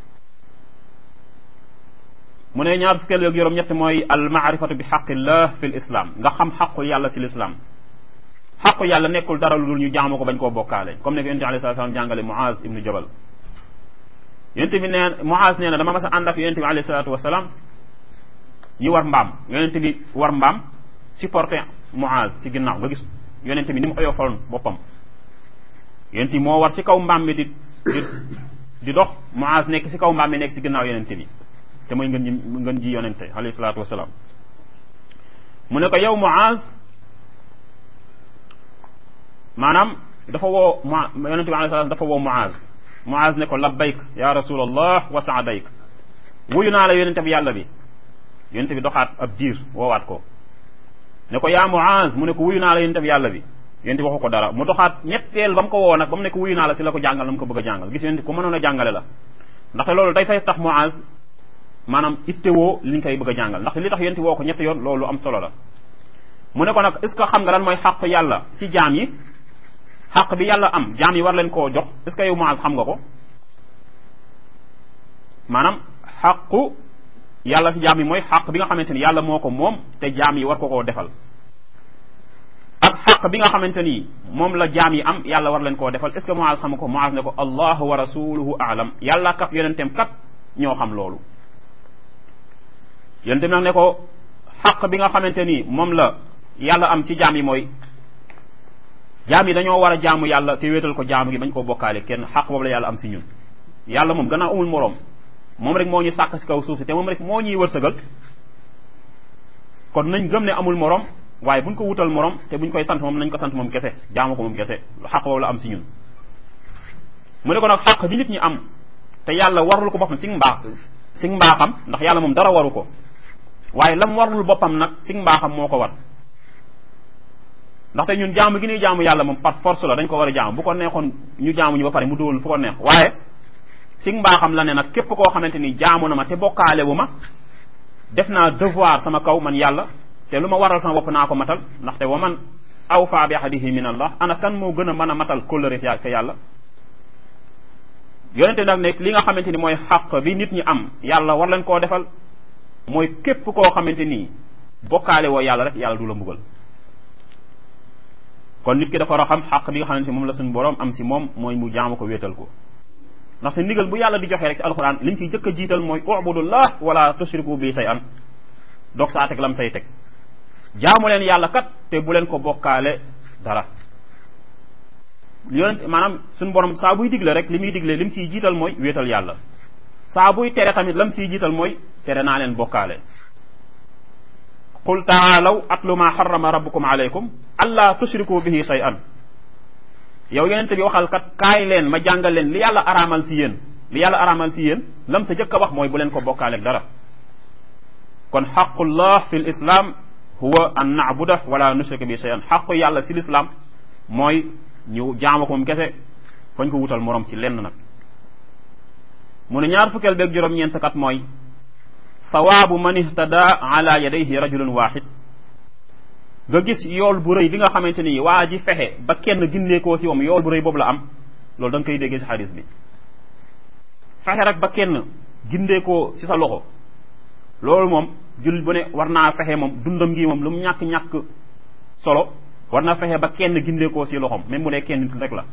mu ne ñaar fukkeel ak juróom ñett mooy al maarifatu bi xaqillah fi l islam nga xam xaqu yàlla si l'islam xaqu yàlla nekkul dara lu dul ñu jaamu ko bañ koo bokkaale comme ne ko yonente alayhi salaam jàngale Muaz ibnu Jabal yonente bi nee Muaz nee na dama mas a ànd ak yonente bi alayhi salaatu wasalaam ñi war mbaam yonente bi war mbaam supporté Muaz si ginnaaw nga gis yonente bi ni mu oyofaloon boppam yonente bi moo war si kaw mbaam mi di di di dox Muaz nekk si kaw mbaam mi nekk si ginnaaw yonente bi te mooy ngën ji ngën ji yonente alayhi salaatu wasalaam mu ne ko yow Muaz maanaam dafa woo mu yonente bi alayhi salaam dafa woo Muaz Muaz ne ko labbayk ya rasulallah wa saadayk wuyu naa la yonente bi yàlla bi yonente bi doxaat ab diir woowaat ko ne ko yaa Muaz mu ne ko wuyu naa la yonente bi yàlla bi yonente bi waxu ko dara mu doxaat ñetteel ba mu ko woo nag ba mu ne ko wuyu naa la si la ko jàngal la mu ko bëgg a jàngal gis yonente ko mënoon a jàngale la ndaxte loolu day fay tax Muaz maanaam ittewoo li ñu koy bëgg a jàngal ndaxte li tax yonente woo ko ñetti yoon loolu am solo la mu ne ko nag est ce que xam nga lan mooy xàq yàlla si jaam yi xaq bi yàlla am jaam yi war leen koo jox est ce que yow Muaz xam nga ko maanaam xaqu yàlla si jaam yi mooy xaq bi nga xamante ni yàlla moo ko moom te jaam yi war ko koo defal ak xaq bi nga xamante ni moom la jaam yi am yàlla war leen koo defal est ce que Muaz xam nga ko Muaz ne ko allahu wa rasuluhu aalam yàlla kat yonenteem kat ñoo xam loolu yonenteem nag ne ko xaq bi nga xamante ni moom la yàlla am si jaam yi mooy jaam yi dañoo war a jaamu yàlla te wéetal ko jaamu gi bañ koo bokkaale kenn xaq boobu la yàlla am si ñun yàlla moom gannaaw amul moroom moom rek moo ñu sàkk si kaw suuf si te moom rek moo ñuy wërsëgal kon nañ gëm ne amul moroom waaye buñ ko wutal moroom te buñ koy sant moom nañ ko sant moom kese jaamu ko moom kese xaq boobu la am si ñun mu ne ko nag xaq bi nit ñi am te yàlla warul ko boppam si mbaax si mbaaxam ndax yàlla moom dara waru ko waaye lam warul boppam nag si mbaaxam moo ko war ndaxte ñun jaamu gi ñuy jaamu yàlla moom par force la dañ ko war a jaamu bu ko neexoon ñu jaamu ñu ba pare mu dugal fu ko neex waaye si mbaaxam la ne nag képp koo xamante ni jaamu na ma te bokkaale wu ma def naa devoir sama kaw man yàlla te lu ma waral sama bopp naa ko matal ndaxte wa man awfa bi ahadihi min allah ana kan moo gën a mën a matal kóllëre te yàlla yonente nag ne li nga xamante ni mooy xaq bi nit ñi am yàlla war leen koo defal mooy képp koo xamante ni bokkaale woo yàlla rek yàlla du la mbugal kon nit ki dafa war a xam xaq bi nga xamante ni moom la suñu borom am si moom mooy mu jaamu ko wéetal ko ndaxte ndigal bu yàlla di joxe rek si alxuraan liñ ciy jëkk a jiital mooy ubudullah wala tushriku bi say an doog saa teg lam say teg jaamu leen yàlla kat te bu leen ko bokkaale dara yonent maanaam suñu borom saa buy digle rek li muy digle lim siy jiital mooy wéetal yàlla saa buy tere tamit lam siy jiital mooy tere naa leen bokkaale qul taalaw atlu ma xarama rabbukum alaykum alla tushriku bihi say an yow yonente bi waxal kat kaay leen ma jàngal leen li yàlla araamal si yéen li yàlla araamal si yéen lam sa jëkk a wax mooy bu leen ko bokkaaleeg dara kon xaqullah fi l islam huwa an naabuda wala nushrika bi shay'an xaqu yàlla si l'islam mooy ñu jaama ko moom kese fañ ko wutal morom ci lenn nag mu ne ñaar fukkeel beeg juróom-ñeent kat mooy sawaabu man ihtada ala yadayhi rajulun waxid nga gis yool bu rëy bi nga xamante ni waa ji fexe ba kenn gindeekoo si moom yool bu rëy boobu la am loolu da nga koy déggee si xadis bi fexe rek ba kenn gindeekoo si sa loxo loolu moom jullit bu ne war naa fexe moom dundam gi moom lu mu ñàkk-ñàkk solo war na fexe ba kenn gindeekoo si loxom même bu dee kenn nit rek la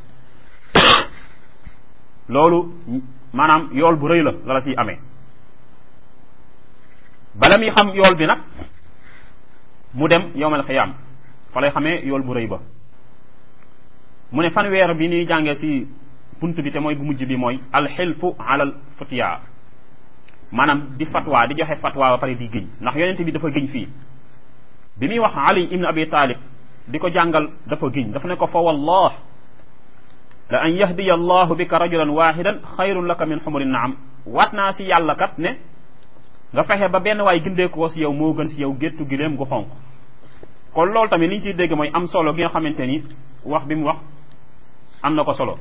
loolu maanaam yool bu rëy la la la siy amee bala muy xam yool bi nag mu dem yowmal xiyaam fa lay xamee yool bu rëy ba mu ne fanweer bi ñuy jàngee si bunt bi te mooy bu mujj bi mooy alxilfu alal futiya maanaam di fatwa di joxe fatwa ba pare di gëñ ndax yonente bi dafa gëñ fii bi muy wax ali ibn abi talib di ko jàngal dafa gëñ dafa ne ko fa wallah la an yahdiya allahu bika rajulan wahidan xayrun laka min xumuri naam waat naa si yàlla kat ne nga fexe ba benn waay gindeekoo si yow moo gën si yow géttu gileem gu xonq kon loolu tamit li ñu ciy dégg mooy am solo gi nga xamante ni wax bi mu wax am na ko solo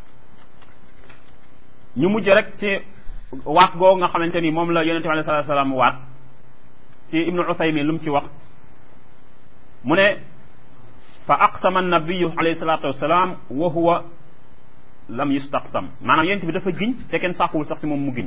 ñu mujj rek si waat googu nga xamante ni moom la yonente bi alei salatu salaam waat si ibnu uthaymin lu mu ci wax mu ne fa aqsama annabiyu alayhi salatu wasalaam wa huwa lam yustaqsam maanaam yonente bi dafa giñ te kenn sàkkuwul sax si moom mu giñ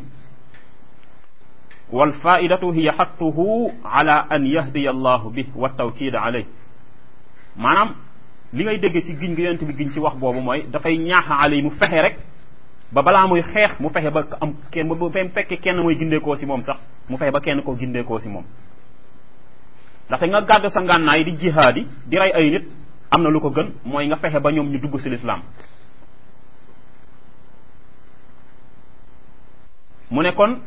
wal faidatu hiya xattuhu ala an yahdiya allahu bi wa tawkid alayh maanaam li ngay dégg ci giñ gi yonent bi giñ ci wax boobu mooy dafay ñaax alay mu fexe rek ba balaa muy xeex mu fexe ba am kenn bu fekkee kenn mooy gindeekoo si moom sax mu fexe ba kenn koo gindeekoo si moom ndaxte nga gàddu sa ngànnaay di jihaadi di rey ay nit am na lu ko gën mooy nga fexe ba ñoom ñu dugg si lislaam mu ne kon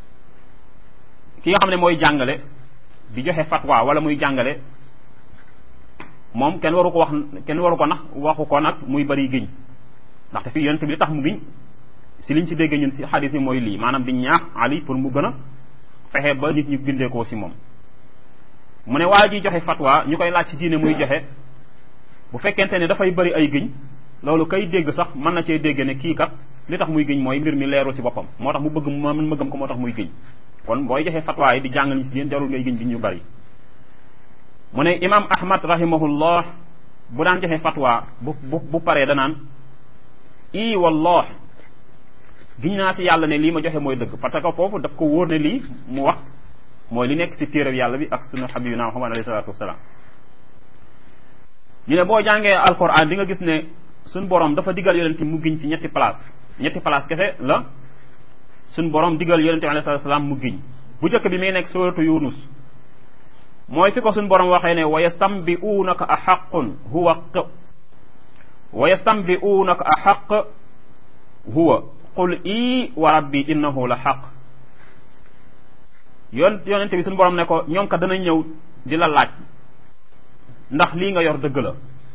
ki nga xam ne mooy jàngale di joxe fatwa wala muy jàngale moom kenn waru ko wax kenn waru ko nax waxu ko nag muy bari giñ ndaxte fii yonent bi li tax mu giñ si liñ ci dégg ñun si xadis yi mooy lii maanaam di ñaax ali pour mu gën a fexe ba nit ñu gindeekoo si moom mu ne waa ji joxe fatwa ñu koy laaj si diine muy joxe bu fekkente ne dafay bari ay giñ loolu kay dégg sax mën na cee dégg ne kii kat li tax muy giñ mooy mbir mi leerul si boppam moo tax mu bëgg mu mën mëggam ko moo tax muy giñ kon booy joxe fatwa yi di jàngal ñi si diine jarul ngay giñ giñ ñu bari mu ne imam ahmad rahimahullah bu daan joxe fatwa bu bu bu paree danaan i wallah giñ naa si yàlla ne lii ma joxe mooy dëgg parce que foofu daf ko wóor ne lii mu wax mooy li nekk si téeréb yàlla bi ak sunu xabibina muhammad alayhi salatu wasalaam ñu ne boo jàngee alquran di nga gis ne suñ borom dafa digal yonente mu giñ si ñetti place ñetti place kese la suñ borom digal yonente bi alayhi salatu wasalaam mu giñ bu njëkk bi muy nekk suratu yunus mooy fi ko suñ borom waxee ne wa yastambi'unaka a xaqun huwa wa yastambi'unaka a xaq huwa qul ii wa rabbi innahu la xaq yoon yonente bi suñu borom ne ko ñoom kat danañ ñëw di la laaj ndax lii nga yor dëgg la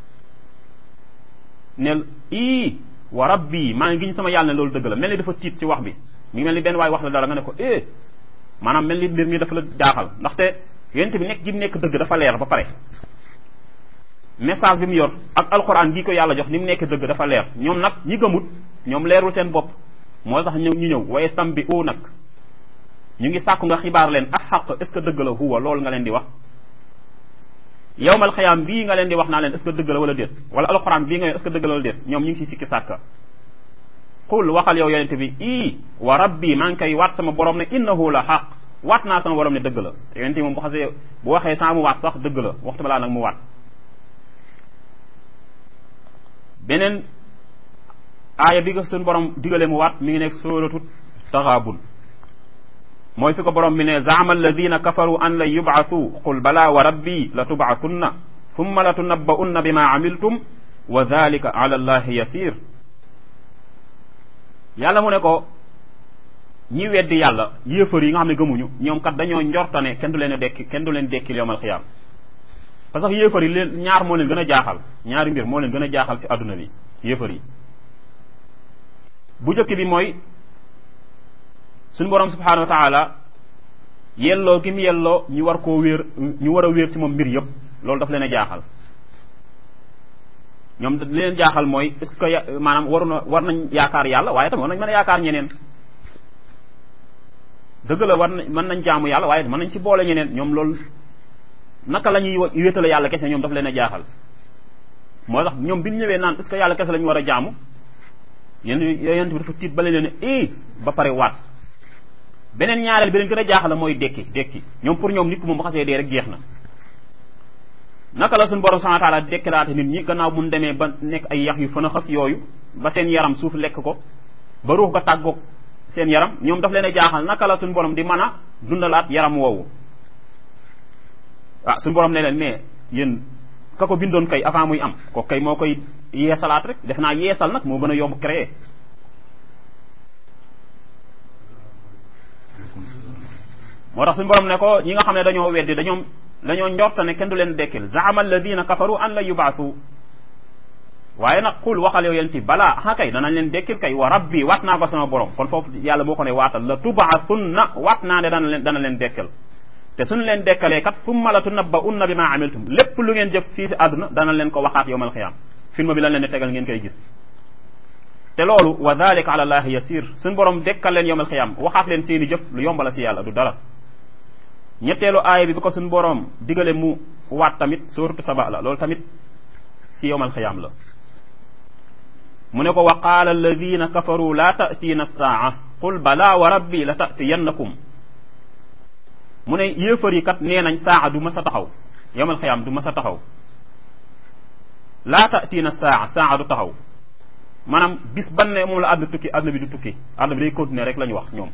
ne ii wa rabbi maa ngi giñ sama yàlla ne loolu dëgg la mel ni dafa tiit ci wax bi mi ngi mel ni benn waay wax la dara nga ne ko eh maanaam mel ni mbir mi dafa la jaaxal ndaxte yonente bi nekk gi nekk dëgg dafa leer ba pare message bi mu yor ak alxuraan gi ko yàlla jox ni mu nekk dëgg dafa leer ñoom nag ñi gëmut ñoom leerul seen bopp moo tax ñëw ñu ñëw waaye stam bi u nag ñu ngi sàkku nga xibaar leen ak xaq est ce que dëgg la huwa loolu nga leen di wax yowmal xayaam bii nga leen di wax naa leen est ce que dëgg la wala déet wala alxuraan bii nga yor est ce que dëgg la wala déet ñoom ñu ngi si sikki sàkka xul waxal yow yonente bi ii wa rabbi maa ngi koy waat sama borom ne innahu la xaq waat naa sama borom ne dëgg la yonente moom bu xasee bu waxee saa mu waat sax dëgg la waxtu balaa nag mu waat beneen aaya bi nga suñu borom digale mu waat mi ngi nekk suratu taxaabun mooy fi ko borom bi ne zaama alladina kafaru an lan yubcatu qul bala wa rabbi la tubcatunna thumma la tunabba'unna bima amiltum wa dhalika ala allahi yasir yàlla mu ne ko ñi weddi yàlla yéefar yi nga xam ne gëmuñu ñoom kat dañoo njortane kenn du leen dekki kenn du leen dekkil yowmal xiyaam parce que yéefar yi leen ñaar moo leen gën a jaaxal ñaari mbir moo leen gën a jaaxal ci àdduna bi yéefar yi bu njëkk bi mooy suñu borom subhanahu wa taala yelloo gi mu yelloo ñu war koo wéer ñu war a wéer ci moom mbir yëpp loolu daf leen a jaaxal ñoom li leen jaaxal mooy est ce que maanaam waru na war nañ yaakaar yàlla waaye tamit war nañ mën a yaakaar ñeneen dëgg la war nañ mën nañ jaamu yàlla waaye mën nañ ci boole ñeneen ñoom loolu naka la ñuy wéetale yàlla kese ñoom daf leen a jaaxal moo tax ñoom bi ñu ñëwee naan est ce que yàlla kese la ñu war a jaamu yéen yonent bi dafa tiit ba leen ne eh ba pare waat beneen ñaareel bi leen gën a jaaxal mooy dekki dekki ñoom pour ñoom nit ku moom bu xasee dee rek jeex na naka la suñu borom subhanahu wa taala dekkilaate nit ñi gannaaw bu mu demee ba nekk ay yax yu fën a xëf yooyu ba seen yaram suuf lekk ko ba ruux ga tàggoog seen yaram ñoom daf leen a jaaxal naka la suñu borom di mën a dundalaat yaram woowu ah suñu borom ne leen mais yéen ka ko bindoon kay avant muy am ko kay moo koy yeesalaat rek def naa yeesal nag moo gën a yomb créer moo tax suñu borom ne ko ñi nga xam ne dañoo weddi dañoo dañoo njorta ne kenn du leen dekkil zaama alladina kafaru an la yubaatu waaye nag xul waxal yow yenti balaa ah kay danañ leen dekkil kay wa rabbi waat naa ko sama borom kon foofu yàlla moo ko ne waatal la tubaatunna waat naa ne dana leen dana leen dekkal te suñu leen dekkalee kat summa la tunabba unna bi ma amiltum lépp lu ngeen jëf fii si àdduna dana leen ko waxaat yowmal xiyaam film bi lan leen di tegal ngeen koy gis te loolu wa dalika ala allahi yasir suñu borom dekkal leen yowmal xiyaam waxaat leen seeni jëf lu yombala si yàlla du dara ñetteelu aaya bi bi ko suñu borom digale mu waat tamit suuratu saba la loolu tamit si yowmal xiyaam la mu ne ko wa qaala alladina kafaru la ta'tiina saa qul bala wa rabbi la ta'tiyannakum mu ne yéefar yi kat nee nañ saa du mas a taxaw yowmal xiyaam du mas a taxaw laa ta'tiina saa saa du taxaw maanaam bis ban ne moom la àdduna tukki àdduna bi du tukki àdduna bi day continuer rek la ñu wax ñoom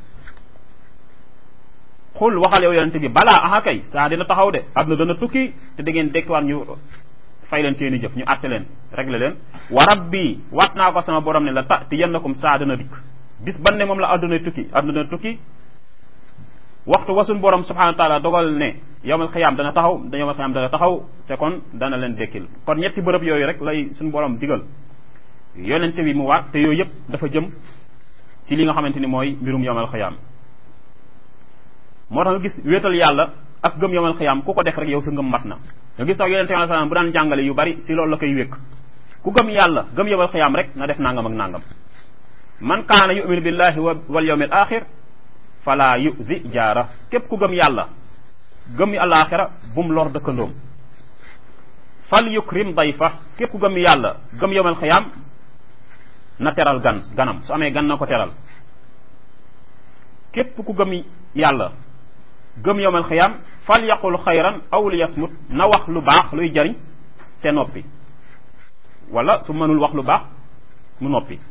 xul waxal yow yonente bi balaa aha kay saa dina taxaw de àdduna dana tukki te da ngeen dekkiwaat ñu fay leen seeni jëf ñu àtte leen réglé leen wa rabbi waat naa ko sama borom ne la ta ti yennakum saa dana dikk bis ban ne moom la àdduna tukki àdduna dana tukki waxtu wasun borom subhanahu wa taala dogal ne yowmal xiyaam dana taxaw da yowmal xiyaam dana taxaw te kon dana leen dekkil kon ñetti bërëb yooyu rek lay suñu borom digal yonente bi mu waat te yooyu yëpp dafa jëm si li nga xamante ni mooy mbirum yowmal xiyaam moo tax nga gis wéetal yàlla ak gëm yowmal xiyaam ku ko def rek yow sa ngëm mat na nga gis sax yonente bi salaam bu daan jàngale yu bari si loolu la koy wékk ku gëm yàlla gëm yowmal xiyaam rek na def nangam ak nangam man kaana yuminu billahi wal yawmil axir fala yuzi jaara képp ku gëm yàlla gëm alaxira bum lor dëkkandoom fal yukrim dayfa képp ku gëm yàlla gëm yowmal xiyaam na teral gan ganam su amee gan na ko teral képp ku gëm yàlla gëm yowmal xiyaam fal yaqul xayran aw li yasmut na wax lu baax luy jariñ te noppi wala su mënul wax lu baax mu noppi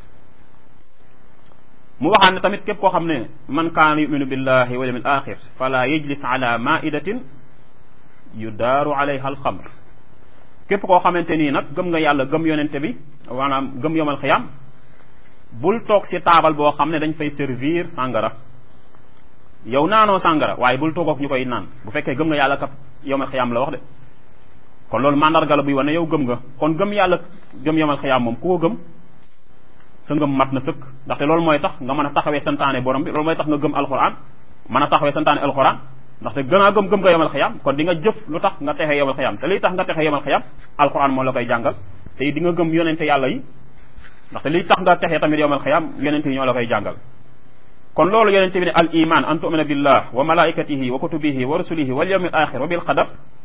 mu waxaan ne tamit képp koo xam ne man kaana yuminu billahi wal yawmil axir fala yajlis ala maidatin yudaaru alayha alxamr képp koo xamante nii nag gëm nga yàlla gëm yonente bi maanaam gëm yomal xiyam bul toog si taabal boo xam ne dañ fay servir sàngara yow naanoo sàngara waaye bul toog ak ñu koy naan bu fekkee gëm nga yàlla kat yomal xiyam la wax de kon loolu mandarga la buy wane yow gëm nga kon gëm yàlla gëm yomal xiyam moom ku ko gëm sa ngëm mat na sëkk ndaxte loolu mooy tax nga mën a taxawee santaane borom bi loolu mooy tax nga gëm alxuraan mën a taxawee santaane alxuraan ndaxte gën a gëm gëm nga yomal xiyam kon di nga jëf lu tax nga texee yomal xiyam te liy tax nga texee yomal xiyam alxuraan moo la koy jàngal te di nga gëm yonente yàlla yi ndaxte liy tax nga texee tamit yomal xiyam yonente yi ñoo la koy jàngal kon loolu yonente bi ne al iman an tumina billah wa malaikatihi wa kutubihi wa rusulihi wal yawmil axir wa bil qadar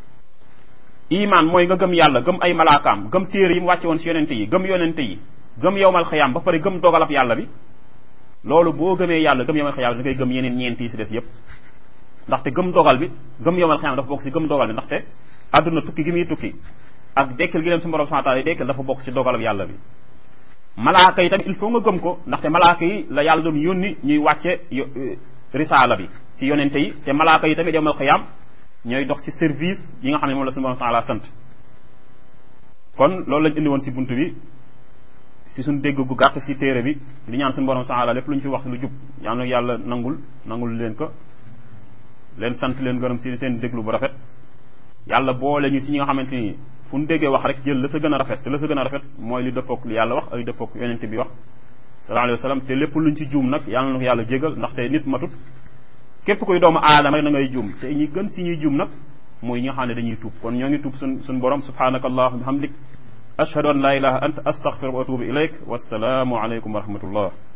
iman mooy nga gëm yàlla gëm ay malaakaam gëm téere yi mu wàcce woon si yonente yi gëm yonente yi gëm yowmal xiyam ba pare gëm dogalab yàlla bi loolu boo gëmee yàlla gëm yowmal xiyam da ngay gëm yeneen ñeent yi si des yépp ndaxte gëm dogal bi gëm yowmal xiyam dafa bokk si gëm dogal bi ndaxte àdduna tukki gi muy tukki ak dekkil gi leen su borom subhanahu wa ta'ala dekkil dafa bokk si dogalab yàlla bi malaaka yi tamit il faut nga gëm ko ndaxte malaaka yi la yàlla doon yónni ñuy wàcce risaala bi si yonente yi te malaaka yi tamit yowmal xiyam ñooy dox si service yi nga xam ne moom la suñu borom subhanahu wa ta'ala sant kon loolu lañ indi woon si buntu bi si suñ dégg gu gàtt si téere bi li ñaan suñu borom subhanahu lépp lu ñu fi wax lu jub yal na yàlla nangul nangul leen ko leen sant leen gërëm si seen déglu bu rafet yàlla boole ñu si ñi nga xamante ni fu ñu déggee wax rek jël la sa gën a rafet te la sa gën a rafet mooy li dëppook li yàlla wax ay dëppook yonente bi wax sallallahu alayhi wa sallam te lépp luñ ci juum nag yàlla na ko yàlla jégal ndaxte nit matut képp kuy doomu aadama rek da ngay juum te ñi gën si ñuy juum nag mooy ñi nga xam ne dañuy tuub kon ñoo ngi tuub suñ suñ borom subhanaka allahumma bihamdik ashhadu an la ilaha anta astaghfiruka wa atubu ilayk wassalaamu aleykum wa rahmatullah